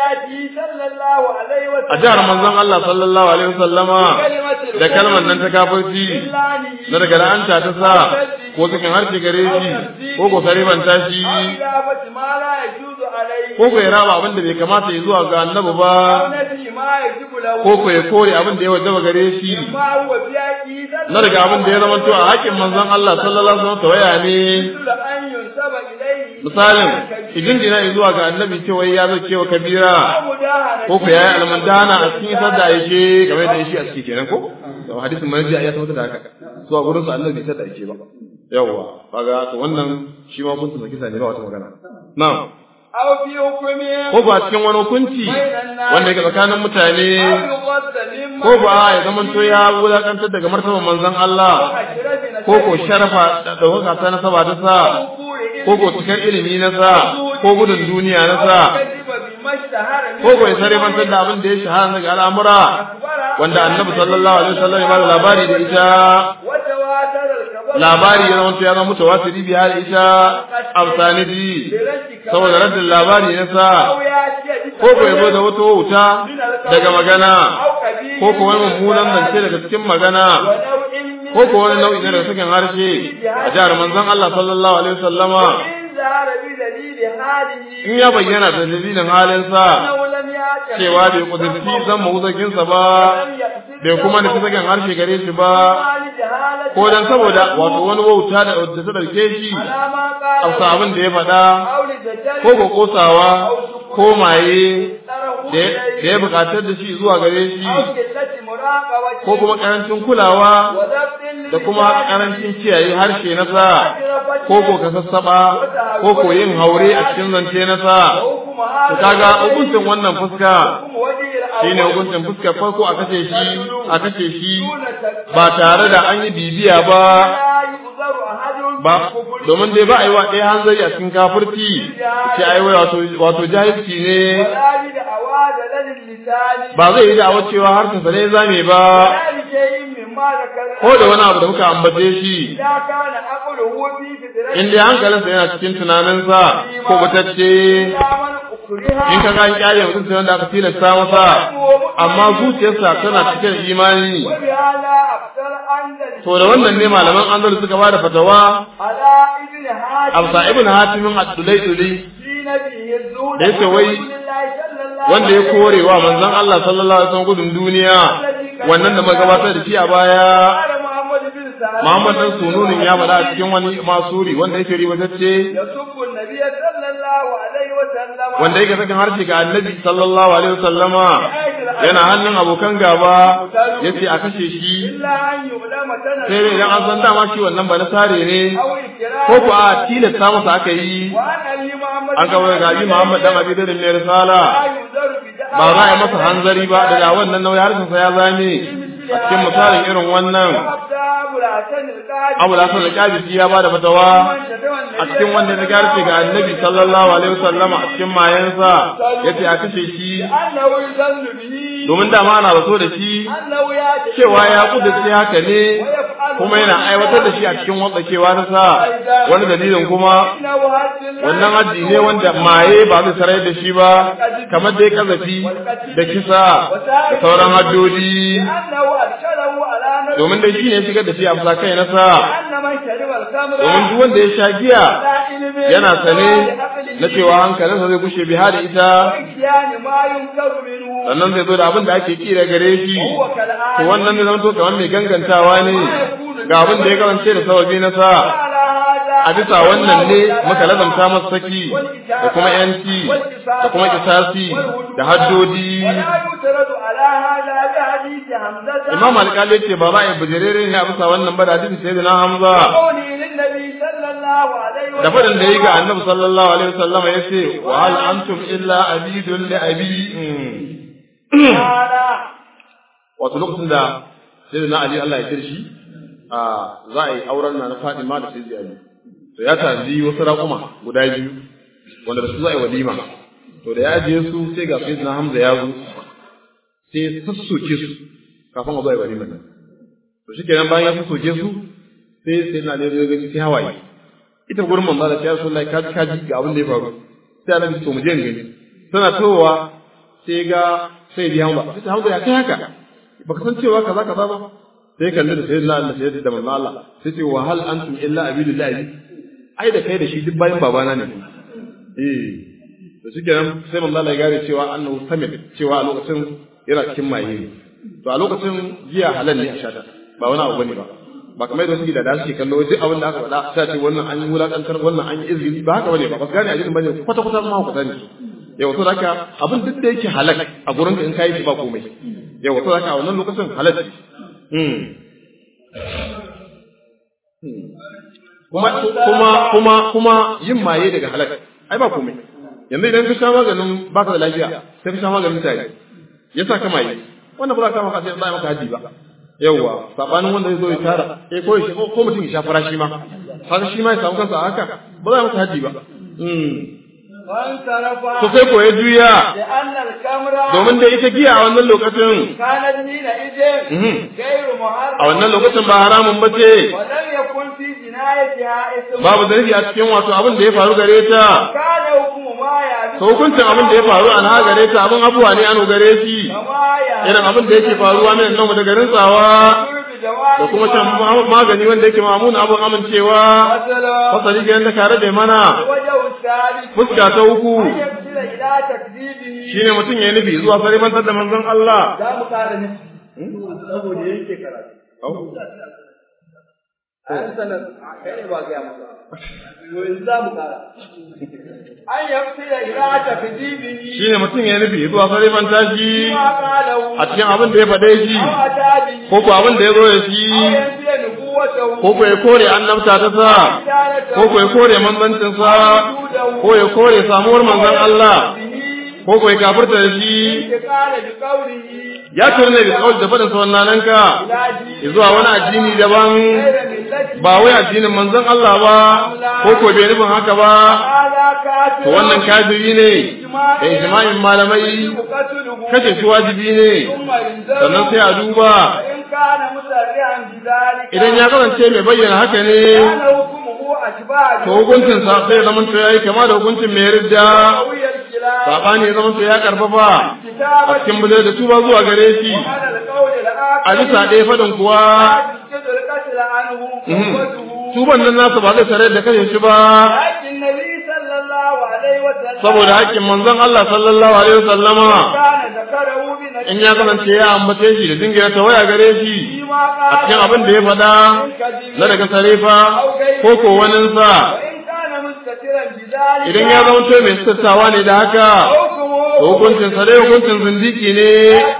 a jihar manzon Allah sallallahu alaihi wasallama da kalmar nan ta kafirci na daga la'anta ta sa ko ko sakin harshe gare shi ko ko sarifanta shi أو إضافة ما لا يجوز عليه ko ko ya raba abin da bai kamata ya zuwa ga annabi ba أو نفي ما يجب له ko ko ya kore abin da ya wajaba gare shi ما هو في عقيدة na daga abin da ya zama to a haƙin manzon Allah sallallahu alaihi wasallam tawaya ne مثل أن ينسب إليه misalin idin dina zuwa ga annabi cewa ya zo cewa kabira أو مداهنة ko ku yayi almandana a cikin isar da yake game da shi a ciki kenan ko to hadisin manji ya tabbata da haka so a gurin su annabi sai da yake ba yawa kaga to wannan shi ma kun saki sani ba wata magana na'am أو في حكم ko ba cikin wani hukunci wanda yake tsakanin mutane أو يغض مما ko ba ya zama to ya wulakantar daga martaban manzon Allah أشرف ko ko sharafa da dauka ta nasaba ta sa ko ko cikar ilimi na sa ko gudun duniya na sa كذب بما اشتهر ko ko ya sarifantar da abin da ya shahara daga al'amura wanda annabi sallallahu alaihi wasallam ya bada labari da ita وتواتر الخبر labari ya zama ya zama mutawatiri bi har ita amsanidi saboda raddin labari na sa أو يأتي ko ko ya zo da wata wuta daga magana أو كبير ko ko wani mummunan zance daga cikin magana ونوع من ko ko wani nau'i na daga cikin harshe a jihar manzon Allah sallallahu alaihi wasallama إن ظهر بدليل هذه in ya bayyana da dalilin halinsa أنه لم يأتي cewa bai kudurci zan mahuzakinsa ba bai kuma nufi sakin harshe gare shi ba ko dan saboda wato wani wauta da da ta dauke shi a abin da ya faɗa ko ko kosawa ko maye da ya buƙatar da shi zuwa gare shi ko kuma ƙarancin kulawa da kuma ƙarancin kiyaye harshe na sa ko ko ka sassaɓa ko ko yin haure a cikin zance na sa to kaga hukuncin wannan fuska shine hukuncin fuskar farko a kashe shi a kashe shi ba tare da an yi bibiya ba ba domin dai ba a yi wa ɗaya hanzari a cikin kafirci ce ai wai wato wato jahilci ne ba zai yi da'awar cewa harshen sa ne zame ba ko da wani abu da muka ambace shi in dai hankalinsa yana cikin tunaninsa ko batacce in ka gani kyale mutum sai wanda aka tilasta masa amma zuciyarsa tana cike da imani to da wannan ne malaman andal suka ba da fatawa absa ibn hatimin ad-dulay da yake wai wanda ya kore wa manzon Allah sallallahu alaihi wasallam gudun duniya wannan da magabatar da shi a baya Muhammad dan sununin ya bada a cikin wani masuri wanda yake riwatacce wanda yake sakin harshe ga annabi sallallahu alaihi wasallama yana hannun abokan gaba yace a kashe shi sai dai idan an san dama shi wannan ba na sare ne ko ko a tilasta masa aka yi an kawai ga abi Muhammad dan Abi Dawud ne risala ba za a yi masa hanzari ba daga wannan nauyi harshen sa ya zame a cikin misalin irin wannan Abu Hassan al-Qabisi ya bada fatawa a cikin wanda ya garce ga Annabi sallallahu alaihi wasallam a cikin mayansa yace a kashe shi domin dama ana raso da shi cewa ya kudurce haka ne kuma yana aiwatar da shi a cikin watsakewa ta sa wani dalilin kuma wannan haji ne wanda maye ba zai sarai da shi ba kamar dai kazafi da kisa da sauran haddodi domin dai shi ne shigar da shi a fusa kai nasa domin duk wanda ya sha giya yana sane na cewa hankalinsa zai gushe biha da ita sannan zai zo da abin da ake kira gare shi to wannan ne zama to kamar mai gangantawa ne ga abin da ya karance da sababi na sa a bisa wannan ne muka lazamta masa saki da kuma yanci da kuma kisasi da haddodi imam alƙali ce ba za a yi bujirere ne a bisa wannan ba da hadisi sai da na hamza da faɗin da ya yi ga annabi sallallahu alaihi wasallam ya ce wa hal antum illa abidun li abi wato lokacin da sai da na ali Allah ya kirshi a za a yi auren na na Fatima da sai Ali to ya tanzi wasu raƙuma guda biyu wanda da su za a yi walima to da ya ajiye su sai ga sai na Hamza ya zo sai ya sassoke su kafin a zo a yi walima nan to shi kenan bayan ya sassoke su sai sai na ne zai gani sai hawaye ita gurin manzo da ya rasulullahi kaji kaji ga abin da ya faru sai Allah to mu je gani tana towa sai ga sai ya Hamza sai Hamza ya kai haka baka san cewa kaza kaza ba sai kalli da sayyidina Allah sai da manzo Allah sai ce wa hal antum illa abidullahi ai da kai da shi duk bayan babana ne eh to shi kenan sai manzo Allah ya gare cewa annahu samit cewa a lokacin yana cikin maye ne to a lokacin giya halal ne a shata ba wani abu bane ba ba kamar yadda suke da da suke kallo duk abin da aka faɗa sai ce wannan an yi wulakantar wannan an yi izini ba haka bane ba ba su gane addinin bane kwata kwata ma ku sani yau to haka abin duk da yake halal a gurin in kai shi ba komai yau to haka a wannan lokacin halal kuma kuma kuma kuma yin maye daga halal ai ba komai yanzu idan ka sha maganin baka da lafiya sai ka sha maganin tare ya sa ka maye wannan ba za ka maka sai ba maka haji ba yawwa sabanin wanda zai zo ya tara eh ko shi ko mutum ya sha farashi ma haka shi ma ya samu kansa haka ba za maka haji ba To sai ko ya juya, domin da ita giya a wannan lokacin, a wannan lokacin ba haramun ba ce, babu zarafi a cikin wato abin da ya faru gare ta, to hukuncin abin da ya faru a na gare ta abin abuwa ne an gare shi, irin abin da yake faruwa mai nan da garin tsawa. da kuma can magani wanda yake mamun abin amincewa fasali ga yadda kare da mana fuska ta uku shine mutum ya nufi zuwa sarifantar da manzon Allah za mu kara ne saboda yake karatu an sanar kai ne ba ga maka yanzu za mu kara an yafi da ila ta fidibi shine mutum ya nufi zuwa sarifanta shi a cikin abin da ya faɗe shi ko ko abin da ya zo ya shi ko ko ya kore annabta ta sa ko ko ya kore manzancin sa ko ya kore samuwar manzon Allah ko ko ya kafirta da shi ya turne da kawai da faɗin sa wannan ka zuwa wani addini daban ba wai addinin manzon Allah ba ko ko bai nufin haka ba to wannan kafiri ne da ijma'in malamai kace shi wajibi ne sannan sai a duba idan ya kasance mai bayyana haka ne to hukuncin sa sai zaman to yayi kama da hukuncin mai ridda sabani ya zaman to ya karfafa a cikin bude da tuba zuwa gare shi a bisa ɗaya fadin kuwa tuban nan nasa ba zai tare da kashe shi ba saboda haƙƙin manzon Allah sallallahu alaihi wasallama in ya kasance ya ambace shi da dingira ta waya gare shi a cikin abin da ya faɗa na daga sarefa ko ko waninsa idan ya zama to mai sassawa ne da haka hukuncin sa dai hukuncin zindiki ne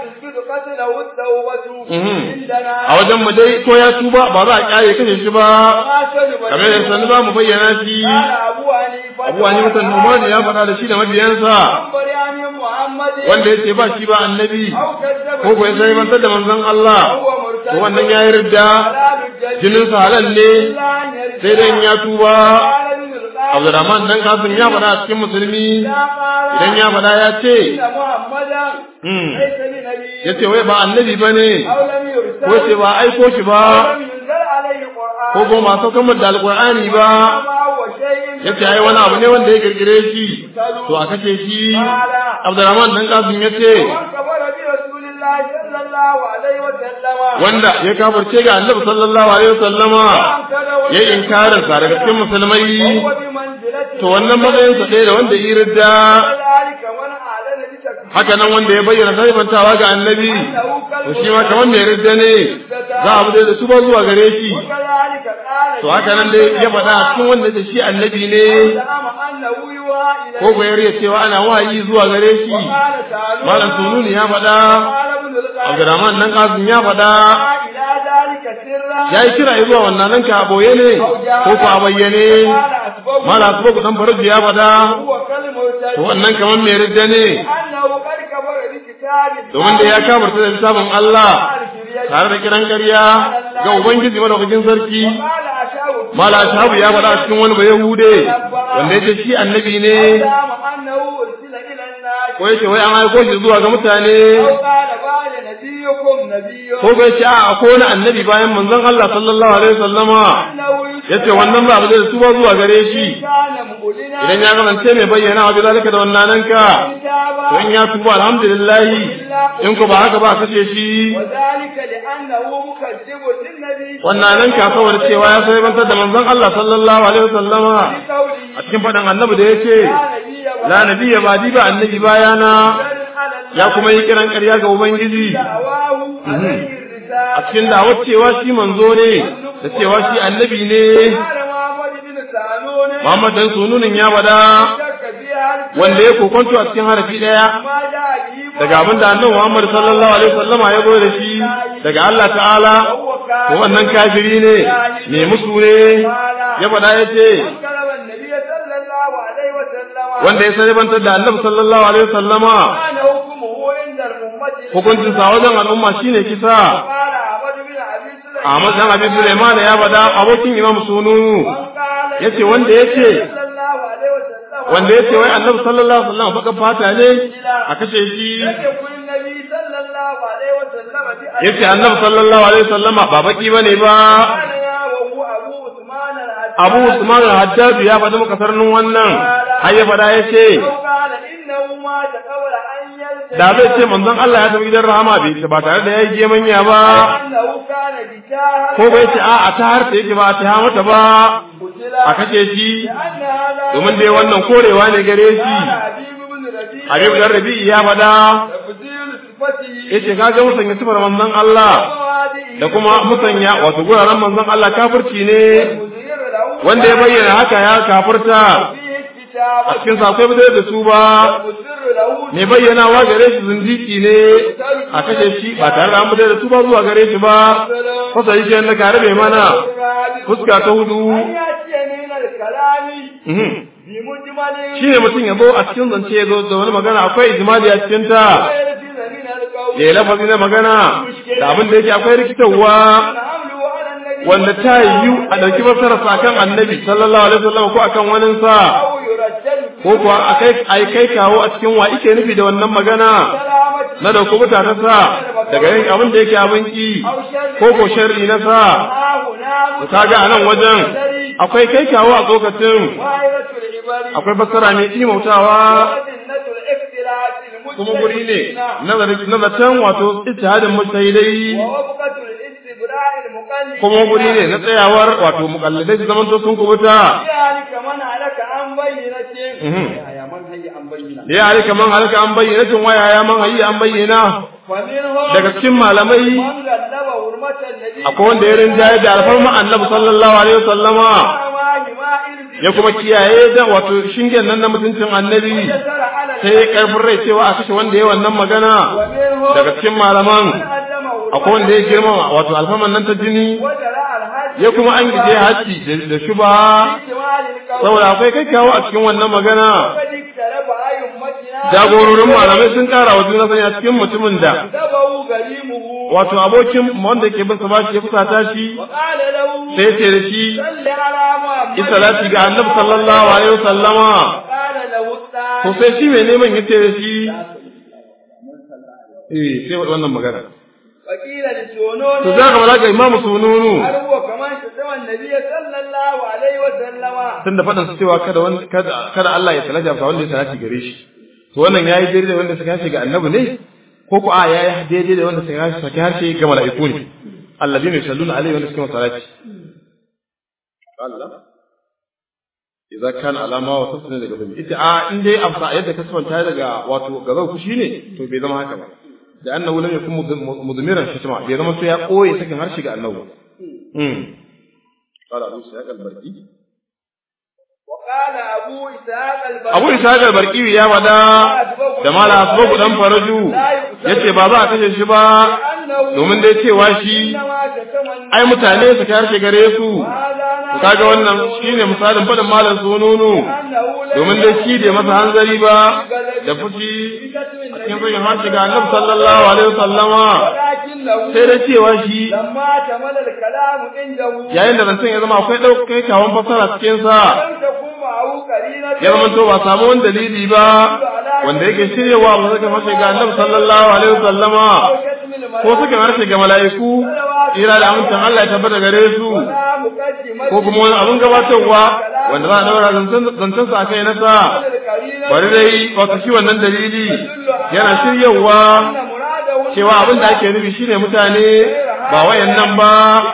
a wajen mu dai ko ya tuba ba za a kyale kashe shi ba kamar da sanu ba mu bayyana shi abu wani mutan numani ya faɗa da shi da mabiyansa wanda ya ce ba shi ba annabi ko ko ya sai mantar da manzon Allah ko wannan ya yi ridda jinin sa halal ne sai dai ya tuba Abdurrahman dan Kasim ya faɗa a cikin musulmi idan ya faɗa ya ce ya ce wai ba annabi ba ne ko ce ba aiko shi ba ko ko masu kamar da alƙur'ani ba ya ce ai wani abu ne wanda ya kirkire shi to a kashe shi Abdurrahman dan Kasim ya ce wanda ya kafirce ga annabi sallallahu alaihi wasallama ya inkarin sa daga cikin musulmai to wannan matsayin sa ɗaya da wanda yi ridda haka nan wanda ya bayyana saifantawa ga annabi to shi ma kamar mai ridda ne za a bude da su ba zuwa gare shi to haka nan dai ya faɗa a cikin wanda da shi annabi ne ko ko ya cewa ana wahayi zuwa gare shi malam sununi ya faɗa Abdurrahman nan Qasim ya faɗa ya yi kira zuwa wannan nan ka boye ne ko ko a bayyane mala kuma ku dan faraji ya faɗa to wannan kaman mai ridda ne domin da ya kabarta da littafin Allah tare da kiran ƙarya ga Ubangiji madaukakin sarki mala shabu ya faɗa cikin wani ba Yahude wanda ya ce shi annabi ne ko yake wai an aiko shi zuwa ga mutane ko bai ce a ko wani annabi bayan manzon Allah sallallahu alaihi wasallama yace wannan ba abu da su ba zuwa gare shi كان مؤلنا idan ya kasance mai bayyana wa zalika da wannan ka to in ya tuba alhamdulillah in ko ba haka ba kace shi وذلك لأنه مكذب للنبي wannan nan ka saboda cewa ya sai bantar da manzon Allah sallallahu alaihi wasallama a بقوله cikin faɗin annabi da yace لا la نبي nabiyya ba di ba annabi bayana ya kuma yi kiran ƙarya ga ubangiji دعواه عليه a الرسالة cikin dawar cewa shi manzo ne da cewa shi annabi ne قال محمد بن سالون Muhammad dan sununin ya bada شك فيها wanda ya kokonto a cikin harafi daya ما جاء به daga abin da annabi Muhammad sallallahu alaihi wasallama ya zo da shi daga Allah ta'ala وهو to كافر wannan kafiri ne me musu ne ya faɗa ya ce كلم النبي صلى الله عليه وسلم wanda ya sarbantar da annabi sallallahu alaihi wasallama كان حكمه عند الأمة hukuncin sa wajen al'umma shine kisa قال أحمد بن أبي سليمان Ahmad dan Abi Sulaiman ya faɗa abokin Imam Sununu قال yace wanda yace صلى الله عليه وسلم wanda yace wai annabi sallallahu alaihi wasallam baka fata ne a kashe shi لم يكن النبي صلى الله عليه وسلم بأبي yace annabi sallallahu alaihi wasallama ba baki bane ba قال يا وهو أبو عثمان العجاج Abu Usman al-Hajjaj ya faɗi maka sarnin wannan har ya faɗa yace أو قال إنه مات قبل أن يلتقي da zai ce manzon Allah ya tafi gidan rahama bai ba tare da yayi gemanya ba أنه كان بشاهد ko bai ce a a ta harta yake ba a ta mata ba قتل a kashe shi لأن هذا domin dai wannan korewa ne gare shi قال حبيب بن ربيع Habib dan Rabi'i ya faɗa تفضيل صفته yace kaga musanya sifar manzon Allah وهذه da kuma musanya wato guraren manzon Allah kafirci ne مظهر له wanda ya bayyana haka ya kafirta فيه الكتاب a cikin sa akwai bidai da su ba مظهر له mai bayyanawa gare shi zindiki ne a kashe shi ba tare da an bidai da su ba zuwa gare shi ba fasa yi shi na kare bai mana fuska ta hudu أن يأتي من الكلام mhm. بمجمل shi ne mutum ya zo a cikin zance ya zo da wani magana akwai ijimali a cikin ta ويلزم من القول ya yi lafazi na magana da abin da yake akwai rikitarwa حمله على النبي wanda ta yiwu a ɗauki fasararsa akan annabi sallallahu alaihi wasallam ko akan waninsa أو يرجل ko kuwa a kai ai kai kawo a cikin wa ike nufi da wannan magana سلامته na dauko mutane sa daga yin abin da yake abin ki ko ko sharri na sa ها هنا to kaga a nan wajen akwai kai kawo a tsokacin وائلة العبر akwai fassara mai imautawa وسنة الاختلاف kuma guri ne المجتهدين na zaton wato ijtihadin mujtahidai ووفقة الاستبراء المقلد kuma guri ne na tsayawar wato mukalladai su zamanto sun kubuta ذلك من هلك عن بينة Mhm. يا من هي عن بينة ya halika man halaka an bayyana cin waya ya man hayyi an bayyana ومنهم daga cikin malamai من غلب حرمة النبي akwai wanda ya rinjaye da alfarma annabi sallallahu alaihi wasallama ما ما إرزي ya kuma kiyaye da wato shingen nan na mutuncin annabi يسر على sai ya karfin rai cewa a kashe wanda ya wannan magana ومنهم daga cikin malaman من أدم akwai wanda ya girmama wato alfarman nan ta jini وجرى الحج ya kuma an gije haji da- da shuba احتمال القول saboda akwai kai kawo a cikin wannan magana وقد اقترب أئمتنا jagororin malamai sun kara wa juna sani a cikin mutumin da ذبوا غريمه wato abokin wanda ke bin sa bashi ya fusata shi وقال له sai ya ce da shi صل على محمد yi salati ga annabi sallallahu alaihi wasallama وقال له الثاني to sai shi mai neman ya ce da shi eh sai wannan magana وقيل لسونون to za ka malaka imamu sununu هل هو كمان شتم النبي صلى الله عليه وسلم tun da faɗin su cewa kada wanda kada kada Allah ya salati ga wanda ya salati gare shi to wannan yayi daidai da wanda suka harshe ga annabi ne ko ko a yayi daidai da wanda suka harshe saki harshe ga mala'iku ne alladhina yusalluna alaihi wa sallam salati Allah idza kana alama wa tasna daga bin ita a in dai amsa yadda ka sabanta daga wato gazau fushi ne to bai zama haka ba da annahu lam yakun mudmiran shatma bai zama sai ya koyi sakin harshe ga annabi mm قال أبو سعيد البرقي وقال أبو إسحاق البخاري Abu Isa ga Barkiyu ya wada da mala asbabu dan faraju yace ba za a kashe shi ba domin dai cewa shi إنما شتم النبي ai mutane su kai harshe gare su هذا kaga wannan shine misalin fadin malam sununu أنه لا domin dai shi bai masa hanzari ba da fushi a cikin bayin harshe ga Annabi sallallahu alaihi wasallama ولكنه sai da cewa shi لما تمل الكلام عنده yayin da zancen ya zama akwai ɗaukai kawon fasara cikin sa لم تكن معه قرينة ya zama to ba samu wani dalili ba wanda yake shiryewa ba suka fashe ga Annabi sallallahu alaihi wasallama أو شتم ko suka harshe ga mala'iku صلوات tsira da amincin Allah ya tabbata gare su ko kuma wani abin gabatarwa wanda za a daura zancen sa kai na sa bari dai wato shi wannan dalili yana shiryawa cewa abin da ake nufi shine mutane ba wayan nan ba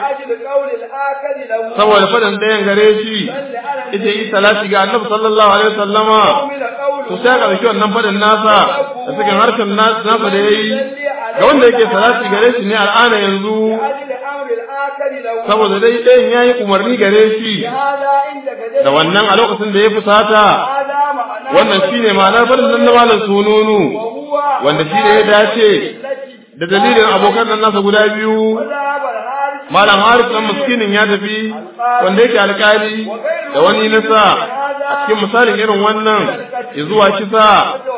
saboda faɗin ɗayan gare shi ita yi salati ga annabi sallallahu alaihi wasallama to sai ka dauki wannan faɗin nasa da cikin harshen nasa da yayi ga wanda yake salati gare shi ne al'ana yanzu saboda dai ɗayan yayi umarni gare shi da wannan a lokacin da ya fusata wannan shine ma'anar faɗin nan na malam sununu wanda shi ne ya dace da dalilin abokan nan nasa guda biyu malam haris dan miskinin ya tafi wanda yake alkali da wani nasa a cikin misalin irin wannan ya zuwa kisa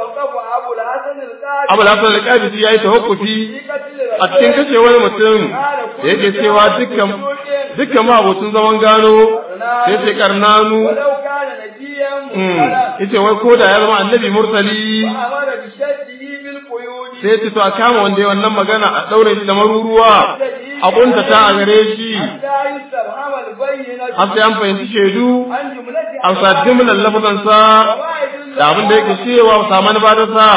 abu hasan alkali ya yi tawakkufi a cikin kashe wani mutum da yake cewa dukkan dukkan mabutun zaman gano sai ce karnanu yace wai ko da ya zama annabi mursali sai ce to a kama wanda ya wannan magana a daure shi da maruruwa a kuntata a gare shi har sai an fahimci shaidu a sadin min lafadansa da abin da yake cewa saman ba da sa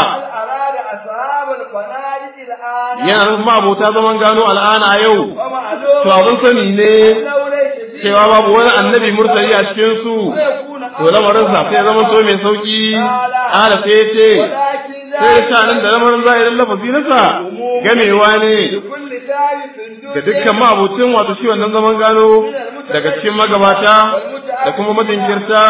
yana nufin ma'abota zaman gano al'ana a yau to abin sani ne cewa babu wani annabi murtali a cikin su to lamarin sa sai zama so mai sauki ala sai ya ce sai ya nan da lamarin zahirin lafazi nasa gamewa ne ga dukkan ma'abucin wato shi wannan zaman gano daga cikin magabata da kuma majinkirta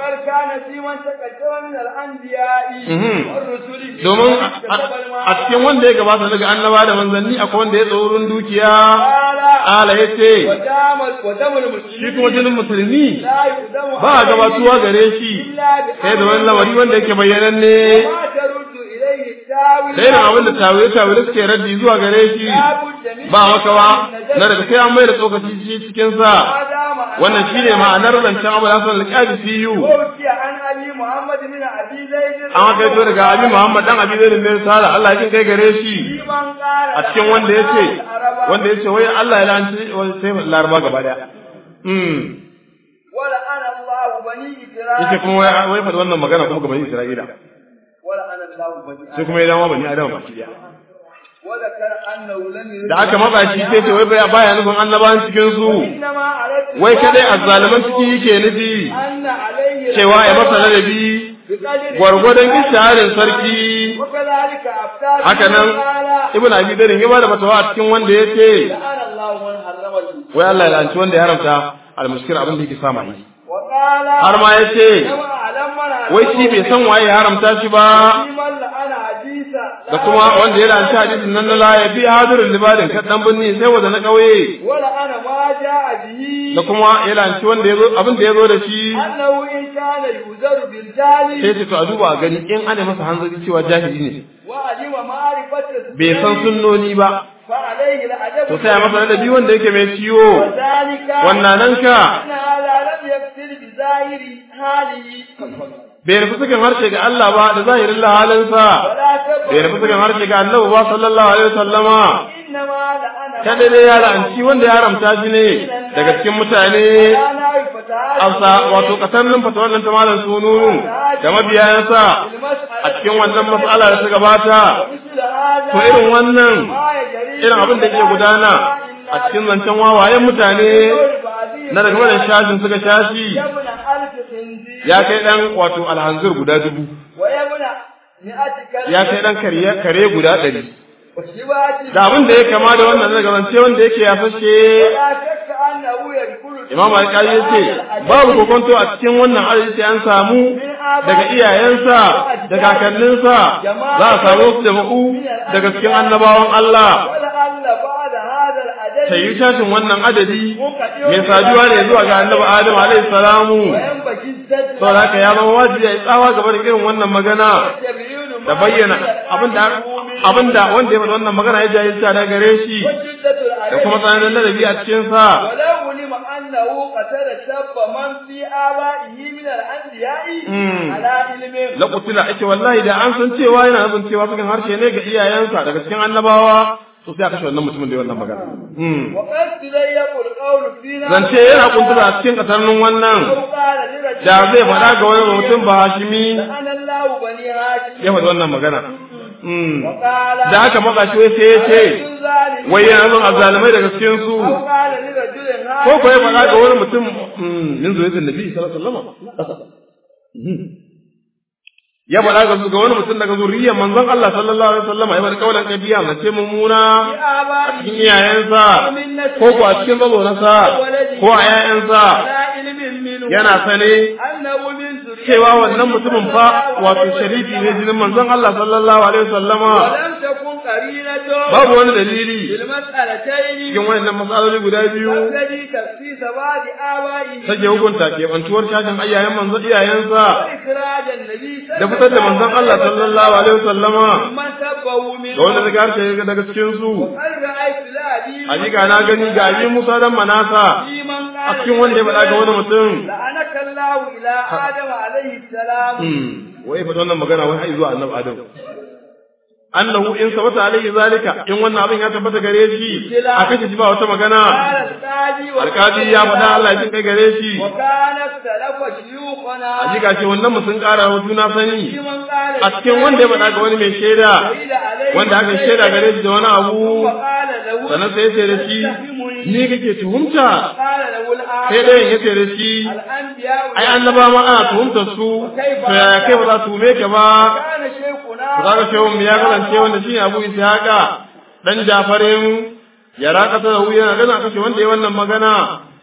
domin a cikin wanda ya gabata daga annaba da manzanni akwai wanda ya tsoron dukiya ala ya ce shi kuma jinin musulmi ba a gabatuwa gare shi sai da wani lamari wanda yake bayyanan ne da irin abin da tawaye tawaye suke raddi zuwa gare shi ba makawa na daga sai an mai da tsokaci shi cikin sa wannan shine ma'anar zancen abu da hasan alƙabi fiyu an kai to daga abi muhammad dan abi zaid bin sala Allah ya kai gare shi a cikin wanda yace wanda yace wai Allah ya lanci sai laraba gaba daya mm wala ana Allah bani isra'ila yace kuma wai wai fa wannan magana kuma ga bani isra'ila sai kuma ya dama bani adama baki daya da aka matsa shi sai ce wai baya nufin annabawan cikin su wai kadai azzaliman ciki yake nufi cewa ya masa ladabi gwargwadon isharin sarki haka nan ibn abi darin ya bada fatawa a cikin wanda ya ce wai Allah ya lanci wanda ya haramta al-muskir abin da yake sama yi har ma ya ce wai shi bai san waye ya haramta shi ba da kuma wanda ya lanci hadisin nan na laye bi hadirin libadin kan dan binni sai wanda na kauye da kuma ya lanci wanda ya zo abin da ya zo da shi sai ce to a duba a gani in ana masa hanzari cewa jahili ne bai san sunnoni ba to sai masa ladabi wanda yake mai ciwo wannan nan ka bai nufi sukan harshe ga Allah ba da zahirin lahalinsa bai nufi sukan harshe ga annabi ba sallallahu alaihi wasallama kada dai ya la'anci wanda ya haramta shi ne daga cikin mutane amsa wato kasannin fatawar nan ta malam sununu da mabiyayansa a cikin wannan mas'ala da ta gabata to irin wannan irin abin da ke gudana a cikin zancen wawayen mutane na daga wannan shashin suka shashi ya kai dan wato alhanzir guda dubu ya kai dan kare guda ɗari da abin da ya kama da wannan daga zance wanda yake ya fashe imam alƙali ya ce babu kokonto a cikin wannan arziki an samu daga iyayensa da kakanninsa za a samu su jama'u daga cikin annabawan Allah ta yi tashin wannan adadi mai saduwa ne zuwa ga annabi Adam alaihi salamu saboda haka ya zama wajibi ya tsawa gaba da irin wannan magana da bayyana abinda abinda wanda ya faɗa wannan magana ya jahilta da gare shi da kuma tsananin ladabi a cikin sa la qutila ake wallahi da an san cewa yana nufin cewa cikin harshe ne ga iyayensa daga cikin annabawa so sai a kashe wannan mutumin da wannan magana وقد تضيق القول فينا zance yana kuntura a cikin katarnin wannan لو قال لرجل da zai faɗa ga wani mutum ba hashimi لعن الله بني هاشم ya faɗi wannan magana Mm. وقال da aka matsa shi wai sai ya ce رجل ظالم wai yana son azalimai daga cikin su أو قال لرجل ko ko ya هاشم faɗa ga wani mutum mm, min zuwa nabi sallallahu alaihi wasallam Mhm. ya faɗa ga su ga wani mutum daga zuriyar manzon Allah sallallahu alaihi wasallam ya faɗi kaulan kabiya na ce mummuna a cikin iyayensa ko ko a cikin mazonansa ko a ƴaƴansa على علم منه yana sane أنه من ذريته cewa wannan mutumin fa wato sharifi ne jinin manzon Allah sallallahu alaihi wasallama ولم تكن قرينته babu wani dalili بالمسألتين cikin wannan matsaloli guda biyu الذي تخصيص بعض آبائه take hukunta keɓantuwar shashin ayyayen manzon iyayensa وإخراج النبي da fitar da manzon Allah sallallahu alaihi wasallama من سبه منه da wanda daga harshe daga cikin su وقد رأيت لأبي hakika na gani ga abi Musa dan Manasa في من a cikin wanda ya faɗa ga wani mutum لعنك الله إلى آدم عليه السلام Hmm, wai fa wannan magana wai har zuwa annabi Adam annahu in sabata alaihi zalika in wannan abin ya tabbata gare shi a kace shi ba wata magana قال القاضي alkadi ya faɗa Allah ya jin kai gare shi وكان اختلف شيوخنا hakika ce wannan mu sun ƙara wa juna sani في من قال a cikin wanda ya faɗa ga wani mai shaida شهد عليه wanda aka shaida gare shi da wani abu وقال له sannan sai ya ce da shi ni kake tuhumta قال له sai الآن dai ya ce da shi الأنبياء ai annaba ma ana tuhumtar su to yaya kai ba za su tuhume ka ba كان شيخنا za ka ce mu ya kasance wanda shine Abu Ishaqa dan Jafarin ya raka ta wuya yana gana kashe wanda ya wannan magana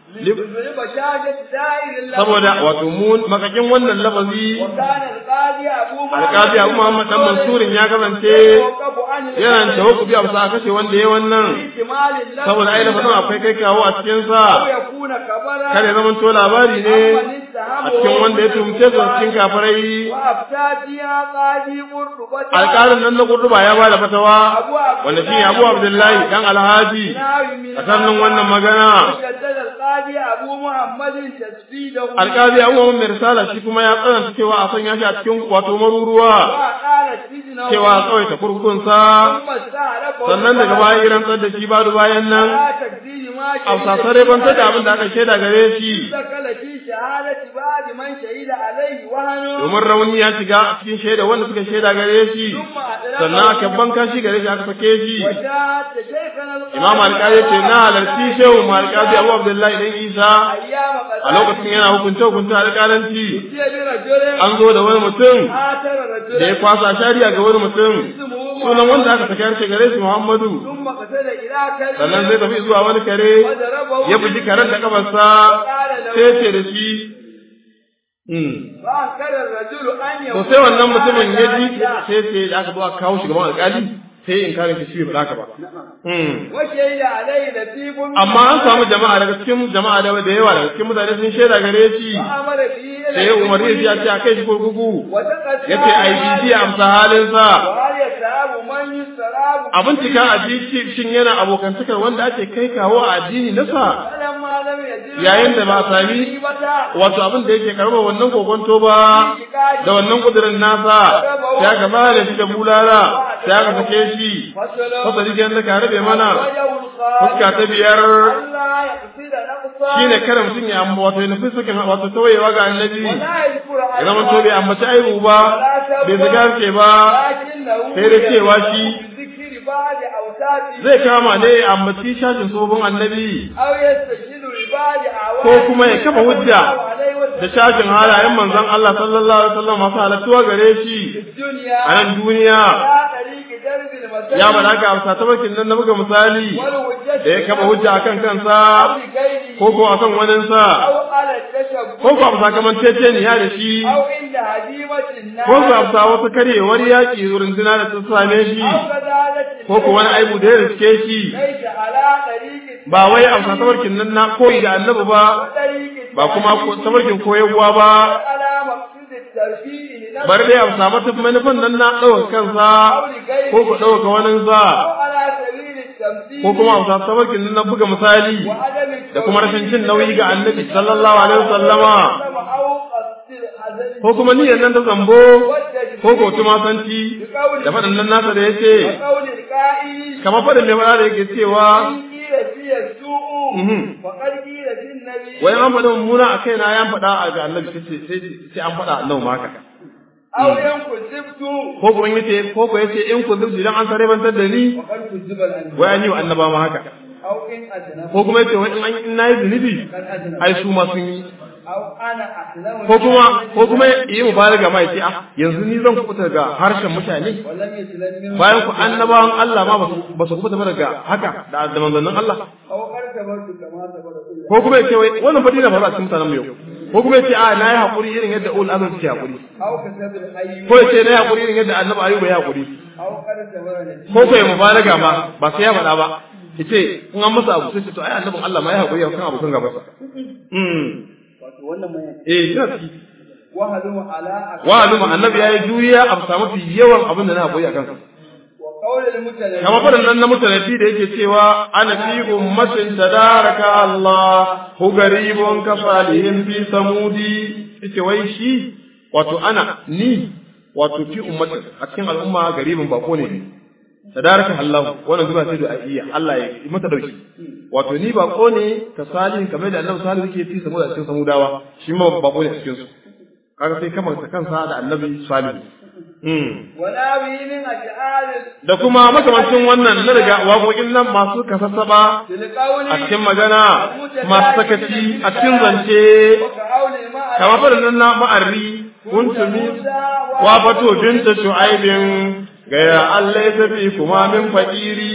بشاشة دائر الله saboda wato mu makakin wannan lafazi وكان القاضي أبو alƙazi Abu Muhammad dan Mansurin ya kasance يتوقف عن yana tawakkufi a bisa kashe wanda ya wannan احتمال الله saboda ai lafazin akwai kai kawo a cikin sa أو يكون كبرا kare zaman to labari ne a cikin wanda ya tumce su cikin kafirai وأفتى فيها قاضي قرطبة alƙalin nan na kurduba ya ba da fatawa wanda shi Abu Abdullahi dan Alhaji a sannan wannan magana جدد القاضي أبو محمد تسفيده alƙali Abu Muhammad mai risala shi kuma ya tsananta cewa a sanya shi a cikin wato maruruwa وقال سجنه cewa a tsawaita kurkunsa ثم استعرفه sannan daga baya ya rantsar da shi badu bayan nan لا تكذيب ما a sasare ban da abin da aka shaida gare shi دخل في شهادة بعد من شهد عليه وهن domin rauni ya shiga a cikin shaida wanda suka shaida gare shi ثم أدركه sannan aka banka shi gare shi aka sake shi وشاهدت شيخنا القاضي imam alƙali ce na halarci shehu ma alƙali abu abdullahi dan isa أيام a lokacin yana hukunta hukunta alƙalanci برجل an zo da wani mutum آثر da ya رجل kwasa shari'a ga wani mutum اسمه sunan wanda aka sake harshe gare shi muhammadu ثم قتل إلى كلب sannan zai tafi zuwa wani kare وضربه ya buji karen da kafarsa وقال له sai ce da shi "Hmm." فأنكر الرجل أن to يكون sai wannan mutumin ya ji لا sai ce da aka zo aka kawo shi gaban alƙali sai in kare shi bai faɗa ka ba Hmm. وشهد عليه لطيف amma an samu jama'a daga cikin jama'a da da yawa daga cikin mutane sun shaida gare shi وأمر به إلى sai ya umarni ya ce a kai shi kurkuku وتقدم ya ce a yi bibiya amsa halinsa وهل يتاب من يستراب a bincika a ji shin yana abokantakar wanda ake kai kawo a addini nasa فلما لم يجد yayin da ba a sami wato abin da yake karɓar wannan kokonto ba da wannan kudirin nasa sai aka ba da shi da bulala sai aka sake shi fasali kenan da ka rabe mana fuska ta biyar shine kare mutum ya amma wato ya nufi sakin wato tawayewa ga annabi ya zama to bai ambaci aibu ba bai zagarce ba sai da cewa shi zai kama ne ya ambaci shashin tsohon annabi ko kuma ya kafa hujja da shashin halayen manzon Allah sallallahu alaihi wasallam masu halattuwa gare shi a nan duniya ya bada ka amsa ta bakin nan na buga misali da ya kafa hujja akan kansa ko ko akan waninsa ko ko amsa kaman tece ne ya da shi ko ko amsa wasu karyewar yaƙi runduna da ta same shi ko ko wani aibu da ya riske shi ba wai amsa tabarkin nan na koyi da annabi ba ba kuma tabarkin koyarwa ba bari dai amsa mata manufan nan na ɗaukar kansa ko ku ɗauka waninsa ko kuma amsa tabarkin nan na buga misali da kuma rashin jin nauyi ga annabi sallallahu alaihi wasallama ko kuma niyyar nan ta zambo ko ko tumasanci da faɗin nan nasa da yace qa'i kamar fadin mai fada da yake cewa in qila fiya su'u Mhm. faqad qila fin nabi wai an faɗa mummuna a kaina ya faɗa a ga annabi sai sai sai an faɗa annabi ma haka aw yankuzibtu ko kuma yace ko ko yace in ku zubi dan an sare bantar da ni faqad kuziba al-anbiya wai an yi wa annaba ma haka aw in ajna ko kuma yace wai in an in nayi zunubi kan ajna ai su ma sun yi aw ana aslamu ko kuma ko kuma yi mubalaga ma yace ah yanzu ni zan kubuta daga harshen mutane wallam yaslam min bayan ku annabawan Allah ma basu basu kubuta ba daga haka da da manzannin Allah aw qartabartu kama tabara kullu ko kuma yace wai wannan fadila ba za a cikin mutanen mu yau ko kuma yace a na yi hakuri irin yadda ul azam ke hakuri aw kasabil ayyu ko yace na yi hakuri irin yadda annabi ayuba ya hakuri aw qartabara nabi ko ko ya mubalaga ma ba sai ya faɗa ba yace in an masa abu sai ce to ai annabin Allah ma ya hakuri kan abokan gaba mm wato wannan mai eh ina ciki wahadu ala akbar wa aluma annabi yayi juya a samu fi yawan abin da na hakuri akan sa wa qawl al-mutaladdi kama faɗin nan na mutanabi da yake cewa ana fi ummatin tadaraka Allah hu garibun ka salihin fi samudi yace wai shi wato ana ni wato fi ummatin a cikin al'umma garibin bako ne tadaraka Allah wannan zuba sai da iya Allah ya yi mata dauki wato ni bako ne ka salihin kamar da Annabi salihu yake fi samuda cikin samudawa shi ma bako ne a cikin su kaga sai kamar ta kansa da Annabi salihu mm wala bi min ash'ar da kuma makamancin wannan na daga waƙoƙin nan masu kasassaba til qawli a cikin magana masu sakaci a cikin zance wa qawli ma kamar faɗin nan na ma'arri kuntumi wa fato binta shu'aibin gaya Allah ya tafi kuma min fakiri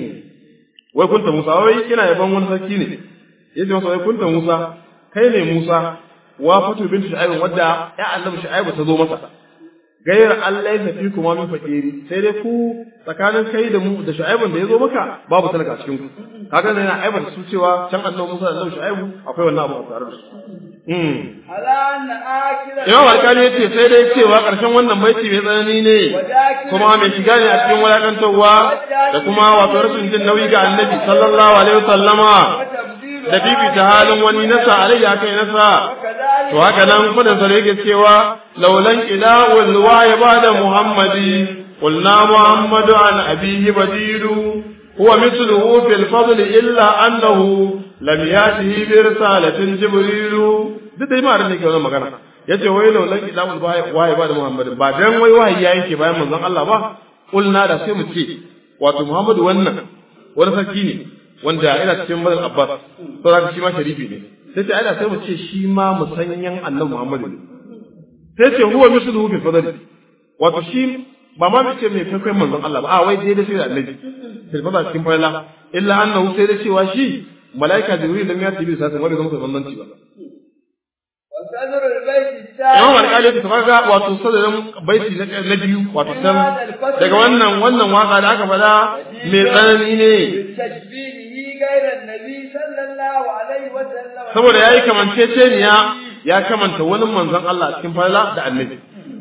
wai kunta Musa wai kina yaban wani sarki ne yace masa wai kunta Musa kai ne Musa wa fato binta shu'aibin wadda ya annabi shu'aibu ta zo masa gayar Allah ya fi kuma min fakiri sai dai ku tsakanin kai da mu da Shu'aibun da ya zo maka babu talaka cikin ku kaga ne yana aibar su cewa can annabi Musa da annabi Shu'aibu akwai wannan abu a tare da su mm ala anna akila Imam Alkali yace sai dai cewa karshen wannan baiti mai tsanani ne kuma mai shiga ne a cikin wulakantarwa da kuma wato rashin jin nauyi ga annabi sallallahu alaihi wasallama da bibita halin wani nasa alayya kai nasa to haka nan fadin sa da yake cewa laulan ilawul waya bada muhammadi qulna muhammadu an abihi badiru huwa mithluhu fil fadl illa annahu lam yatihi bi risalatin jibrilu duk dai ma ne ke wannan magana yace wai laulan ilawul waya bada muhammadi ba dan wai wahayi ya yake bayan manzon Allah ba qulna da sai mu ce wato muhammadu wannan wani sarki ne wanda yana cikin bazal abbas saboda shi ma sharifi ne sai ce ai sai mu ce shi ma musanyan annabi Muhammad ne sai ce huwa misluhu fi fadli wato shi ba ma mace mai faifai manzon Allah ba a wai dai da shi da annabi sai ba cikin fayla illa annahu sai da cewa shi malaika jibril da ya tibi sai wanda zama bambanci ba وصدر البيت Imam الثاني Al-Qali ta kaga wato sadarin baiti na na biyu wato can daga wannan wannan waka da aka faɗa mai tsanani ne بتشبيهه غير النبي صلى الله عليه وسلم saboda yayi kamanceceniya ya kamanta wani manzon Allah a cikin fayla da annabi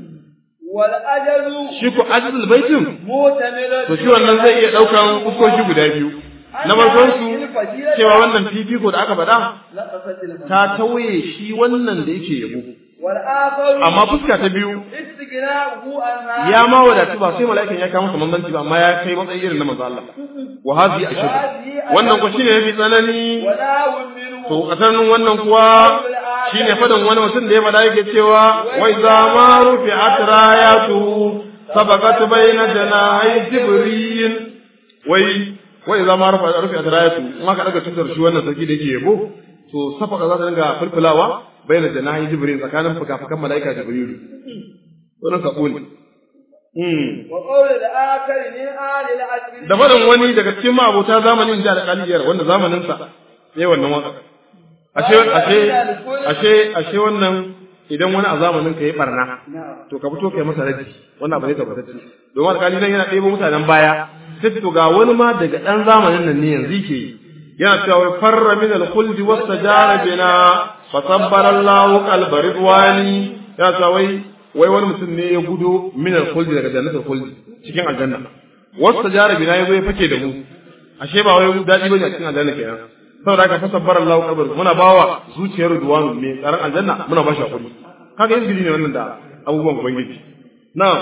والأجل shi ko ajizul baitin مؤتمر to shi wannan zai iya ɗaukan fuskoki guda biyu na farkon su cewa wannan fifiko da aka faɗa لقصت المنام ta tauye shi wannan da yake yabo والآخر amma fuska ta biyu استغناؤه عنها ya ma wadatu ba sai mala'ikan ya kawo masa manzanci ba amma ya kai matsayi irin na manzo Allah wa hadhi ashad wannan ko shine yafi tsanani وناو منه to kasanin wannan kuwa shine fadan wani mutum da ya faɗa yake cewa wai za ma rufi atrayatu sabaqat bayna janahi jibril wai wai za ma rufi rufi atrayatu in aka daga cutar shi wannan sarki da yake yabo to safaka za ta dinga fulfulawa bayna janahi jibril tsakanin fuka-fukan malaika jibril wannan sako ne Mm. وقول الآخر من آل العشر da faɗin wani daga cikin ma'abota zamanin da alƙaliyar wanda zamaninsa sai wannan waka ashe ashe ashe ashe wannan idan wani a zamanin ka yi barna نعم to ka fito kai masa raji wannan abu ne tabbatacce domin alƙali nan yana ɗebo mutanen baya sai to ga wani ma daga ɗan zamanin nan ne yanzu ke yi yana cewa wai farra min al-khuld wastajara bina fa sabbara Allahu qalba ridwani yana cewa wai wai wani mutum ne ya gudo min al-khuld daga jannatul khuld cikin aljanna wastajara bina yazo ya fake da mu ashe ba wai dadi bane a cikin aljanna kenan saboda haka fa sabbara Allahu qalba muna bawa zuciyar ridwanu ne tsaron aljanna muna ba shi hakuri kaga yin ne wannan da abubuwan ubangiji na'am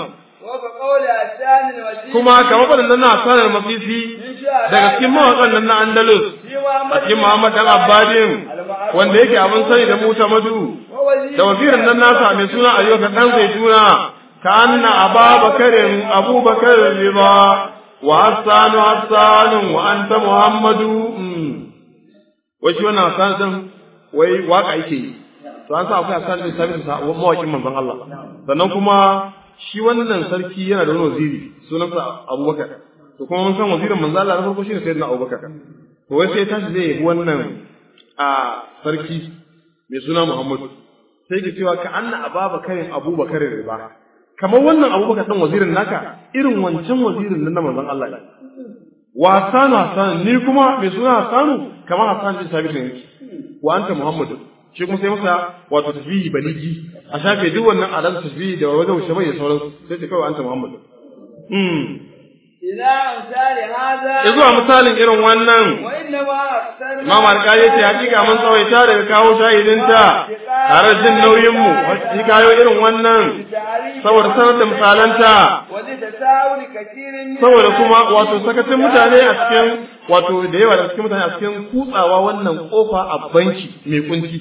kuma kamar waɗannan na sanar masisi daga cikin mawaƙan nan na Andalus a cikin Muhammad dan Abbadin wanda yake abin sani da Musa Madu da wazirin nan nasa mai suna Ayyuka dan Zaituna ka anna Ababakarin Abubakar riba wa Hassan Hassan wa anta Muhammadu wai shi wannan Hassan din wai waka yake yi to an sa akwai Hassan din sabin sa mawaƙin manzon Allah sannan kuma shi wannan sarki yana da wani waziri sunansa Abubakar to kuma mun san wazirin manzo Allah na farko shine sayyidina Abubakar to wai sai tashi zai yi wannan a sarki mai suna Muhammadu sai ke cewa ka anna Abubakarin Abubakar riba kamar wannan Abubakar dan wazirin naka irin wancan wazirin nan na manzon Allah ne wa Hasanu Hasanu ni kuma mai suna Hasanu kamar Hassan bin Sabit ne wa anta Muhammadu shi kuma sai masa wato tasbihi baligi a shafe duk wannan adan tasbihi da wajen wuce bai da sauransu sai ce kawai anta Muhammad mm ila amsali hada zuwa misalin irin wannan wa inna ma aktsar Imam Al-Qadi ce hakika mun tsawaita daga kawo shahidinta tare da jin nauyin mu shi kayo irin wannan saboda sanar da misalanta wani da sa'uri kakirin saboda kuma wato sakacin mutane a cikin wato da yawa da cikin mutane a cikin kutsawa wannan kofa a banki mai kunci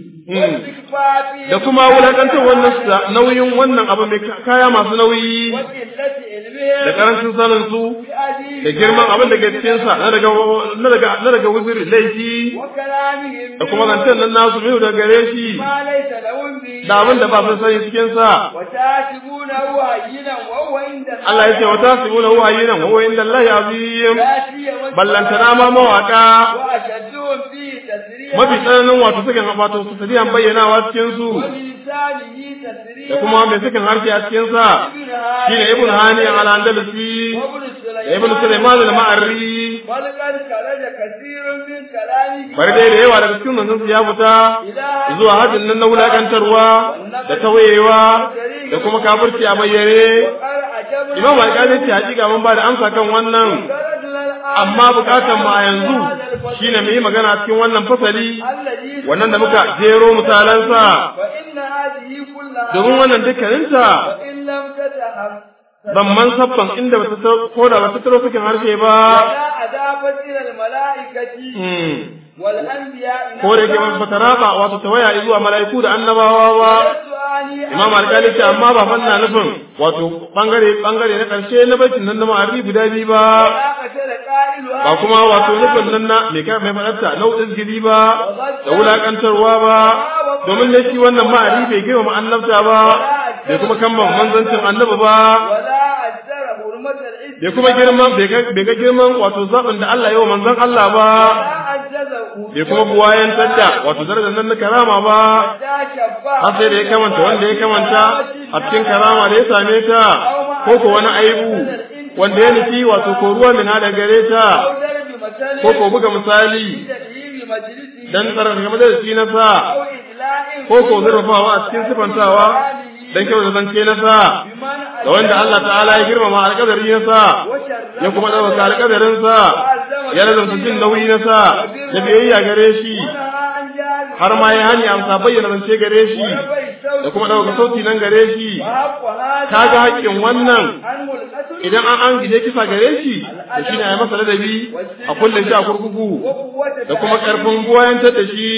da kuma wulakantar wannan nauyin wannan abu mai kaya masu nauyi da karancin sanin su da girman abin da ke cikin sa na daga na daga na daga wuzuri laifi da kuma zancen nan nasu mai da gare shi da abin da ba su sani cikin sa Allah ya ce wa tasibuna huwa hayyinan wa huwa inda Allah azim ballantana ma mawaka mafi tsananin wato sukan wato su sadiyan bayyanawa cikin su da kuma mai sukan harshe a cikin sa shine ibn hani al andalusi da ibn sulaiman al ma'arri bari dai da yawa daga cikin manzon su ya fita zuwa hajjin nan na wulakantarwa da tawayewa da kuma kafirci a bayyane imam alƙali ce hakika mun ba da amsa kan wannan amma bukatan mu a yanzu shine mu yi magana cikin wannan fasali wannan da muka jero misalansa domin wannan dukkaninta ban sabban inda ba ta ko da ba ta taro sakin harshe ba ko da ke ba ta raba wato ta waya zuwa mala'iku da annabawa ba imam alƙali ce amma ba fanna nufin wato bangare bangare na ƙarshe na baitin nan na ma'arri guda biyu ba ba kuma wato nufin nan na mai kai mai fadarta nau'in gidi ba da wulakantarwa ba domin da shi wannan ma'arri bai girma annabta ba bai kuma kamban manzancin annabi ba bai kuma girman bai ga girman wato zaɓin da Allah yawa manzon Allah ba bai kuma buwayen tadda wato darajar nan na karama ba har sai da ya kamanta wanda ya kamanta a cikin karama da ya same ta ko ko wani aibu wanda ya nufi wato ko ruwa min hada gare ta ko ko buga misali dan tsarar game da shi na sa ko ko zurfafawa a cikin sifantawa dan kyau da zance na sa da wanda Allah ta'ala ya girmama alƙadari na sa ya kuma ɗaukaka alƙadarin sa ya lazarta jin nauyi na sa da biyayya gare shi har ma ya hani amsa bayyana zance gare shi da kuma ɗaukaka sauti nan gare shi ka ga haƙƙin wannan idan an an gije kisa gare shi da shi ne a yi masa ladabi a kulle shi a kurkuku da kuma ƙarfin goyantar da shi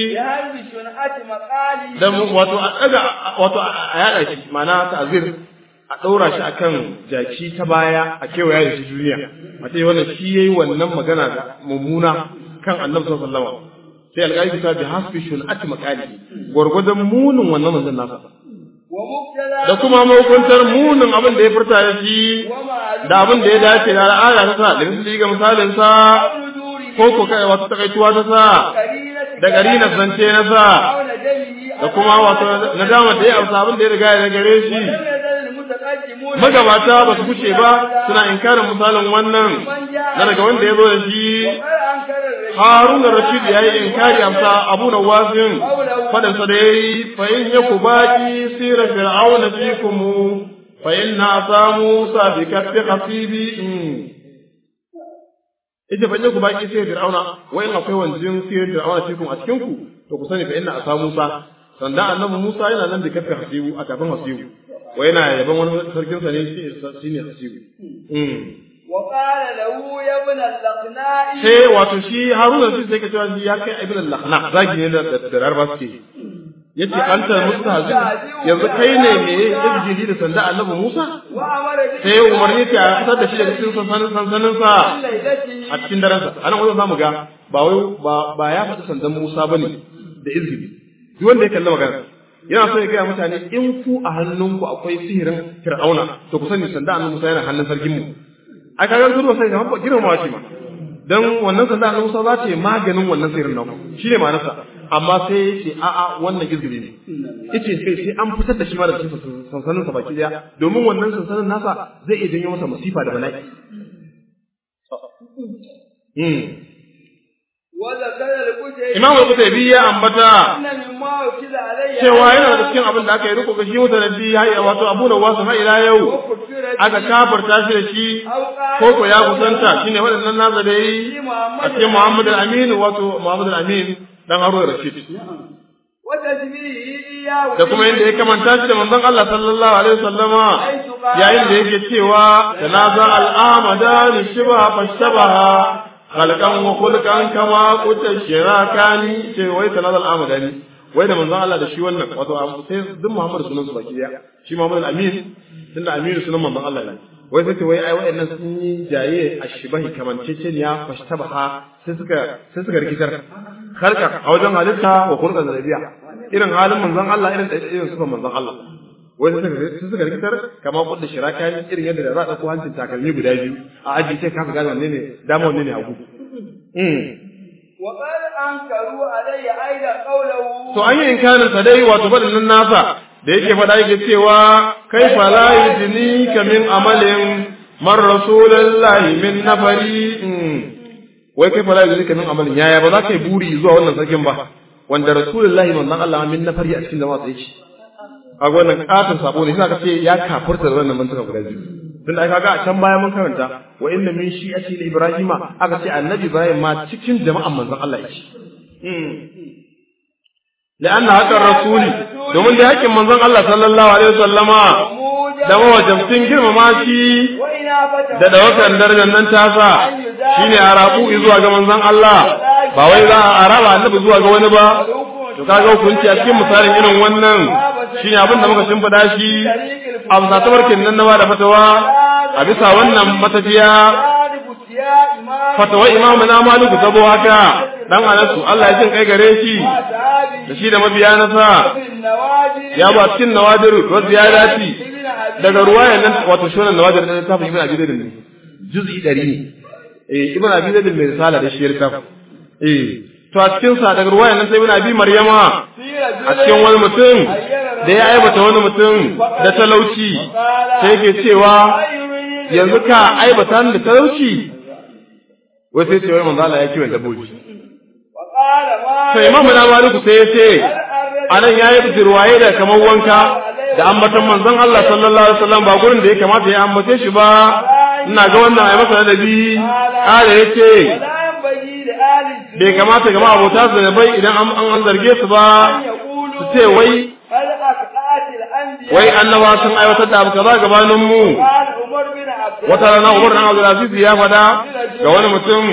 da wato a ɗaga wato a yaɗa shi ma'ana ta'azir a ɗaura shi akan jaki ta baya a kewaya da shi duniya mace wannan shi yayi wannan magana da mummuna kan annabi sallallahu alaihi wasallam sai alƙali ta bi hasbi shun'ati maqali gwargwadon munin wannan manzon nasa da kuma mahukuntar munin abin da ya furta da shi da abin da ya dace da al'ada ta sa da misali ga misalin sa ko ko kai wato takaituwa ta sa da gari na zance na sa da kuma wato nadama da ya amsa abin da ya riga ya gare shi magabata ba su kuce ba suna inkarin misalin wannan na daga wanda ya zo da shi haruna rashid ya yi inkari amsa abu na wasin fadansa da ya yi fa in ya ku baki sira fir'auna fikum fa in na samu sa bi kafi hasibi ita fa in ya ku baki sira fir'auna wa in akwai wanjin sira fir'auna fikum a cikin ku to ku sani fa in na samu sa sandan annabi Musa yana nan da kafi hasibu a kafin hasibu wai yana yaban wani sarkin sa ne shi ne hasibu وقال له يا ابن اللقناء sai wato shi haruna shi sai ka cewa shi ya kai ibn al-lakhna zagi ne da da rarba suke yace anta mustahzi yanzu kai ne me izgili da sanda annabi Musa sai umarni ta fitar da shi daga cikin sansanin sansanin sa a cikin daren sa anan wajen zamu ga ba wai ba ba ya faɗi sandan Musa bane da izgili duk wanda ya kalli magana yana so ya gaya mutane in ku a hannunku akwai sihirin fir'auna to ku sani sanda annabi Musa yana hannun sarkin mu a kaga zuwa sai ga girmamawa ce ma dan wannan sanda annabi Musa za ta yi maganin wannan sihirin nan shine ma'anarsa amma sai ya ce a'a wannan gizgiri ne yace sai sai an fitar da shi ma daga cikin sansanin sa baki daya domin wannan sansanin nasa zai iya janyo masa musifa da bala'i Imam Al-Qutaybi ya ambata cewa yana da cikin abin da aka yi riko ga shi mutanabbi ya yi wato Abu Nawas har ila yau aka kafarta shi da shi ko ko ya kusanta shine waɗannan nazari a cikin Muhammad al-Amin wato Muhammad al-Amin dan Harun Rashid da kuma yadda ya kamanta shi da manzon Allah sallallahu alaihi wasallama yayin da yake cewa tanaza al-amada li shibha fashtabaha khalqan wa khulqan kama quta shirakani ce wai tanaza al-amada ni wai da manzon Allah da shi wannan wato sai duk Muhammad sunan su baki daya shi Muhammad al-Amin tunda Aminu sunan manzon Allah ne wai sai wai ai wayannan sun yi jaye ashbahi kamanceceniya fashtabaha sai suka sai suka rikitar khalqa a wajen halitta wa khulqan rabiya irin halin manzon Allah irin irin sifan manzon Allah wai sai suka suka rikitar kama kudda shiraka irin yadda da za a dauko hancin takalmi guda biyu a aji sai ka gane wanne ne dama wanne ne hagu وقال أنكروا علي أيضا قوله to an yi inkarin sa dai wato faɗin nasa da yake faɗa yake cewa kai fa la yudni ka min amalin mar rasulullahi min nafari wai kai fa la yudni ka min amalin yaya ba za ka yi buri zuwa wannan sarkin ba wanda rasulullahi manzon Allah min nafari a cikin jama'a sai shi a wannan katon sabo ne sai ka ce ya kafurta da wannan mantuka guda biyu tun da kaga a can baya mun karanta wa inna min shi'ati ibrahima aka ce annabi ibrahim ma cikin jama'an manzon Allah yake لأن هكا الرسول domin da hakin manzon Allah sallallahu alaihi wasallama da mawajabcin girmama shi da dawakan darajar nan tasa shine arabu zuwa ga manzon Allah ba wai za a araba annabi zuwa ga wani ba to kaga hukunci a cikin misalin irin wannan shine abin da muka shimfida shi a bisa tabarkin nan na da fatawa a bisa wannan matafiya fatawa imamu na maliku tabo haka dan anasu Allah ya jin kai gare shi da shi da mabiya na sa ya ba cikin nawadir wa ziyadati daga ruwayan nan wato shonan nawadir da ta fi ibn abi zaid ne juz'i 100 ne eh ibn abi zaid mai risala da shi littaf eh to a cikin sa daga ruwayan nan sai ibn abi maryama a cikin wani mutum da ya aibata wani mutum da talauci sai yake cewa yanzu ka aibata da talauci wai sai ce wai manzo Allah ya kiwon dabbobi sai imamu na maliku sai ya ce anan yayi bijirwaye da kamar wanka da ambatan manzon Allah sallallahu alaihi wasallam ba gurin da ya kamata ya ambace shi ba ina ga wannan ai masa ladabi kare yace bai kamata ga abota su bai idan an an zarge su ba su ce wai wai annaba sun aiwatar da abu kaza gabanin mu wata rana Umar dan Abdul Aziz ya fada ga wani mutum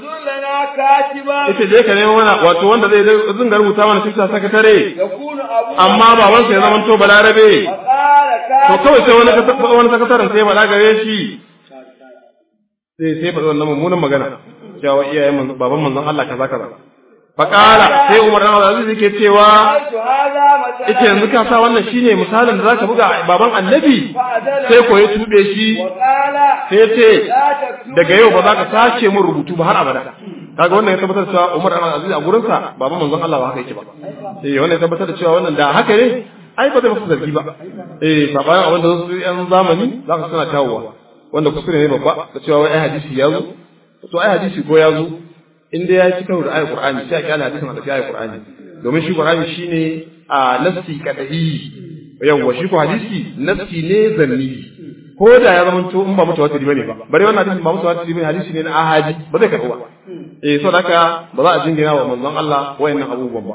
ita je ka nemo mana wato wanda zai zunga rubuta mana cikin sakatare amma babansa ya zama to balarabe to kawai sai wani wani sakataren sai bala gare shi sai sai faɗi wannan mummunan magana cewa iyayen baban manzon Allah kaza kaza Fakala sai Umar dan Aziz yake cewa ita yanzu ka sa wannan shine misalin da zaka buga baban Annabi sai ko ya tube shi sai ce daga yau ba za ka sace mun rubutu ba har abada kaga wannan ya tabbatar cewa Umar dan Aziz a gurin sa baban manzon Allah ba haka yake ba eh wannan ya tabbatar da cewa wannan da haka ne ai ba zai masa zargi ba eh sabayan abin da su yan zamani za ka suna kawowa wanda kuskure ne babba da cewa wai ai hadisi ya zo to ai hadisi ko ya zo in dai ya ci karo da ayat Qur'ani sai a kyala hadisin da ayat Qur'ani domin shi Qur'ani shine a nafsi kadai yawa shi ko hadisi nafsi ne zanni ko da ya zama to in ba mutawatir bane ba bare wannan hadisin ba mutawatir bane hadisi ne na ahadi ba zai karɓa eh so haka ba za a jingina wa manzon Allah wayannan abubuwan ba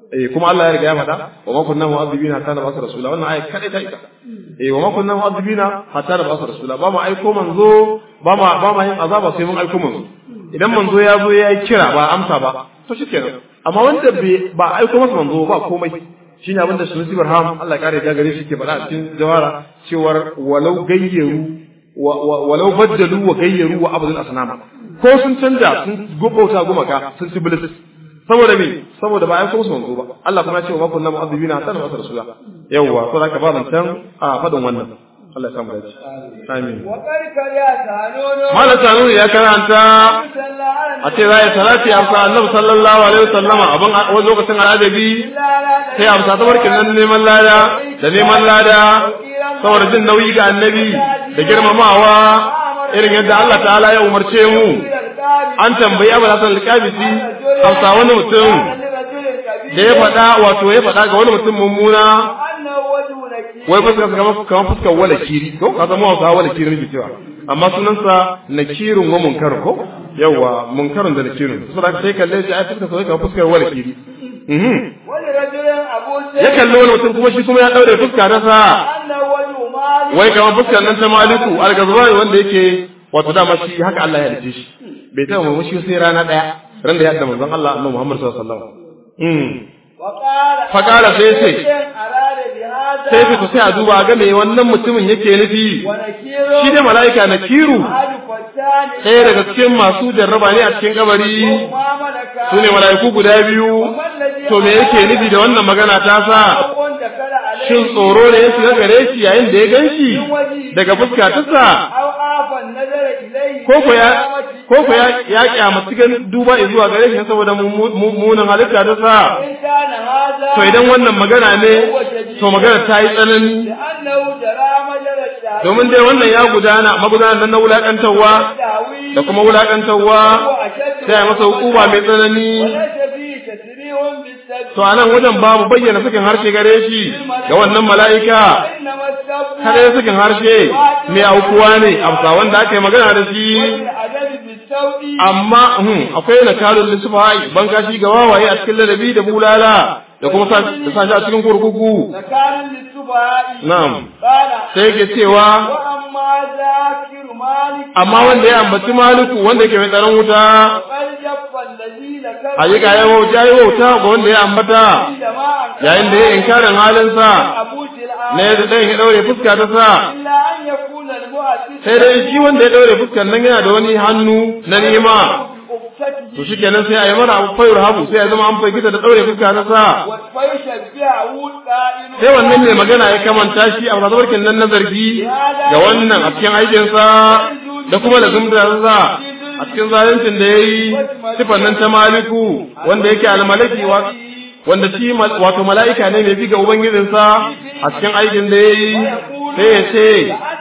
eh kuma Allah ya riga ya faɗa wa ma kunna mu'adhibina hatta nab'atha rasula wannan ayat kadai ta ita eh wa ma kunna mu'adhibina hatta nab'atha rasula ba mu aiko manzo ba ma ba ma yin azaba sai mun aiko manzo idan manzo ya zo ya yi kira ba amsa ba to shikenan amma wanda ba aiko masa manzo ba komai shine abinda Sunusi Barham Allah ya kare da gare shi ke faɗa a cikin jawara cewar walau gayyaru walau baddalu wa gayyaru wa abdul asnama ko sun canja sun gubauta gumaka sun ci bilis saboda me saboda ba ai ko su manzo ba Allah kuma ya ce wa ma kunna mu'adhibina hatta nab'atha rasula yawwa so zaka ba zancan a fadin wannan Allah ya samu dace amin Malam Sanuni ya karanta a ce za ya salati a sa Annabi sallallahu alaihi wasallama abin wani lokacin al'adabi sai amsa ta barkin nan neman lada da neman lada saboda jin nauyi ga Annabi da girmamawa irin yadda Allah ta'ala ya umarce mu an tambayi Abu Hassan al-Qabisi amsa wani mutum da ya faɗa wato ya faɗa ga wani mutum mummuna wai fuskar kamar kamar fuskar wala kiri ko ka zama wasa wala kiri ne cewa amma sunansa nakirun wa munkar ko yawa munkarun da nakirun saboda sai kalle shi ai fuskar sai kamar fuskar wala kiri ya kalli wani mutum kuma shi kuma ya daure fuska ta sa wai kamar fuskar nan ta maliku al-gazwani wanda yake wato dama shi haka Allah ya halice shi bai taɓa murmushi sai rana ɗaya ran da ya haɗa manzon Allah annabi Muhammad sallallahu alaihi wasallam faƙala sai ce sai fito sai a duba ga me wannan mutumin yake nufi shi da mala'ika na kiru ɗaya daga cikin masu jarraba ne a cikin kabari su ne mala'iku guda biyu to me yake nufi da wannan magana ta sa shin tsoro ne ya shiga gare shi yayin da ya gan shi daga fuska ta sa ko ko ya ya kyamaci gan duba zuwa gare shi saboda mummunan halitta ta sa to idan wannan magana ne to magana ta yi tsanani domin dai wannan ya gudana magudanar nan na wulakantarwa da kuma wulakantarwa sai a masa hukuma mai tsanani to a nan wajen babu bayyana sakin harshe gare shi ga wannan mala'ika kada ya sakin harshe mai aukuwa ne amsa wanda aka yi magana da shi amma akwai na kalun lissufa ban kashi ga wawaye a cikin ladabi da bulala da kuma da sashi a cikin kurkuku na'am sai ke cewa amma wanda ya ambaci maliku wanda yake mai tsaron wuta hakika ya wauta ya wauta ga wanda ya ambata yayin da ya inkarin halinsa na yadda ɗan ya ɗaure fuska ta sa sai dai shi wanda ya ɗaure fuskar nan yana da wani hannu na nima to shi kenan sai a yi mara abu fayar habu sai ya zama an fagita da ɗaure fuska ta sa sai wannan ne magana ya kamanta shi a rasabarkin nan na zargi ga wannan a cikin aikinsa da kuma da zumta sa a cikin zaluncin da ya yi sifan nan ta maliku wanda yake almalaki wanda shi wato mala'ika ne mai bi ga ubangijinsa a cikin aikin da ya yi sai ya ce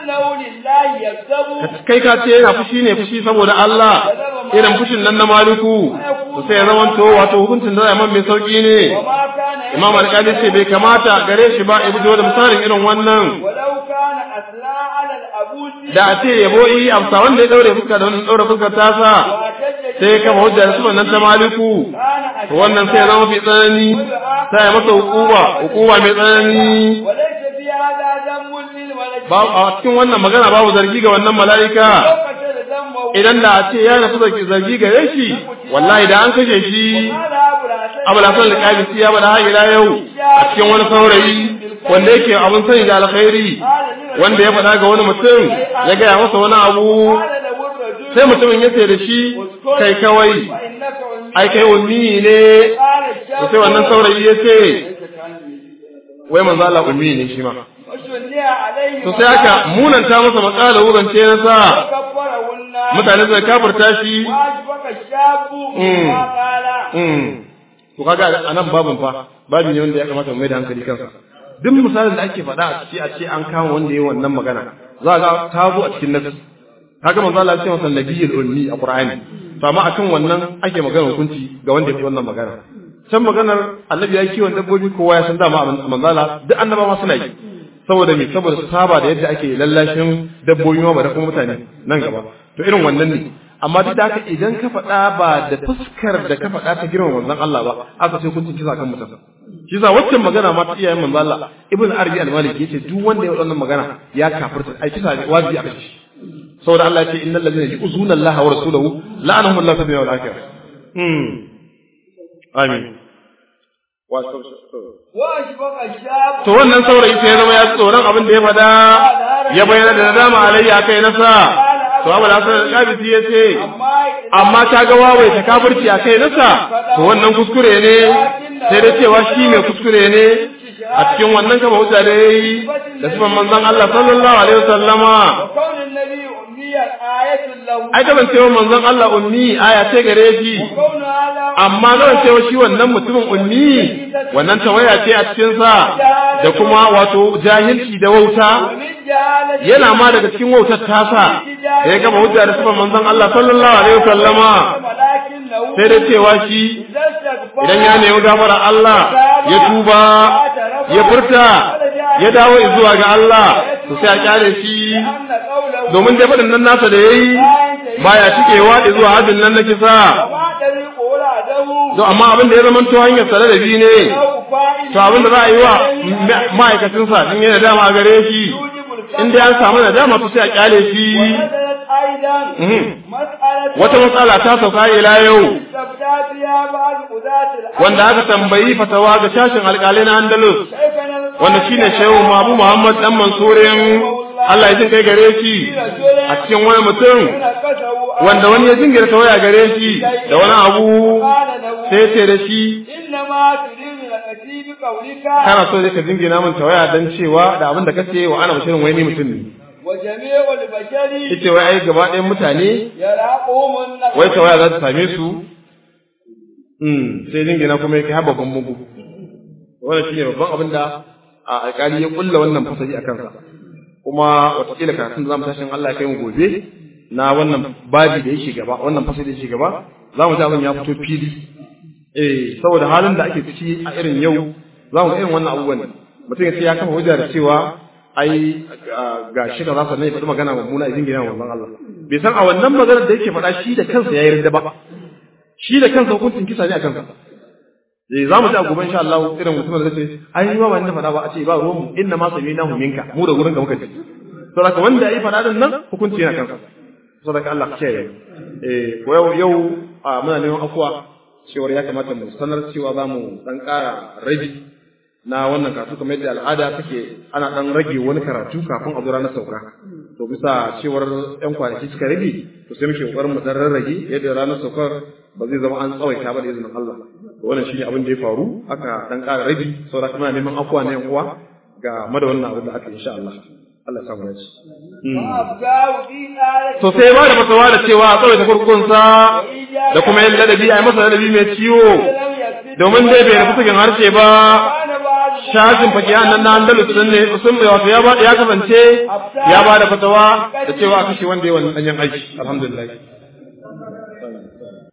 kai ka ce yana fushi ne fushi saboda Allah irin fushin nan na maliku to sai ya zamanto wato hukuncin da zai mai sauki ne imam alƙali ce bai kamata gare shi ba ya fito da misalin irin wannan da a ce yabo yi amsa wanda ya daure fuska da wannan daure fuskar tasa sai ya kama hujja da su nan ta maliku to wannan sai ya zama fi tsanani sai ya masa hukuma hukuma mai tsanani ba a cikin wannan magana babu zargi ga wannan mala'ika idan da a ce ya nasu da zargi gare shi wallahi da an kashe shi abu da sanar da kabisi ya bada haƙira yau a cikin wani saurayi wanda yake abin sani da alkhairi wanda ya faɗa ga wani mutum ya gaya masa wani abu sai mutumin ya ce da shi kai kawai ai kai ummi ne sai wannan saurayi ya ce wai manzo Allah ummi ne shi ma to sai aka munanta masa matsala wurance na sa mutane suka kafirta shi to kaga a nan babin fa babi ne wanda ya kamata mu mai da hankali kansa duk misalin da ake faɗa a ce a ce an kama wanda ya wannan magana za ga ta zo a cikin nasu kaga manzo Allah ya ce masa nabiyul ummi a Qur'ani to amma akan wannan ake magana hukunci ga wanda ya fi wannan magana can maganar annabi ya kiwon dabbobi kowa ya san dama manzo Allah duk annabawa suna yi saboda me saboda su saba da yadda ake lallashin dabbobi ma da kuma mutane nan gaba to irin wannan ne amma duk da haka idan ka faɗa ba da fuskar da ka faɗa ta girma manzon Allah ba aka ce kun kisa kan mutum shi sa waccan magana ma ta iyayen manzo Allah ibn arabi al-maliki yace duk wanda ya wannan magana ya kafirta ai kisa wajibi a kashi saboda Allah ya ce innal ladina yu'zuna Allah wa rasulahu la'anahum Allah fid dunya wal akhirah hmm amin to wannan saurayi sai ya zama ya tsoron abin da ya fada ya bayyana da nadama alayya kai nasa to abu da sanar kabisi ya ce amma ta ga wawai ta kafirci a kai nasa to wannan kuskure ne sai dai cewa shi mai kuskure ne a cikin wannan kama hujja da yayi da sifan manzon Allah sallallahu alaihi wasallama ai da ban cewa manzon Allah ummi aya ce gare shi amma zan cewa shi wannan mutumin ummi wannan tawaya ce a cikin sa da kuma wato jahilci da wauta yana ma daga cikin wautar tasa da ya gama hujja da sifan manzon Allah sallallahu alaihi wasallama sai da cewa shi idan ya nemi gafara Allah ya tuba ya furta ya dawo zuwa ga Allah to sai a kyale shi domin dai faɗin nan nasa da yayi baya cikewa da zuwa hadin nan na kisa to amma abin da ya zama to hanyar sare da bi ne to abin da za a yi wa ma'aikacin sa din yana dama a gare shi in dai an samu nadama to sai a kyale shi wata matsala ta sauka ila yau wanda aka tambayi fatawa ga shashin alƙalai na Andalus wanda shine Shehu Mabu Muhammad dan Mansurin Allah ya jin kai gare shi a cikin wani mutum wanda wani ya jingira tawaya gare shi da wani abu sai ce da shi kana so ka jingina min tawaya dan cewa da abin da kace wa ana mutum wai ni mutum ne Ita wai ai gaba ɗayan mutane wai tawaya za ta same su sai jingina kuma yake haɓa babban mugu wannan shine babban abin da a alƙali ya kulla wannan fasali a kansa kuma watakila karatun da zamu tashin Allah ya kai mu gobe na wannan babi da yake gaba wannan fasali da yake gaba za mu ji abin ya fito fili eh saboda halin da ake ciki a irin yau za mu ga irin wannan abubuwan mutum ya ce ya kafa hujja da cewa ai ga shi da za su ne faɗi magana mummuna a jingina wannan Allah bai san a wannan maganar da yake faɗa shi da kansa ya yarda ba shi da kansa hukuncin kisa ne a kansa eh za mu ji a gobe insha Allah irin mutumin da zai ai ba wani faɗa ba a ce ba ruwan mu inna ma sami'nahu minka mu da gurin ka muka ji to haka wanda yayi faɗa din nan hukunci yana kansa saboda Allah ke yi eh ko yau yau muna neman afuwa cewar ya kamata mu sanar cewa za mu dan ƙara rabi na wannan karatu kamar yadda al'ada take ana dan rage wani karatu kafin a zo ranar sauka to bisa cewar yan kwanaki suka rage to sai muke kokarin mu dan rarrage yadda ranar saukar ba zai zama an tsawaita ba da izinin Allah to wannan shine abin da ya faru aka dan ƙara rage saboda kuma neman afuwa na yan uwa ga mada wannan abin da aka insha Allah Allah ya samu dace to sai ba da fatawa da cewa a tsawaita kurkunsa da kuma yin ladabi a yi masa ladabi mai ciwo domin dai bai rufu cikin harshe ba shafin fakiya nan na andalus sun ne sun wato ya ya kasance ya ba da fatawa da cewa a kashe wanda ya wani danyen aiki alhamdulillah